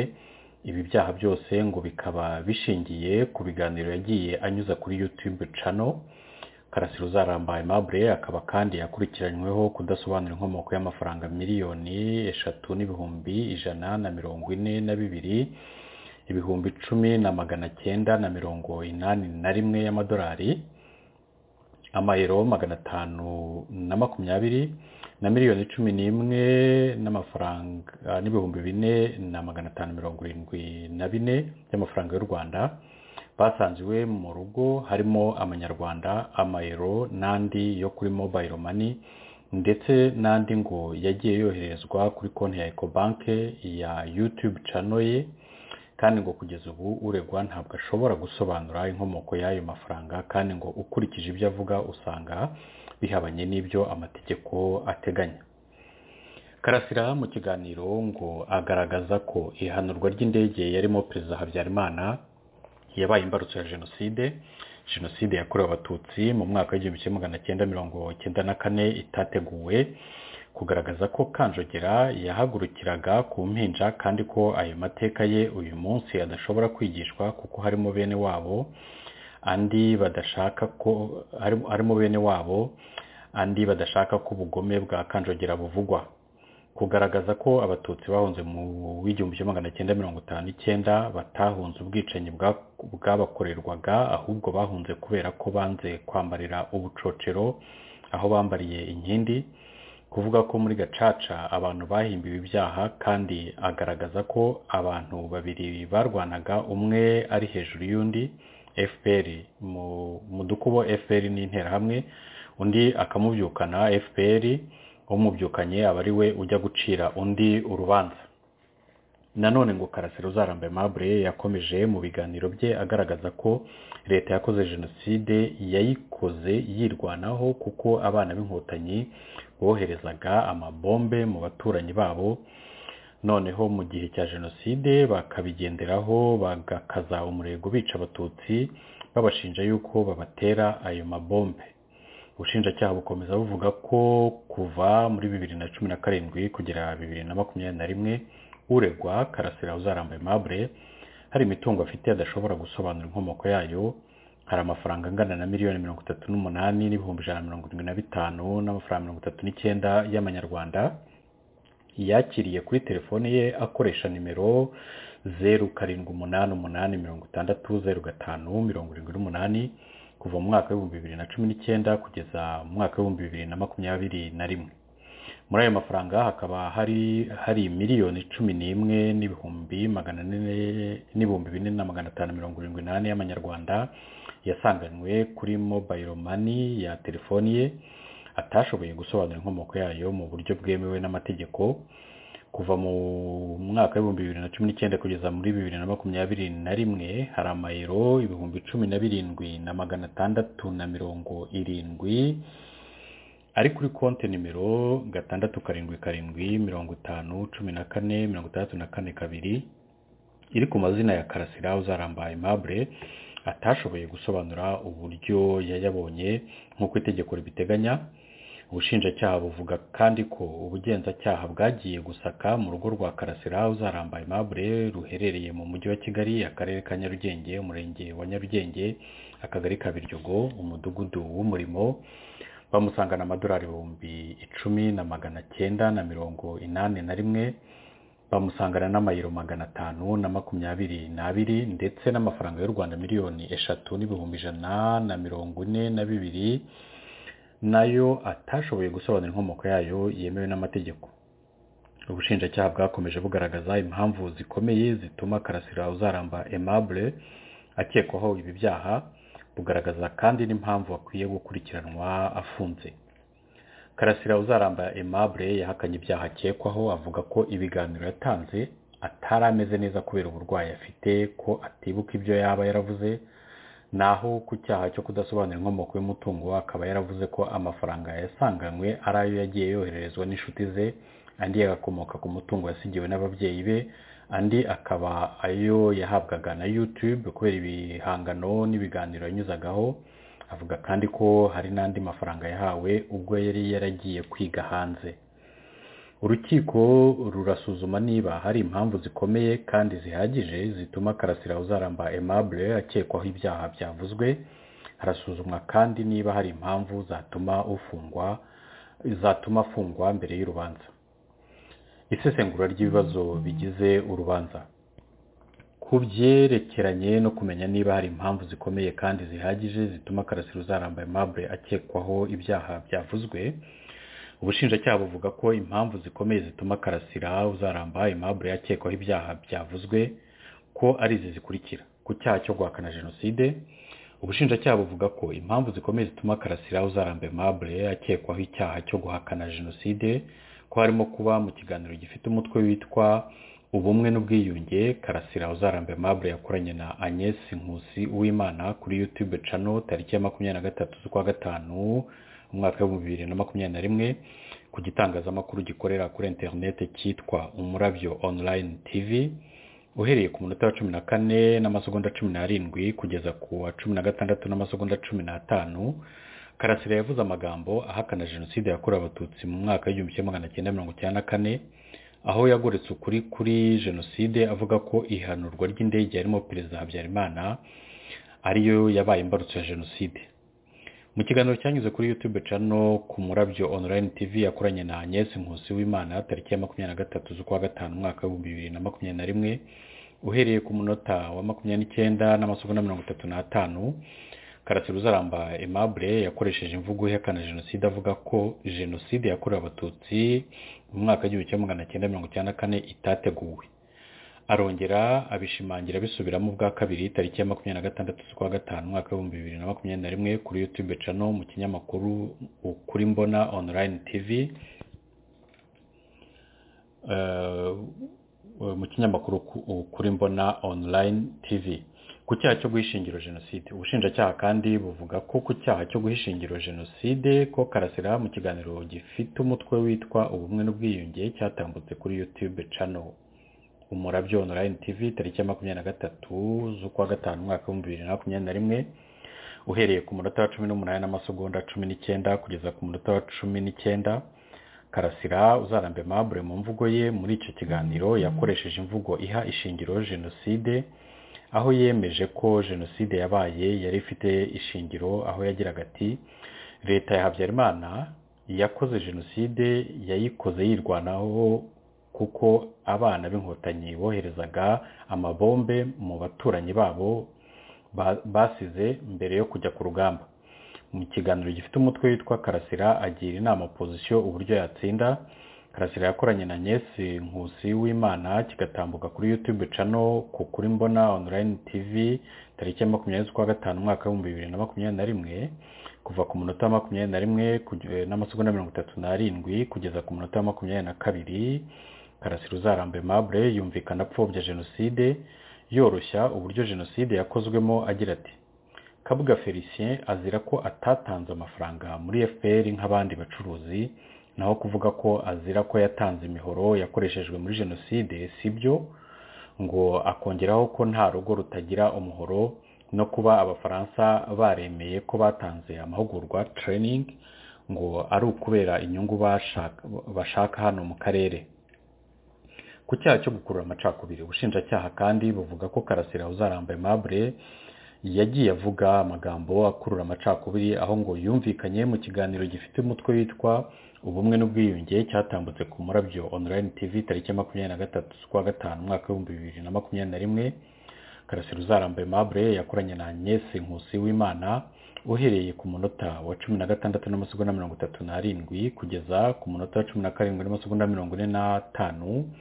ibi byaha byose ngo bikaba bishingiye ku biganiro yagiye anyuza kuri youtube channel karasira uzarambaye mabure akaba kandi yakurikiranyweho kudasobanura inkomoko y'amafaranga miliyoni eshatu n'ibihumbi ijana na mirongo ine na bibiri ibihumbi icumi na magana cyenda na mirongo inani na rimwe y'amadolari amayero magana atanu na makumyabiri na miliyoni cumi n'imwe n'amafaranga n'ibihumbi bine na magana atanu mirongo irindwi na bine by'amafaranga y'u rwanda basanzwe mu rugo harimo amanyarwanda amayero n'andi yo kuri mobile money ndetse n'andi ngo yagiye yoherezwa kuri konti ya ecobanke ya youtube channel ye kandi ngo kugeza ubu uregwa ntabwo ashobora gusobanura inkomoko y'ayo mafaranga kandi ngo ukurikije ibyo avuga usanga bihabanye n'ibyo amategeko ateganya karasira mu kiganiro ngo agaragaza ko ihanurwa ry'indege yarimo perezida habyarimana yabaye imbarutso ya jenoside jenoside yakorewe abatutsi mu mwaka w'igihumbi kimwe magana cyenda mirongo cyenda na kane itateguwe kugaragaza ko kanjogera yahagurukiraga ku mpinja kandi ko ayo mateka ye uyu munsi adashobora kwigishwa kuko harimo bene wabo andi badashaka ko harimo bene wabo andi badashaka ko ubugome bwa kanjogera buvugwa kugaragaza ko abatutsi bahunze mu w'igihumbi kimwe magana cyenda mirongo itanu n'icyenda batahunze ubwicanyi bwabakorerwaga ahubwo bahunze kubera ko banze kwambarira ubucocero aho bambariye inkindi kuvuga ko muri gacaca abantu bahimbiwe ibyaha kandi agaragaza ko abantu babiri barwanaga umwe ari hejuru y'undi fpr mu dukubo fpr ni interahamwe undi akamubyukana fpr umubyukanye aba ari we ujya gucira undi urubanza nanone ngo karasira uzaramba mabure yakomeje mu biganiro bye agaragaza ko leta yakoze jenoside yayikoze yirwanaho kuko abana b'inkotanyi boherezaga amabombe mu baturanyi babo noneho mu gihe cya jenoside bakabigenderaho bagakaza umurego bica abatutsi babashinja yuko babatera ayo mabombe ubushinjacyaha bukomeza buvuga ko kuva muri bibiri na cumi na karindwi kugera bibiri na makumyabiri na rimwe uregwa karasira uzarambaye mabure hari imitungo afite adashobora gusobanura inkomoko yayo hari amafaranga angana na miliyoni mirongo itatu n'umunani n'ibihumbi ijana na mirongo irindwi na bitanu n'amafaranga mirongo itatu n'icyenda y'amanyarwanda yakiriye kuri telefone ye akoresha nimero zeru karindwi umunani umunani mirongo itandatu zeru gatanu mirongo irindwi n'umunani kuva mu mwaka w'ibihumbi bibiri na cumi n'icyenda kugeza mu mwaka w'ibihumbi bibiri na makumyabiri na rimwe muri ayo mafaranga hakaba hari hari miliyoni cumi n'imwe n'ibihumbi magana ane n'ibihumbi bine na magana atanu mirongo irindwi n'ane y'amanyarwanda yasanganywe kuri mobayiro mani ya telefoni ye atashoboye gusobanura inkomoko yayo mu buryo bwemewe n'amategeko kuva mu mwaka w'ibihumbi bibiri na cumi n'icyenda kugeza muri bibiri na makumyabiri na rimwe hari amayero ibihumbi cumi na birindwi na magana atandatu na mirongo irindwi ari kuri konti nimero gatandatu karindwi karindwi mirongo itanu cumi na kane mirongo itandatu na kane kabiri iri ku mazina ya karasira uzarambaye mabure atashoboye gusobanura uburyo yayabonye nk'uko itegeko ribiteganya ubushinjacyaha buvuga kandi ko ubugenzacyaha bwagiye gusaka mu rugo rwa karasira uzarambaye mabure ruherereye mu mujyi wa kigali akarere ka nyarugenge umurenge wa nyarugenge akagari ka biryogo umudugudu w'umurimo bamusangana amadolari ibihumbi icumi na magana cyenda na mirongo inani na rimwe bamusangana n'amayero magana atanu na makumyabiri n'abiri ndetse n'amafaranga y'u rwanda miliyoni eshatu n'ibihumbi ijana na mirongo ine na bibiri nayo atashoboye gusobanura inkomoko yayo yemewe n'amategeko ubushinjacyaha bwakomeje bugaragaza impamvu zikomeye zituma karasira uzaramba emabure akekwaho ibi byaha bugaragaza kandi n'impamvu akwiye gukurikiranwa afunze karasira uzaramba emabure yahakanye ibyaha akekwaho avuga ko ibiganiro yatanze atari ameze neza kubera uburwayi afite ko atibuka ibyo yaba yaravuze naho ku cyaha cyo kudasobanura inkomoko y'umutungo akaba yaravuze ko amafaranga yasanganywe ari ayo yagiye yohererezwa n'inshuti ze andi agakomoka ku mutungo yasigiwe n'ababyeyi be andi akaba ayo yahabwaga na yutube kubera ibihangano n'ibiganiro yanyuzagaho avuga kandi ko hari n'andi mafaranga yahawe ubwo yari yaragiye kwiga hanze urukiko rurasuzuma niba hari impamvu zikomeye kandi zihagije zituma karasira uzaramba emabure akekwaho ibyaha byavuzwe harasuzumwa kandi niba hari impamvu zatuma ufungwa zatuma afungwa mbere y'urubanza isesengura ry'ibibazo bigize urubanza ku byerekeranye no kumenya niba hari impamvu zikomeye kandi zihagije zituma karasira uzaramba emabure akekwaho ibyaha byavuzwe ubushinjacyaha buvuga ko impamvu zikomeye zituma karasira uzaramba impamvu yakekwaho ibyaha byavuzwe ko ari izi zikurikira ku cyaha cyo guhakana jenoside ubushinjacyaha buvuga ko impamvu zikomeye zituma karasira uzaramba impamvu yakekwaho icyaha cyo guhakana jenoside ko harimo kuba mu kiganiro gifite umutwe witwa ubumwe n'ubwiyunge karasira uzaramba impamvu yakoranye na agnes nkusi uwimana kuri yutube cano tariki ya makumyabiri na gatatu z'ukwa gatanu umwaka w'ibihumbi bibiri na makumyabiri na rimwe ku gitangazamakuru gikorera kuri interineti cyitwa umurabyo online tv uhereye ku munota wa cumi na kane n'amasegonda cumi n'arindwi kugeza ku wa cumi na gatandatu n'amasegonda cumi n'atanu karasira yavuze amagambo ahakana jenoside yakorewe abatutsi mu mwaka w'igihumbi kimwe magana cyenda mirongo icyenda na kane aho yagoretse ukuri kuri jenoside avuga ko ihanurwa ry'indege yarimo perezida habyarimana ariyo yabaye imbarutso ya jenoside mu kiganiro cyanyuze kuri yutube cano ku murabyo onurayini tivi yakoranye na agnese nkusi w'imana tariki ya makumyabiri na gatatu z'ukwa gatanu umwaka w'ibihumbi bibiri na makumyabiri na rimwe uhereye ku munota wa makumyabiri n'icyenda n'amasogonda mirongo itatu n'atanu karasira uzaramba emabure yakoresheje imvugo ihakana jenoside avuga ko jenoside yakorewe abatutsi mu mwaka w'igihumbi kimwe magana cyenda mirongo icyenda na kane itateguwe arongera abishimangira bisubiramo ubwa kabiri tariki ya makumyabiri na gatandatu z'ukwa gatanu umwaka w'ibihumbi bibiri na makumyabiri na rimwe kuri yutube cano mu kinyamakuru ukuri mbona onurayini tivi mu kinyamakuru kuri mbona onurayini tivi ku cyaha cyo guhishingira jenoside ubushinjacyaha kandi buvuga ko ku cyaha cyo guhishingira jenoside ko karasira mu kiganiro gifite umutwe witwa ubumwe n'ubwiyunge cyatambutse kuri yutube cano umurabyo onurayini tivi tariki ya makumyabiri na gatatu z'ukwa gatanu umwaka w'ibihumbi bibiri na makumyabiri na rimwe uhereye ku munota wa cumi n'umunani n'amasegonda cumi n'icyenda kugeza ku munota wa cumi n'icyenda karasira uzarambe mabure mu mvugo ye muri icyo kiganiro yakoresheje imvugo iha ishingiro jenoside aho yemeje ko jenoside yabaye yari ifite ishingiro aho yagiraga ati leta ya habyarimana yakoze jenoside yayikoze yirwanaho kuko abana b'inkotanyi boherezaga amabombe mu baturanyi babo basize mbere yo kujya ku rugamba mu kiganiro gifite umutwe witwa karasira agira inama opozisiyo uburyo yatsinda karasira yakoranye na nyesi nkusi w'imana kigatambuka kuri yutube cano ku kuri mbona onurayini tivi tariki ya makumyabiri z'ukwa gatanu umwaka w'ibihumbi bibiri na makumyabiri na rimwe kuva ku munota wa makumyabiri na rimwe n'amasegonda mirongo itatu n'arindwi kugeza ku munota wa makumyabiri na kabiri karasira uzarambe mabure yumvikana apfobya jenoside yoroshya uburyo jenoside yakozwemo agira ati kabuga felicien azira ko atatanze amafaranga muri fpr nk'abandi bacuruzi naho kuvuga ko azira ko yatanze imihoro yakoreshejwe muri jenoside sibyo ngo akongeraho ko nta rugo rutagira umuhoro no kuba abafaransa baremeye ko batanze amahugurwa training ngo ari ukubera inyungu bashaka hano mu karere ku cyaha cyo gukurura amacakubiri ubushinjacyaha kandi buvuga ko karasira uzarambaye mabure yagiye avuga amagambo akurura amacakubiri aho ngo yumvikanye mu kiganiro gifite umutwe witwa ubumwe n'ubwiyunge cyatambutse ku murabyo onurayini tivi tariki ya makumyabiri na gatatu z'ukwa gatanu umwaka w'ibihumbi bibiri na makumyabiri na rimwe karasira uzarambaye mabure yakoranye na agnese nkusi w'imana uhereye ku munota wa cumi na gatandatu n'amasegonda mirongo itatu n'arindwi kugeza ku munota wa cumi na karindwi n'amasegonda mirongo ine n'atanu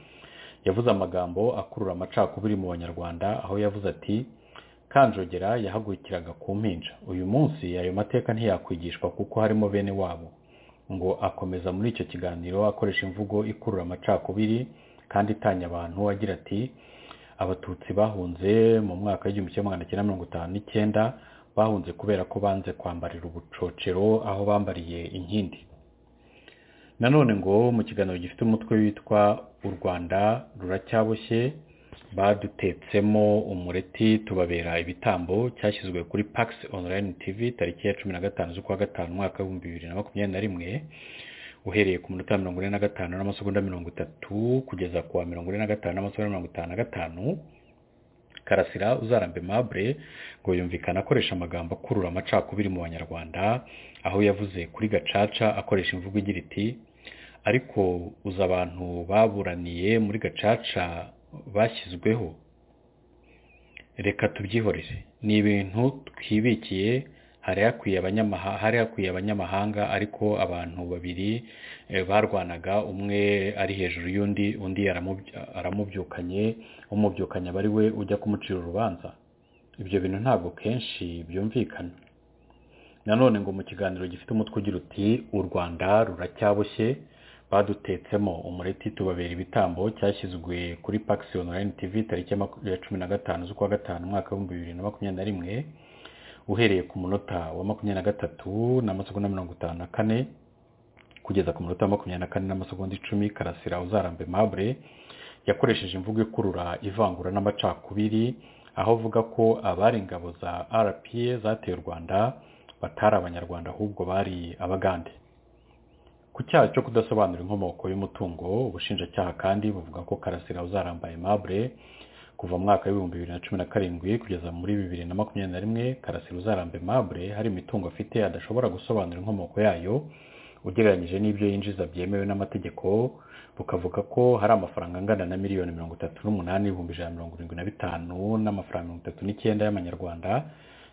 yavuze amagambo akurura amacakubiri mu banyarwanda aho yavuze ati kanjogera yahagurikiraga ku mpinja uyu munsi ayo mateka ntiyakwigishwa kuko harimo bene wabo ngo akomeza muri icyo kiganiro akoresha imvugo ikurura amacakubiri kandi itanya abantu agira ati abatutsi bahunze mu mwaka w'igihumbi kimwe magana cyenda mirongo itanu n'icyenda bahunze kubera ko banze kwambarira ubucocero aho bambariye inkindi nanone ngo mu kiganiro gifite umutwe witwa u rwanda ruracyaboshye badutetsemo umureti tubabera ibitambo cyashyizwe kuri pax online tv tariki ya cumi na gatanu z'ukwa gatanu umwaka w'ibihumbi bibiri na makumyabiri na rimwe uhereye ku minota mirongo ine na gatanu n'amasegonda mirongo itatu kugeza ku wa mirongo ine na gatanu n'amasegonda mirongo itanu na gatanu karasira uzarambe mabure ngo yumvikana akoresha amagambo akurura amacakubiri mu banyarwanda aho yavuze kuri gacaca akoresha imvugo igira iti ariko uza abantu baburaniye muri gacaca bashyizweho reka tubyihorere ni ibintu twibikiye hari hakwiye abanyamahanga ariko abantu babiri barwanaga umwe ari hejuru y'undi undi aramubyukanye umubyukanye aba ari we ujya kumucira urubanza ibyo bintu ntabwo kenshi byumvikana nanone ngo mu kiganiro gifite umutwe ugira uti u rwanda ruracyaboshye badutetsemo umureti tubabera ibitambo cyashyizwe kuri pax online tv tariki ya cumi na gatanu z'ukwa gatanu umwaka w'ibihumbi bibiri na makumyabiri na rimwe uhereye ku munota wa makumyabiri na gatatu n'amasegonda mirongo itanu na kane kugeza ku munota wa makumyabiri na kane n'amasegonda icumi karasira uzarambe mabure yakoresheje imvugo ikurura ivangura n'amacakubiri aho avuga ko abari ingabo za rpa zateye u rwanda batari abanyarwanda ahubwo bari abagande ku cyaha cyo kudasobanura inkomoko y'umutungo ubushinjacyaha kandi buvuga ko karasira uzarambaye mabure kuva mu mwaka w'ibihumbi bibiri na cumi na karindwi kugeza muri bibiri na makumyabiri na rimwe karasira uzarambe mabure hari imitungo afite adashobora gusobanura inkomoko yayo ugereranyije n'ibyo yinjiza byemewe n'amategeko bukavuga ko hari amafaranga angana na miliyoni mirongo itatu n'umunani ibihumbi ijana na mirongo irindwi na bitanu n'amafaranga mirongo itatu n'icyenda y'amanyarwanda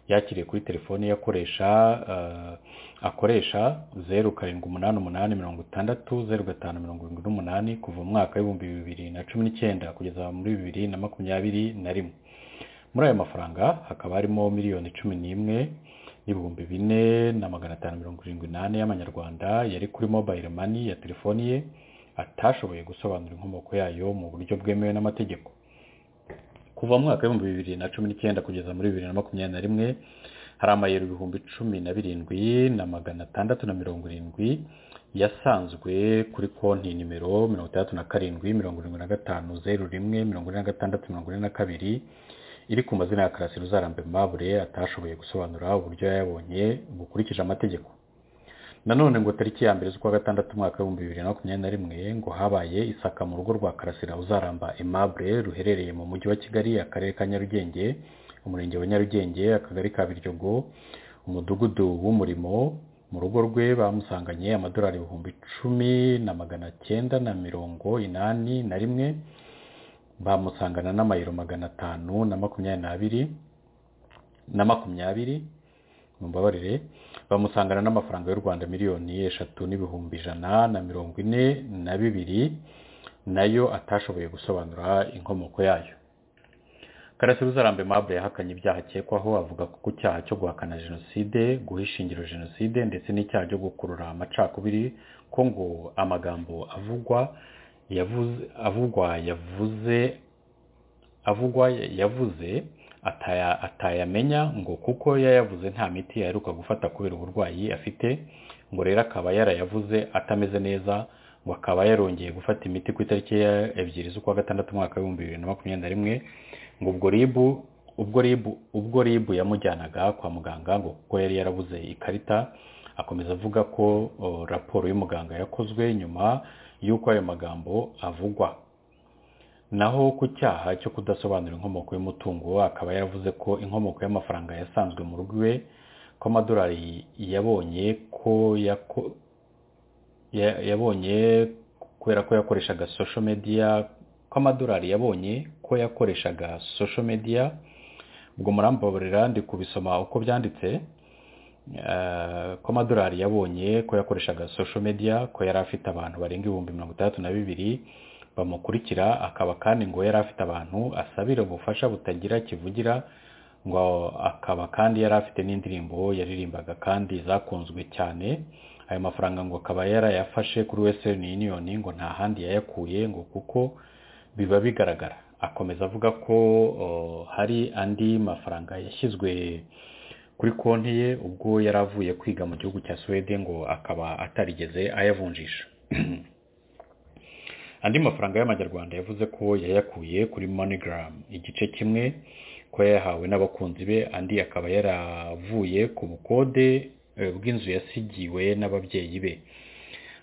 yakiriye kuri telefoni yakoresha akoresha zeru karindwi umunani umunani mirongo itandatu zeru gatanu mirongo irindwi n'umunani kuva mu mwaka w'ibihumbi bibiri na cumi n'icyenda kugeza muri bibiri na makumyabiri na rimwe muri ayo mafaranga hakaba harimo miliyoni cumi n'imwe n'ibihumbi bine na magana atanu mirongo irindwi n'ane y'amanyarwanda yari kuri mobayiro mani ya telefoni ye atashoboye gusobanura inkomoko yayo mu buryo bwemewe n'amategeko kuva mu mwaka w'ibihumbi bibiri na cumi n'icyenda kugeza muri bibiri na makumyabiri na rimwe hari amayero ibihumbi cumi na birindwi na magana atandatu na mirongo irindwi yasanzwe kuri konti nimero mirongo itandatu na karindwi mirongo irindwi na gatanu zeru rimwe mirongo ine na gatandatu mirongo ine na kabiri iri ku mazina ya karasira uzarambe mabure atashoboye gusobanura uburyo yayabonye bukurikije amategeko nanone ngo tariki ya mbere z'ukwa gatandatu umwaka w'ibihumbi bibiri na makumyabiri na rimwe ngo habaye isaka mu rugo rwa karasira uzaramba emabure ruherereye mu mujyi wa kigali akarere ka nyarugenge umurenge wa nyarugenge akagari ka biryogo umudugudu w'umurimo mu rugo rwe bamusanganye amadolari ibihumbi icumi na magana cyenda na mirongo inani na rimwe bamusangana n'amayero magana atanu na makumyabiri n'abiri na makumyabiri mumbabarire bamusangana n'amafaranga y'u rwanda miliyoni eshatu n'ibihumbi ijana na mirongo ine na bibiri nayo atashoboye gusobanura inkomoko yayo karasira uzarambe mabure yahakanye ibyaha akekwaho avuga ko ku cyaha cyo guhakana jenoside guha ishingiro jenoside ndetse n'icyaha cyo gukurura amacakubiri ko ngo amagambo avugwa avugwa yavuze avugwa yavuze atayamenya ngo kuko yayavuze nta miti yaheruka gufata kubera uburwayi afite ngo rero akaba yarayavuze atameze neza ngo akaba yarongeye gufata imiti ku itariki ya ebyiri z'ukwa gatandatu umwaka w'ibihumbi bibiri na makumyabiri na rimwe ngo ubwo ribu ubwo ribu ubwo ribu yamujyanaga kwa muganga ngo kuko yari yarabuze ikarita akomeza avuga ko raporo y'umuganga yakozwe nyuma y'uko ayo magambo avugwa naho ku cyaha cyo kudasobanura inkomoko y'umutungo akaba yaravuze ko inkomoko y'amafaranga yasanzwe mu rugo iwe ko amadolari yabonye ko yabonye kubera ko yakoreshaga social media ko amadolari yabonye ko yakoreshaga social media ubwo murambaburira ndi kubisoma uko byanditse ko amadolari yabonye ko yakoreshaga social media ko yari afite abantu barenga ibihumbi mirongo itandatu na bibiri bamukurikira akaba kandi ngo yari afite abantu asabira ubufasha butagira kivugira ngo akaba kandi yari afite n'indirimbo yaririmbaga kandi zakunzwe cyane ayo mafaranga ngo akaba yarayafashe kuri western union ngo nta handi yayakuye ngo kuko biba bigaragara akomeza avuga ko hari andi mafaranga yashyizwe kuri konti ye ubwo yari avuye kwiga mu gihugu cya suwede ngo akaba atarigeze ayavunjisha andi mafaranga y'amanyarwanda yavuze ko yayakuye kuri moneygram igice kimwe ko yayahawe n'abakunzi be andi akaba yaravuye ku bukode bw'inzu yasigiwe n'ababyeyi be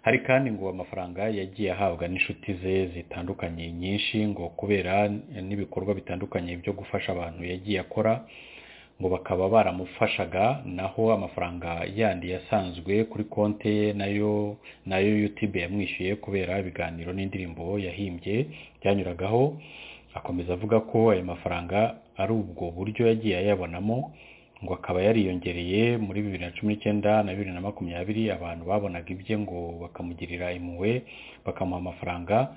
hari kandi ngo amafaranga yagiye ahabwa n'inshuti ze zitandukanye nyinshi ngo kubera n'ibikorwa bitandukanye byo gufasha abantu yagiye akora ngo bakaba baramufashaga naho amafaranga yandi yasanzwe kuri konti ye nayo nayo yutube yamwishyuye kubera ibiganiro n'indirimbo yahimbye byanyuragaho akomeza avuga ko ayo mafaranga ari ubwo buryo yagiye ayabonamo ngo akaba yariyongereye muri bibiri na cumi n'icyenda na bibiri na makumyabiri abantu babonaga ibye ngo bakamugirira impuhwe bakamuha amafaranga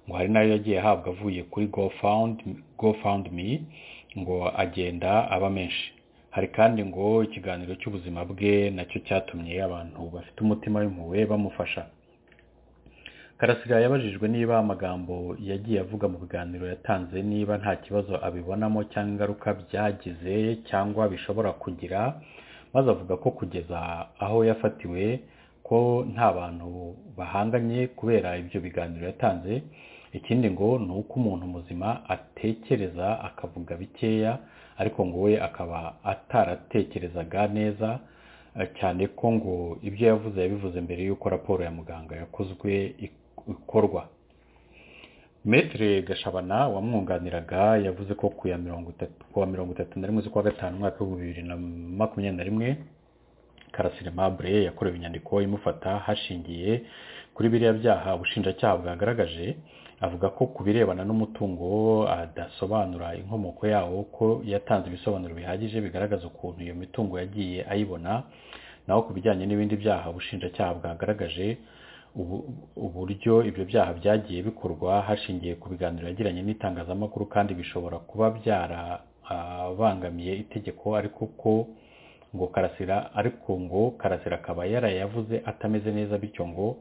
ngo hari nayo yagiye ahabwa avuye kuri gofawundi mi ngo agenda aba menshi hari kandi ngo ikiganiro cy'ubuzima bwe nacyo cyatumye abantu bafite umutima w'impuhwe bamufasha karasira yabajijwe niba amagambo yagiye avuga mu biganiro yatanze niba nta kibazo abibonamo cyangwa ingaruka byagize cyangwa bishobora kugira maze avuga ko kugeza aho yafatiwe ko nta bantu bahanganye kubera ibyo biganiro yatanze ikindi ngo ni uko umuntu muzima atekereza akavuga bikeya ariko ngo we akaba ataratekerezaga neza cyane ko ngo ibyo yavuze yabivuze mbere y'uko raporo ya muganga yakozwe ikorwa metere gashabana wamwunganiraga yavuze ko ku ya mirongo itatu ku wa mirongo itatu na rimwe z'ukwa gatanu umwaka w'ibihumbi bibiri na makumyabiri na rimwe karasire mabure yakorewe inyandiko imufata hashingiye kuri biriya byaha ubushinjacyaha bwagaragaje avuga ko ku birebana n'umutungo adasobanura inkomoko yawo ko yatanze ibisobanuro bihagije bigaragaza ukuntu iyo mitungo yagiye ayibona naho ku bijyanye n'ibindi byaha ubushinjacyaha bwagaragaje uburyo ibyo byaha byagiye bikorwa hashingiye ku biganiro yagiranye n'itangazamakuru kandi bishobora kuba byarabangamiye itegeko ariko ko ngo karasira ariko ngo karasira akaba yarayavuze atameze neza bityo ngo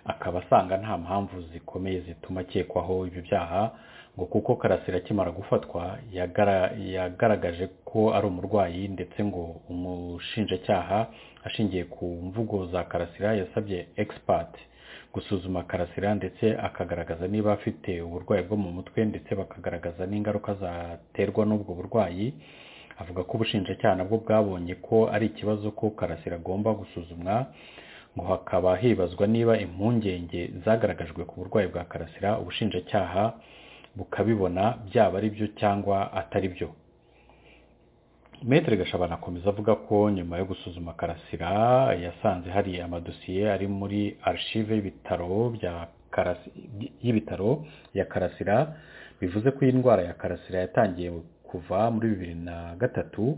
akaba asanga nta mpamvu zikomeye zituma akekwaho ibyo byaha ngo kuko karasira akimara gufatwa yagaragaje ko ari umurwayi ndetse ngo umushinjacyaha ashingiye ku mvugo za karasira yasabye egisipati gusuzuma karasira ndetse akagaragaza niba afite uburwayi bwo mu mutwe ndetse bakagaragaza n'ingaruka zaterwa n'ubwo burwayi avuga ko ubushinjacyaha nabwo bwabonye ko ari ikibazo ko karasira agomba gusuzumwa ngo hakaba hibazwa niba impungenge zagaragajwe ku burwayi bwa karasira ubushinjacyaha bukabibona byaba ari byo cyangwa atari byo metere gashabana akomeza avuga ko nyuma yo gusuzuma karasira yasanze hari amadosiye ari muri arishive y'ibitaro bya y'ibitaro ya karasira bivuze ko iyi ndwara ya karasira yatangiye kuva muri bibiri na gatatu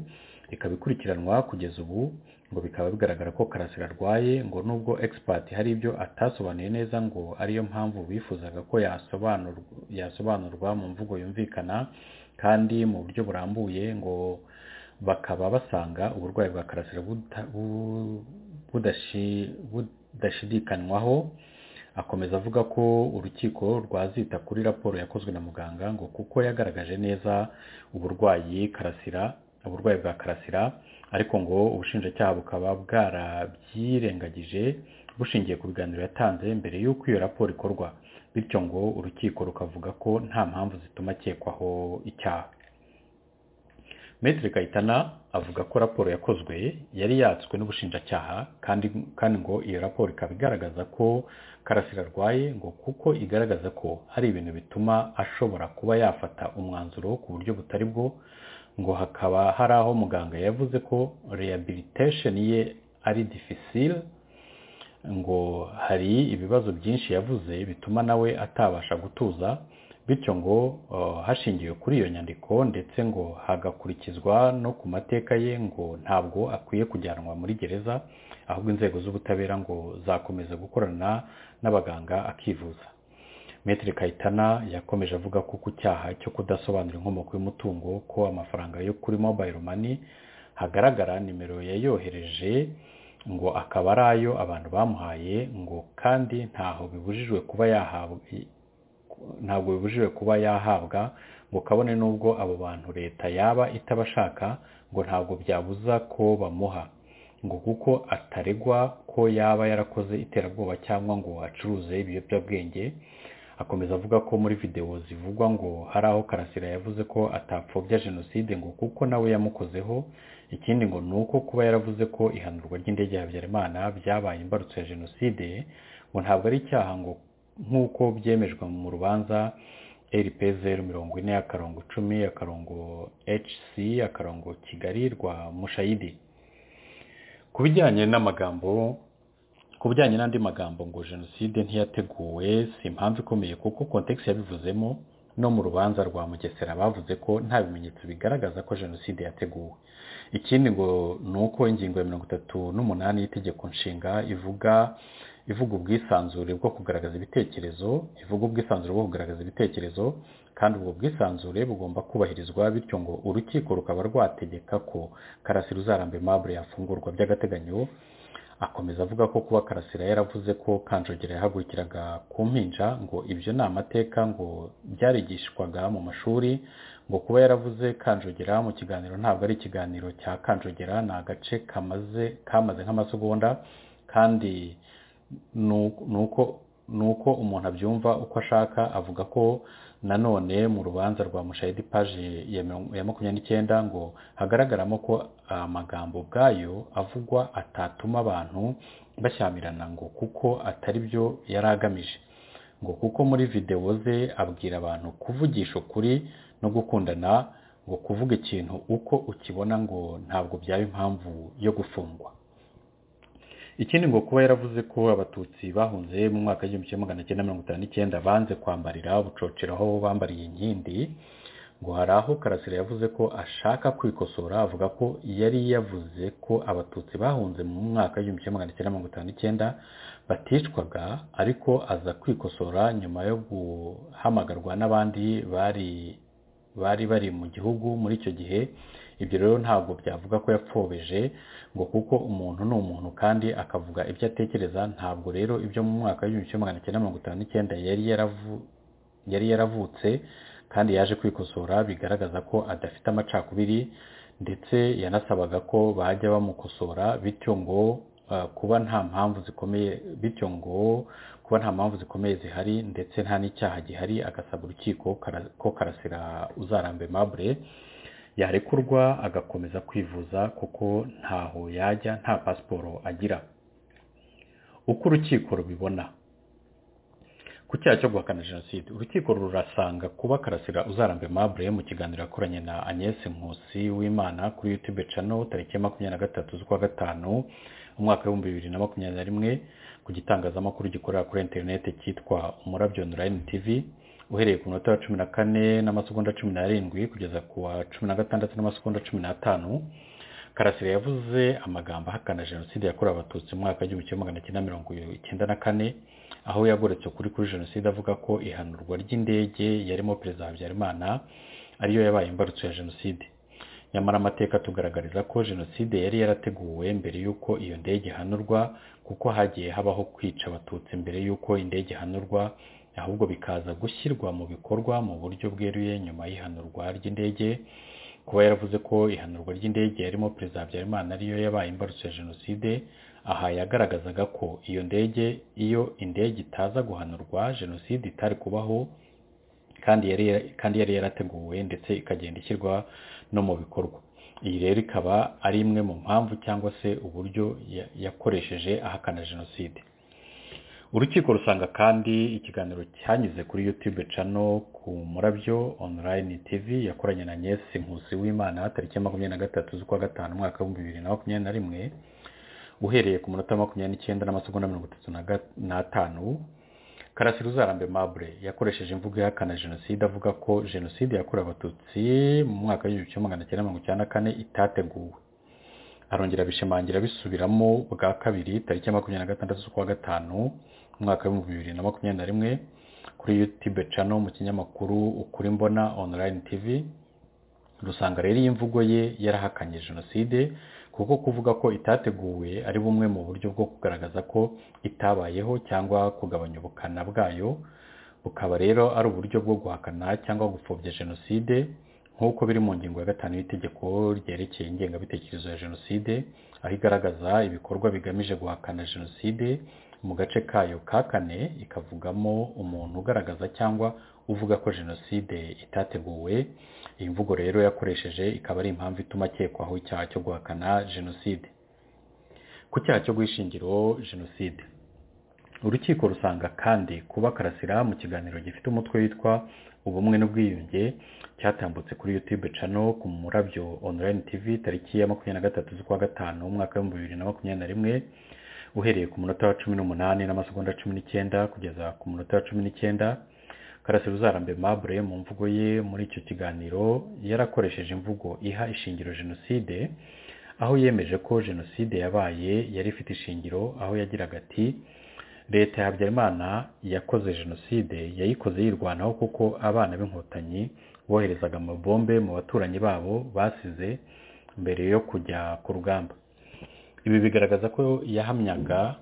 ikaba ikurikiranwa kugeza ubu ngo bikaba bigaragara ko karasira arwaye ngo nubwo egisipati hari ibyo atasobanuye neza ngo ariyo mpamvu bifuzaga ko yasobanurwa mu mvugo yumvikana kandi mu buryo burambuye ngo bakaba basanga uburwayi bwa karasira budashidikanywaho akomeza avuga ko urukiko rwazita kuri raporo yakozwe na muganga ngo kuko yagaragaje neza uburwayi karasira uburwayi bwa karasira ariko ngo ubushinjacyaha bukaba bwarabyirengagije bushingiye ku biganiro yatanze mbere y'uko iyo raporo ikorwa bityo ngo urukiko rukavuga ko nta mpamvu zituma akekwaho icyaha metere kayitana avuga ko raporo yakozwe yari yatswe n'ubushinjacyaha kandi kandi ngo iyo raporo ikaba igaragaza ko karasira arwaye ngo kuko igaragaza ko hari ibintu bituma ashobora kuba yafata umwanzuro ku buryo butari bwo ngo hakaba hari aho muganga yavuze ko rehabilitation ye ari difficile ngo hari ibibazo byinshi yavuze bituma nawe atabasha gutuza bityo ngo hashingiwe kuri iyo nyandiko ndetse ngo hagakurikizwa no ku mateka ye ngo ntabwo akwiye kujyanwa muri gereza ahubwo inzego z'ubutabera ngo zakomeza gukorana n'abaganga akivuza metero kayitana yakomeje avuga ko ku cyaha cyo kudasobanura inkomoko y'umutungo ko amafaranga yo kuri mobayiro mani hagaragara nimero yayohereje ngo akaba ari ayo abantu bamuhaye ngo kandi ntaho bibujijwe kuba yahabwa ntabwo bibujijwe kuba yahabwa ngo kabone n'ubwo abo bantu leta yaba itabashaka ngo ntabwo byabuza ko bamuha ngo kuko ataregwa ko yaba yarakoze iterabwoba cyangwa ngo acuruze ibiyobyabwenge akomeza avuga ko muri videwo zivugwa ngo hari aho karasira yavuze ko atapfobya jenoside ngo kuko nawe yamukozeho ikindi ngo ni uko kuba yaravuze ko ihanurwa ry'indege ya habyarimana byabaye imbarutso ya jenoside ngo ntabwo ari icyaha ngo nk'uko byemejwe mu rubanza rp zeru mirongo ine akarongo icumi akarongo hc akarongo kigali rwa mushayidi ku bijyanye n'amagambo ku bijyanye n'andi magambo ngo jenoside ntiyateguwe si impamvu ikomeye kuko kontekisi yabivuzemo no mu rubanza rwa mugesera bavuze ko nta bimenyetso bigaragaza ko jenoside yateguwe ikindi ngo ni uko ingingo ya mirongo itatu n'umunani y'itegeko nshinga ivuga ivuga ubwisanzure bwo kugaragaza ibitekerezo ivuga ubwisanzure bwo kugaragaza ibitekerezo kandi ubwo bwisanzure bugomba kubahirizwa bityo ngo urukiko rukaba rwategeka ko karasira uzarambe mabure yafungurwa by'agateganyo akomeza avuga ko kuba karasira yaravuze ko kanjogera yahagurikiraga ku mpinja ngo ibyo ni amateka ngo byarigishwaga mu mashuri ngo kuba yaravuze kanjogera mu kiganiro ntabwo ari ikiganiro cya kanjogera ni agace kamaze kamaze nk'amasegonda kandi ni uko umuntu abyumva uko ashaka avuga ko nanone mu rubanza rwa mushayidi paji ya makumyabiri n'icyenda ngo hagaragaramo ko amagambo ubwayo avugwa atatuma abantu bashyamirana ngo kuko atari byo yari agamije ngo kuko muri videwo ze abwira abantu kuvugisha ukuri no gukundana ngo kuvuga ikintu uko ukibona ngo ntabwo byaba impamvu yo gufungwa ikindi ngo kuba yaravuze ko abatutsi bahunze mu mwaka w'igihumbi kimwe magana cyenda mirongo itanu n'icyenda banze kwambarira bucocera aho bambariye inkindi ngo hari aho karasira yavuze ko ashaka kwikosora avuga ko yari yavuze ko abatutsi bahunze mu mwaka w'igihumbi kimwe magana cyenda mirongo itanu n'icyenda baticwaga ariko aza kwikosora nyuma yo guhamagarwa n'abandi bari bari bari mu gihugu muri icyo gihe ibyo rero ntabwo byavuga ko yapfobeje ngo kuko umuntu ni umuntu kandi akavuga ibyo atekereza ntabwo rero ibyo mu mwaka w'igihumbi kimwe magana cyenda mirongo itanu n'icyenda yari yaravu- yari yaravutse kandi yaje kwikosora bigaragaza ko adafite amacakubiri ndetse yanasabaga ko bajya bamukosora bityo ngo eh, kuba nta mpamvu zikomeye bityo ngo kuba nta mpamvu zikomeye zihari ndetse nta n'icyaha gihari agasaba urukiko kara- ko karasira uzarambe mabure yarekurwa agakomeza kwivuza kuko ntaho yajya nta pasiporo agira uko urukiko rubibona ku cyaha cyo guhakana jenoside urukiko rurasanga kuba karasira uzarambe mabure mu kiganiro yakoranye na agnès nkusi w'imana kuri youtube channel tariki ya makumyabiri na gatatu z'ukwa gatanu umwaka w'ibihumbi bibiri na makumyabiri na rimwe ku gitangazamakuru gikorera kuri interineti cyitwa umurabyo online tv uhereye ku minota ya cumi na kane n'amasegonda cumi n'arindwi kugeza ku wa cumi na gatandatu n'amasegonda cumi n'atanu karasire yavuze amagambo ahakana jenoside yakorewe abatutsi mu mwaka w'igihumbi kimwe magana cyenda mirongo icyenda na kane aho yagoretse ukuri kuri jenoside avuga ko ihanurwa ry'indege yarimo perezida habyarimana ariyo yabaye imbarutso ya jenoside nyamara amateka atugaragariza ko jenoside yari yarateguwe mbere y'uko iyo ndege ihanurwa kuko hagiye habaho kwica abatutsi mbere y'uko indege ihanurwa ahubwo bikaza gushyirwa mu bikorwa mu buryo bweruye nyuma y'ihanurwa ry'indege kuba yaravuze ko ihanurwa ry'indege yarimo perezida habyarimana ariyo yabaye imbarutso ya jenoside aha yagaragazaga ko iyo ndege iyo indege itaza guhanurwa jenoside itari kubaho kandi yari kandi yari yarateguwe ndetse ikagenda ishyirwa no mu bikorwa iyi rero ikaba ari imwe mu mpamvu cyangwa se uburyo ya- yakoresheje ahakana jenoside urukiko rusanga kandi ikiganiro cyanyuze kuri youtube channel ku murabyo online tv yakoranye na Agnes nkusi w'imana tariki ya makumyabiri na gatatu z'ukwa gatanu umwaka w'ibihumbi bibiri na makumyabiri na rimwe uhereye ku munota makumyabiri n'icyenda n'amasegonda mirongo itatu na ga- n'atanu karasira uzarambe mabure yakoresheje imvugo ihakana jenoside avuga ko jenoside yakorewe abatutsi mu mwaka w'igihumbi kimwe magana cyenda mirongo icyenda na kane itateguwe arongera abishimangira abisubiramo bwa kabiri tariki ya makumyabiri na gatandatu z'ukwa gatanu umwaka w'ibihumbi bibiri na makumyabiri na rimwe kuri youtube channel mu kinyamakuru ukuri mbona online tv rusanga rero iyi mvugo ye yarahakanye jenoside kuko kuvuga ko itateguwe ari bumwe mu buryo bwo kugaragaza ko itabayeho cyangwa kugabanya ubukana bwayo bukaba rero ari uburyo bwo guhakana cyangwa gupfobya jenoside nk'uko biri mu ngingo ya gatanu y'itegeko ryerekeye ingengabitekerezo ya jenoside aho igaragaza ibikorwa bigamije guhakana jenoside mu gace kayo ka kane ikavugamo umuntu ugaragaza cyangwa uvuga ko jenoside itateguwe iyi mvugo rero yakoresheje ikaba ari impamvu ituma akekwaho icyaha cyo guhakana jenoside ku cyaha cyo guhishingira jenoside urukiko rusanga kandi kuba karasira mu kiganiro gifite umutwe witwa ubumwe n'ubwiyunge cyatambutse kuri youtube channel ku murabyo online tv tariki ya makumyabiri na gatatu z'ukwa gatanu umwaka w'ibihumbi bibiri na makumyabiri na rimwe uhereye ku munota wa cumi n'umunani n'amasegonda cumi n'icyenda kugeza ku munota wa cumi n'icyenda karasira uzarambe mabure mu mvugo ye muri icyo kiganiro yarakoresheje imvugo iha ishingiro jenoside aho yemeje ko jenoside yabaye yari ifite ishingiro aho yagiraga ati leta ya habyarimana yakoze jenoside yayikoze yirwanaho kuko abana b'inkotanyi boherezaga amabombe mu baturanyi babo basize mbere yo kujya ku rugamba ibi bigaragaza ko yahamyaga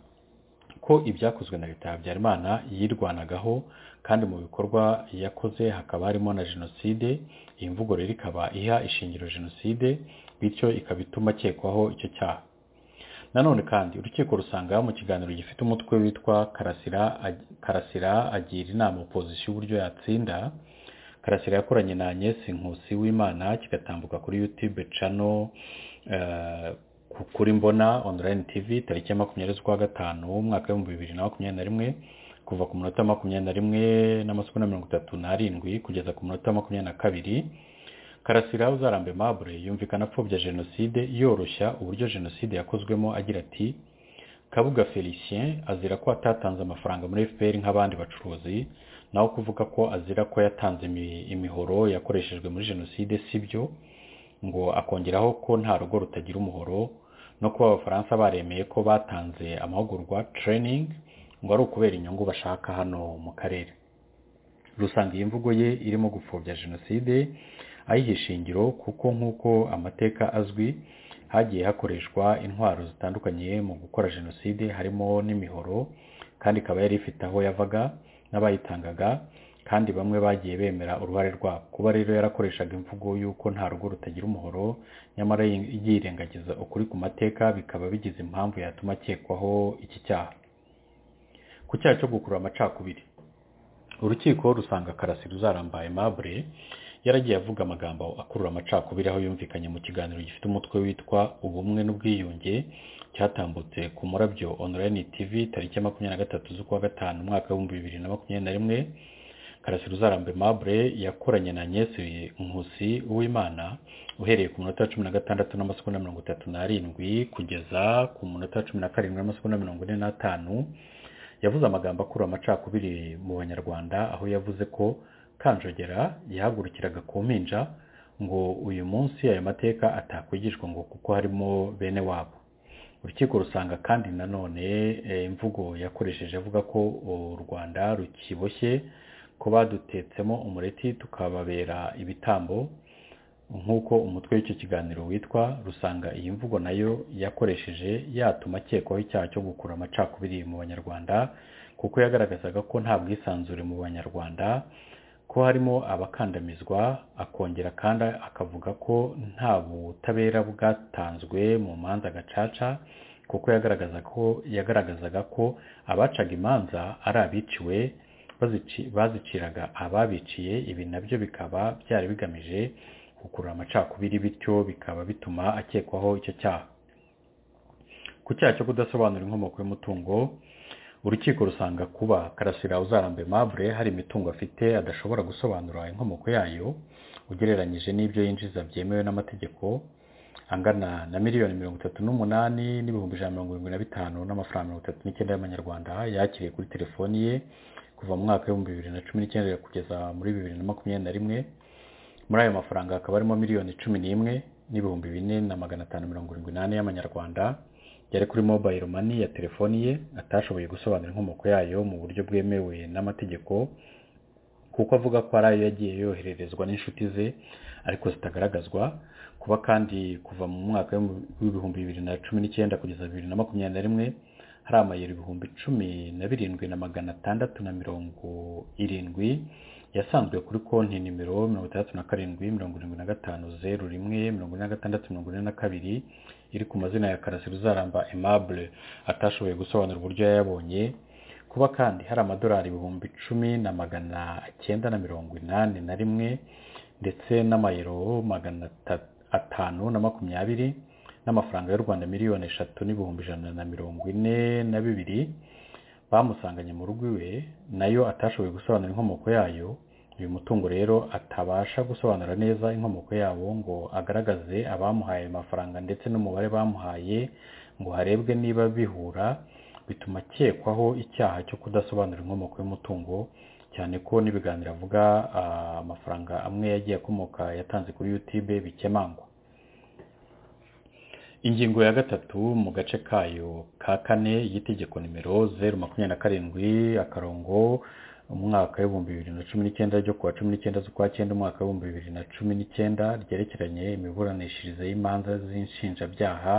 ko ibyakozwe na leta ya habyarimana yirwanagaho kandi mu bikorwa yakoze hakaba harimo na jenoside iyi mvugo rero ikaba iha ishingiro jenoside bityo ikaba ituma akekwaho icyo cyaha nanone kandi urukiko rusanga mu kiganiro gifite umutwe witwa karasira ag- karasira agira inama opozisiyo uburyo yatsinda karasira yakoranye na Agnes nkusi w'imana kigatambuka kuri youtube channel eh, ku- kuri mbona online tv tariki ya makumyabiri z'ukwa gatanu umwaka w'ibihumbi bibiri na makumyabiri na rimwe ku kuva ku munota makumyabiri na rimwe n'amasegonda mirongo itatu n'arindwi kugeza ku munota makumyabiri na kabiri karasira uzarambe mabure yumvikana apfobya jenoside yoroshya uburyo jenoside yakozwemo agira ati kabuga felicien azira ko atatanze amafaranga muri fpr nk'abandi bacuruzi naho kuvuga ko azira ko yatanze imihoro yakoreshejwe muri jenoside si byo ngo akongeraho ko nta rugo rutagira umuhoro no kuba abafaransa baremeye ko batanze amahugurwa training ngo ari ukubera inyungu bashaka hano mu karere rusanga iyi mvugo ye irimo gupfobya jenoside ayiha ishingiro kuko nk'uko amateka azwi hagiye hakoreshwa intwaro zitandukanye mu gukora jenoside harimo n'imihoro kandi ikaba yari ifite aho yavaga n'abayitangaga kandi bamwe bagiye bemera uruhare rwabo kuba rero yarakoreshaga imvugo y'uko nta rugo rutagira umuhoro nyamara yirengagiza ukuri ku mateka bikaba bigize impamvu yatuma akekwaho iki cyaha ku cyaha cyo gukurura amacakubiri urukiko rusanga karasira uzarambaye mabure yaragiye avuga amagambo akurura amacakubiri aho yumvikanye mu kiganiro gifite umutwe witwa ubumwe n'ubwiyunge cyatambutse ku murabyo online tv tariki ya makumyabiri na gatatu z'ukwa gatanu umwaka w'ibihumbi bibiri na makumyabiri na rimwe karasira uzarambe mabure yakoranye na nyesi nkusi uwimana uhereye ku munota cumi na gatandatu n'amasegonda mirongo itatu n'arindwi kugeza ku munota cumi na karindwi n'amasegonda mirongo ine n'atanu yavuze amagambo akurura amacakubiri mu banyarwanda aho yavuze ko kanjogera yahagurukiraga ku mpinja ngo uyu munsi ayo mateka atakwigishwa ngo kuko harimo bene wabo urukiko rusanga kandi nanone imvugo yakoresheje avuga ko u rwanda rukiboshye ko badutetsemo umureti tukababera ibitambo nk'uko umutwe w'icyo kiganiro witwa rusanga iyi mvugo nayo yakoresheje yatuma akekwaho icyaha cyo gukura amacakubiri mu banyarwanda kuko yagaragazaga ko nta bwisanzure mu banyarwanda ko harimo abakandamizwa akongera kandi akavuga ko nta butabera bwatanzwe mu manza gacaca kuko yagaragaza ko yagaragazaga ko abacaga imanza ari abiciwe baziciraga ababiciye ibi nabyo bikaba byari bigamije gukurura amacakubiri bityo bikaba bituma akekwaho icyo cyaha ku cyaha cyo kudasobanura inkomoko y'umutungo urukiko rusanga kuba karasira uzarambe mabure hari imitungo afite adashobora gusobanura inkomoko yayo ugereranyije n'ibyo yinjiza byemewe n'amategeko angana na miliyoni mirongo itatu n'umunani n'ibihumbi ijana mirongo irindwi na bitanu n'amafaranga mirongo itatu n'icyenda y'amanyarwanda yakiriye kuri telefoni ye kuva mu mwaka w'ibihumbi bibiri na cumi n'icyenda kugeza muri bibiri na makumyabiri na rimwe muri ayo mafaranga hakaba harimo miliyoni cumi n'imwe n'ibihumbi bine na magana atanu mirongo irindwi n'ane y'amanyarwanda yari kuri mobile money ya telefoni ye atashoboye gusobanura inkomoko yayo mu buryo bwemewe n'amategeko kuko avuga ko ari ayo yagiye yohererezwa n'inshuti ze ariko zitagaragazwa kuba kandi kuva mu mwaka w'ibihumbi bibiri na cumi n'icyenda kugeza bibiri na makumyabiri na rimwe hari amayero ibihumbi cumi na birindwi na magana atandatu na mirongo irindwi yasanzwe kuri konti nimero mirongo itandatu na karindwi mirongo irindwi na gatanu zeru rimwe mirongo ine na gatandatu mirongo ine na kabiri iri ku mazina ya karasira uzaramba aimable atashoboye gusobanura uburyo yayabonye kuba kandi hari amadolari ibihumbi icumi na magana cyenda na mirongo inani na rimwe ndetse n'amayero magana atanu na makumyabiri n'amafaranga y'u rwanda miliyoni eshatu n'ibihumbi ijana na mirongo ine na bibiri bamusanganye mu rugo iwe nayo atashoboye gusobanura inkomoko yayo uyu mutungo rero atabasha gusobanura neza inkomoko yawo ngo agaragaze abamuhaye amafaranga ndetse n'umubare bamuhaye ngo harebwe niba bihura bituma akekwaho icyaha cyo kudasobanura inkomoko y'umutungo cyane ko n'ibiganiro avuga amafaranga amwe yagiye akomoka yatanze kuri yutube bikemangwa ingingo ya gatatu mu gace kayo ka kane y'itegeko nimero zeru makumyabiri na karindwi akarongo umwaka w'ibihumbi bibiri na cumi n'icyenda ryo kuwa cumi n'icyenda z'ukwa cyenda umwaka w'ibihumbi bibiri na cumi n'icyenda ryerekeranye imiburanishirize y'imanza z'inshinjabyaha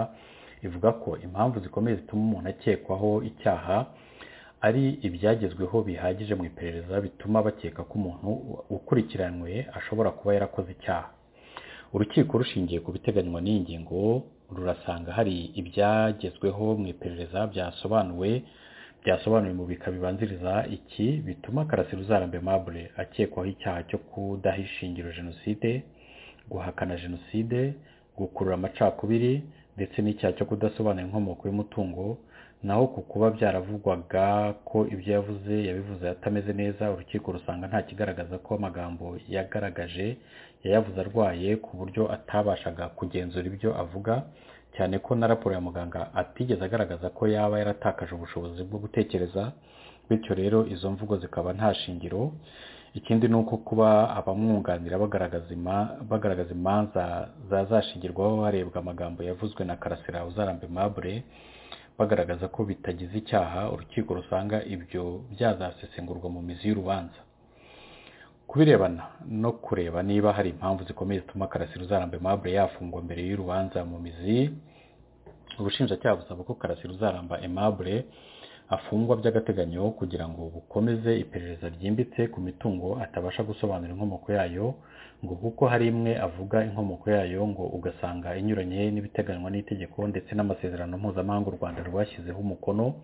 ivuga ko impamvu zikomeye zituma umuntu akekwaho icyaha ari ibyagezweho bihagije mu iperereza bituma bakeka ko umuntu ukurikiranywe ashobora kuba yarakoze icyaha urukiko rushingiye ku biteganywa n'iyi ngingo rurasanga hari ibyagezweho mu iperereza byasobanuwe byasobanuye mu bika bibanziriza iki bituma karasira uzarambe mabure akekwaho icyaha cyo kudaha ishingiro jenoside guhakana jenoside gukurura amacakubiri ndetse n'icyaha cyo kudasobanura inkomoko y'umutungo naho ku kuba byaravugwaga ko ibyo yavuze yabivuze atameze neza urukiko rusanga nta kigaragaza ko amagambo yagaragaje yayavuze arwaye ku buryo atabashaga kugenzura ibyo avuga cyane ko na raporo ya muganga atigeze agaragaza ko yaba yaratakaje ubushobozi bwo gutekereza bityo rero izo mvugo zikaba nta shingiro ikindi ni uko kuba abamwunganira bagaragaza imanza zazashingirwaho harebwa amagambo yavuzwe na karasira uzarambe mabure bagaragaza ko bitagize icyaha urukiko rusanga ibyo byazasesengurwa mu mizi y'urubanza kubirebana no kureba niba hari impamvu zikomeye zituma karasira uzarambe mabure yafungwa mbere y'urubanza mu mizi ubushinjacyaha busaba ko karasira uzaramba emabure afungwa by'agateganyo kugira ngo bukomeze iperereza ryimbitse ku mitungo atabasha gusobanura inkomoko yayo ngo kuko hari imwe avuga inkomoko yayo ngo ugasanga inyuranye n'ibiteganywa n'itegeko ndetse n'amasezerano mpuzamahanga u rwanda rwashyizeho umukono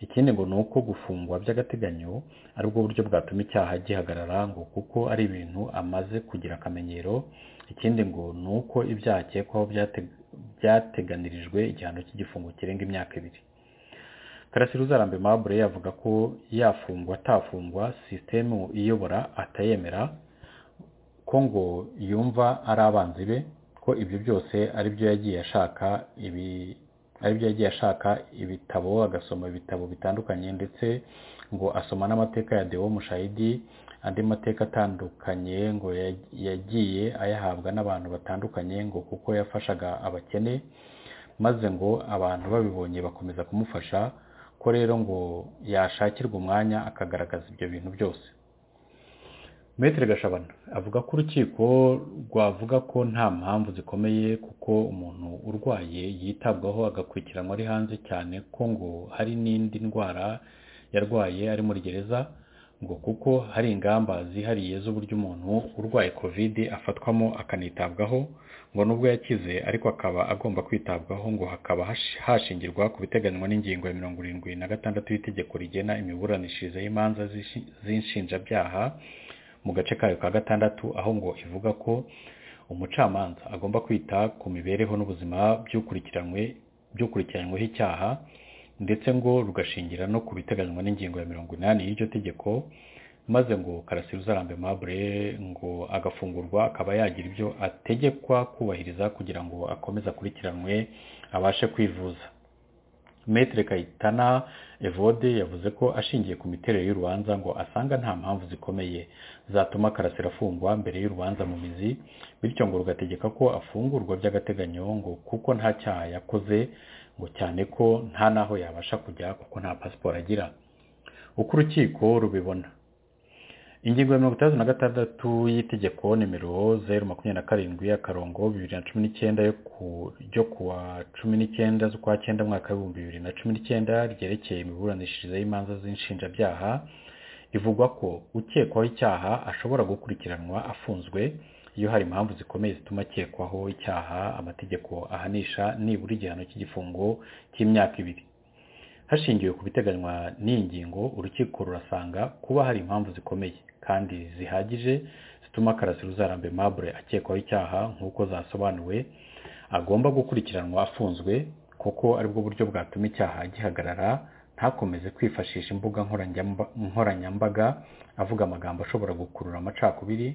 ikindi ngo ni uko gufungwa by'agateganyo ari bwo buryo bwatuma icyaha gihagarara ngo kuko ari ibintu amaze kugira akamenyero ikindi ngo ni uko ibyaha akekwaho byateganirijwe igihano cy'igifungo kirenga imyaka ibiri karasira uzarambe mabure yavuga ko yafungwa atafungwa sisitemu iyobora atayemera ko ngo yumva ari abanzi be ko ibyo byose ari byo yagiye ashaka ibi aribyo yagiye ashaka ibitabo agasoma ibitabo bitandukanye ndetse ngo asoma n'amateka ya dewo mushahidi andi mateka atandukanye ngo yagiye ayahabwa n'abantu batandukanye ngo kuko yafashaga abakene maze ngo abantu babibonye bakomeza kumufasha ko rero ngo yashakirwa umwanya akagaragaza ibyo bintu byose metero gashabana avuga ko urukiko rwavuga ko nta mpamvu zikomeye kuko umuntu urwaye yitabwaho agakurikiranwa ari hanze cyane ko ngo hari n'indi ndwara yarwaye ari muri gereza ngo kuko hari ingamba zihariye z'uburyo umuntu urwaye kovide afatwamo akanitabwaho ngo nubwo yakize ariko akaba agomba kwitabwaho ngo hakaba hashingirwa ku biteganywa n'ingingo ya mirongo irindwi na gatandatu y'itegeko rigena imiburanishirize y'imanza z'inshinjabyaha mu gace kayo ka gatandatu aho ngo ivuga ko umucamanza agomba kwita ku mibereho n'ubuzima by'ukurikiranyweho icyaha ndetse ngo rugashingira no ku biteganywa n'ingingo ya mirongo inani y'iryo tegeko maze ngo karasira uzarambe mabure ngo agafungurwa akaba yagira ibyo ategekwa kubahiriza kugira ngo akomeze akurikiranwe abashe kwivuza metere kayitana evode yavuze ko ashingiye ku miterere y'urubanza ngo asanga nta mpamvu zikomeye zatuma karasira afungwa mbere y'urubanza mu mizi bityo ngo rugategeka ko afungurwa by'agateganyo ngo kuko nta cyaha yakoze ngo cyane ko nta n'aho yabasha kujya kuko nta pasiporo agira uko urukiko rubibona ingingo ya mirongo itandatu na gatandatu y'itegeko nimero zeru makumyabiri na karindwi akarongo bibiri na cumi n'icyenda yo kuwa cumi n'icyenda z'ukwa cyenda mwaka w'ibihumbi bibiri na cumi n'icyenda ryerekeye imiburanishirize y'imanza z'inshinjabyaha ivugwa ko ukekwaho icyaha ashobora gukurikiranwa afunzwe iyo hari impamvu zikomeye zituma akekwaho icyaha amategeko ahanisha nibura igihano cy'igifungo cy'imyaka ibiri hashingiwe ku biteganywa n'iyi ngingo urukiko rurasanga kuba hari impamvu zikomeye kandi zihagije zituma karasira uzarambe mabure akekwaho icyaha nk'uko zasobanuwe agomba gukurikiranwa afunzwe kuko aribwo buryo bwatuma icyaha gihagarara ntakomeze kwifashisha imbuga nkoranyambaga avuga amagambo ashobora gukurura amacakubiri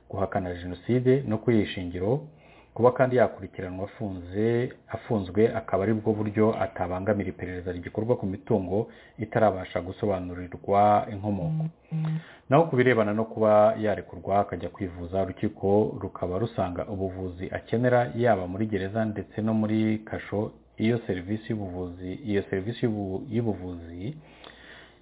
guhakana jenoside no kuyishingiro kuba kandi yakurikiranwa afunze afunzwe akaba aribwo buryo atabangamira iperereza rigikorwa ku mitungo itarabasha gusobanurirwa inkomoko naho ku birebana no kuba yarekurwa akajya kwivuza urukiko rukaba rusanga ubuvuzi akenera yaba muri gereza ndetse no muri kasho iyo serivisi y'ubuvuzi iyo serivisi y'ubuvuzi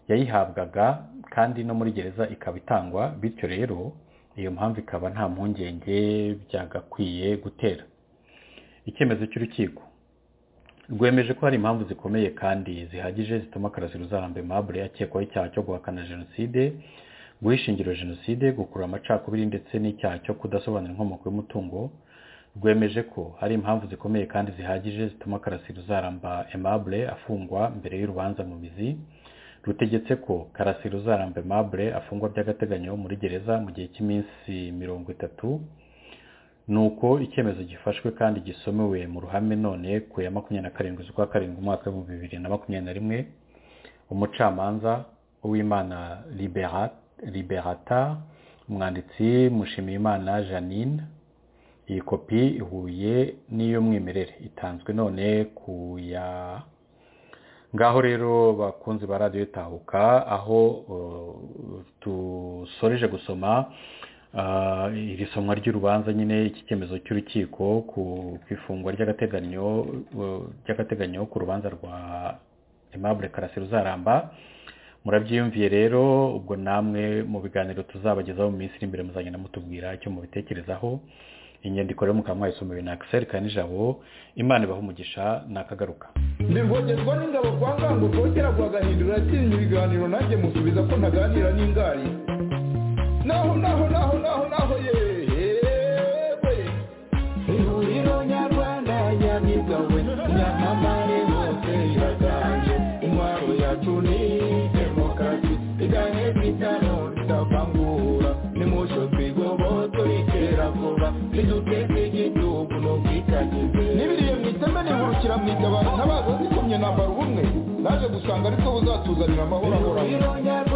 yayihabwaga kandi no muri gereza ikaba itangwa bityo rero iyo mpamvu ikaba nta mpungenge byagakwiye gutera icyemezo cy'urukiko rwemeje ko hari impamvu zikomeye kandi zihagije zituma karasira uzarambe mabure akekwaho icyaha cyo guhakana jenoside guhishingiro jenoside gukurura amacakubiri ndetse n'icyaha cyo kudasobanura inkomoko y'umutungo rwemeje ko hari impamvu zikomeye kandi zihagije zituma karasira uzaramba emabure afungwa mbere y'urubanza mu mizi rutegetse ko karasira uzarambe mabure afungwa by'agateganyo muri gereza mu gihe cy'iminsi mirongo itatu ni uko icyemezo gifashwe kandi gisomewe mu ruhame none ku ya makumyabiri na karindwi z'ukwa karindwi umwaka w'ibihumbi bibiri na makumyabiri na rimwe umucamanza uwimana liberata umwanditsi mushimiyimana janine iyi kopi ihuye n'iy'umwimerere itanzwe none ku ya ngaho rero bakunzi ba radiyo tahuka aho dusoreje gusoma iri somwa ry'urubanza nyine iki cyemezo cy'urukiko ku ifungwa ry'agateganyo ry'agateganyo ku rubanza rwa aimable karasira uzaramba murabyiyumviye rero ubwo namwe mu biganiro tuzabagezaho mu minsi iri imbere muzagenda mutubwira icyo mubitekerezaho inyandiko rero mukaba mwayisomewe na akiseri kanijabo imana ibaha umugisha nakagaruka ndivogezwa n'ingabo kwa ngango rwogera rwagahindura yatsinze ibiganiro nanjye musubiza ko ntaganira n'ingari naho naho naho naho naho yewe ihuriro nyarwanda nyamibwa we nyamamare hose iraganje intwaro yacu ni demokarasi igane bitano ritavangura nimusho twigoboto iterabwoba riduteze igihugu n'ubwitangize n'ibiriye mu iteme nihurukira mu itabara ntabaza zikomye nambara ubumwe naje gusanga ariko buzatuzanira amahoro ahoraho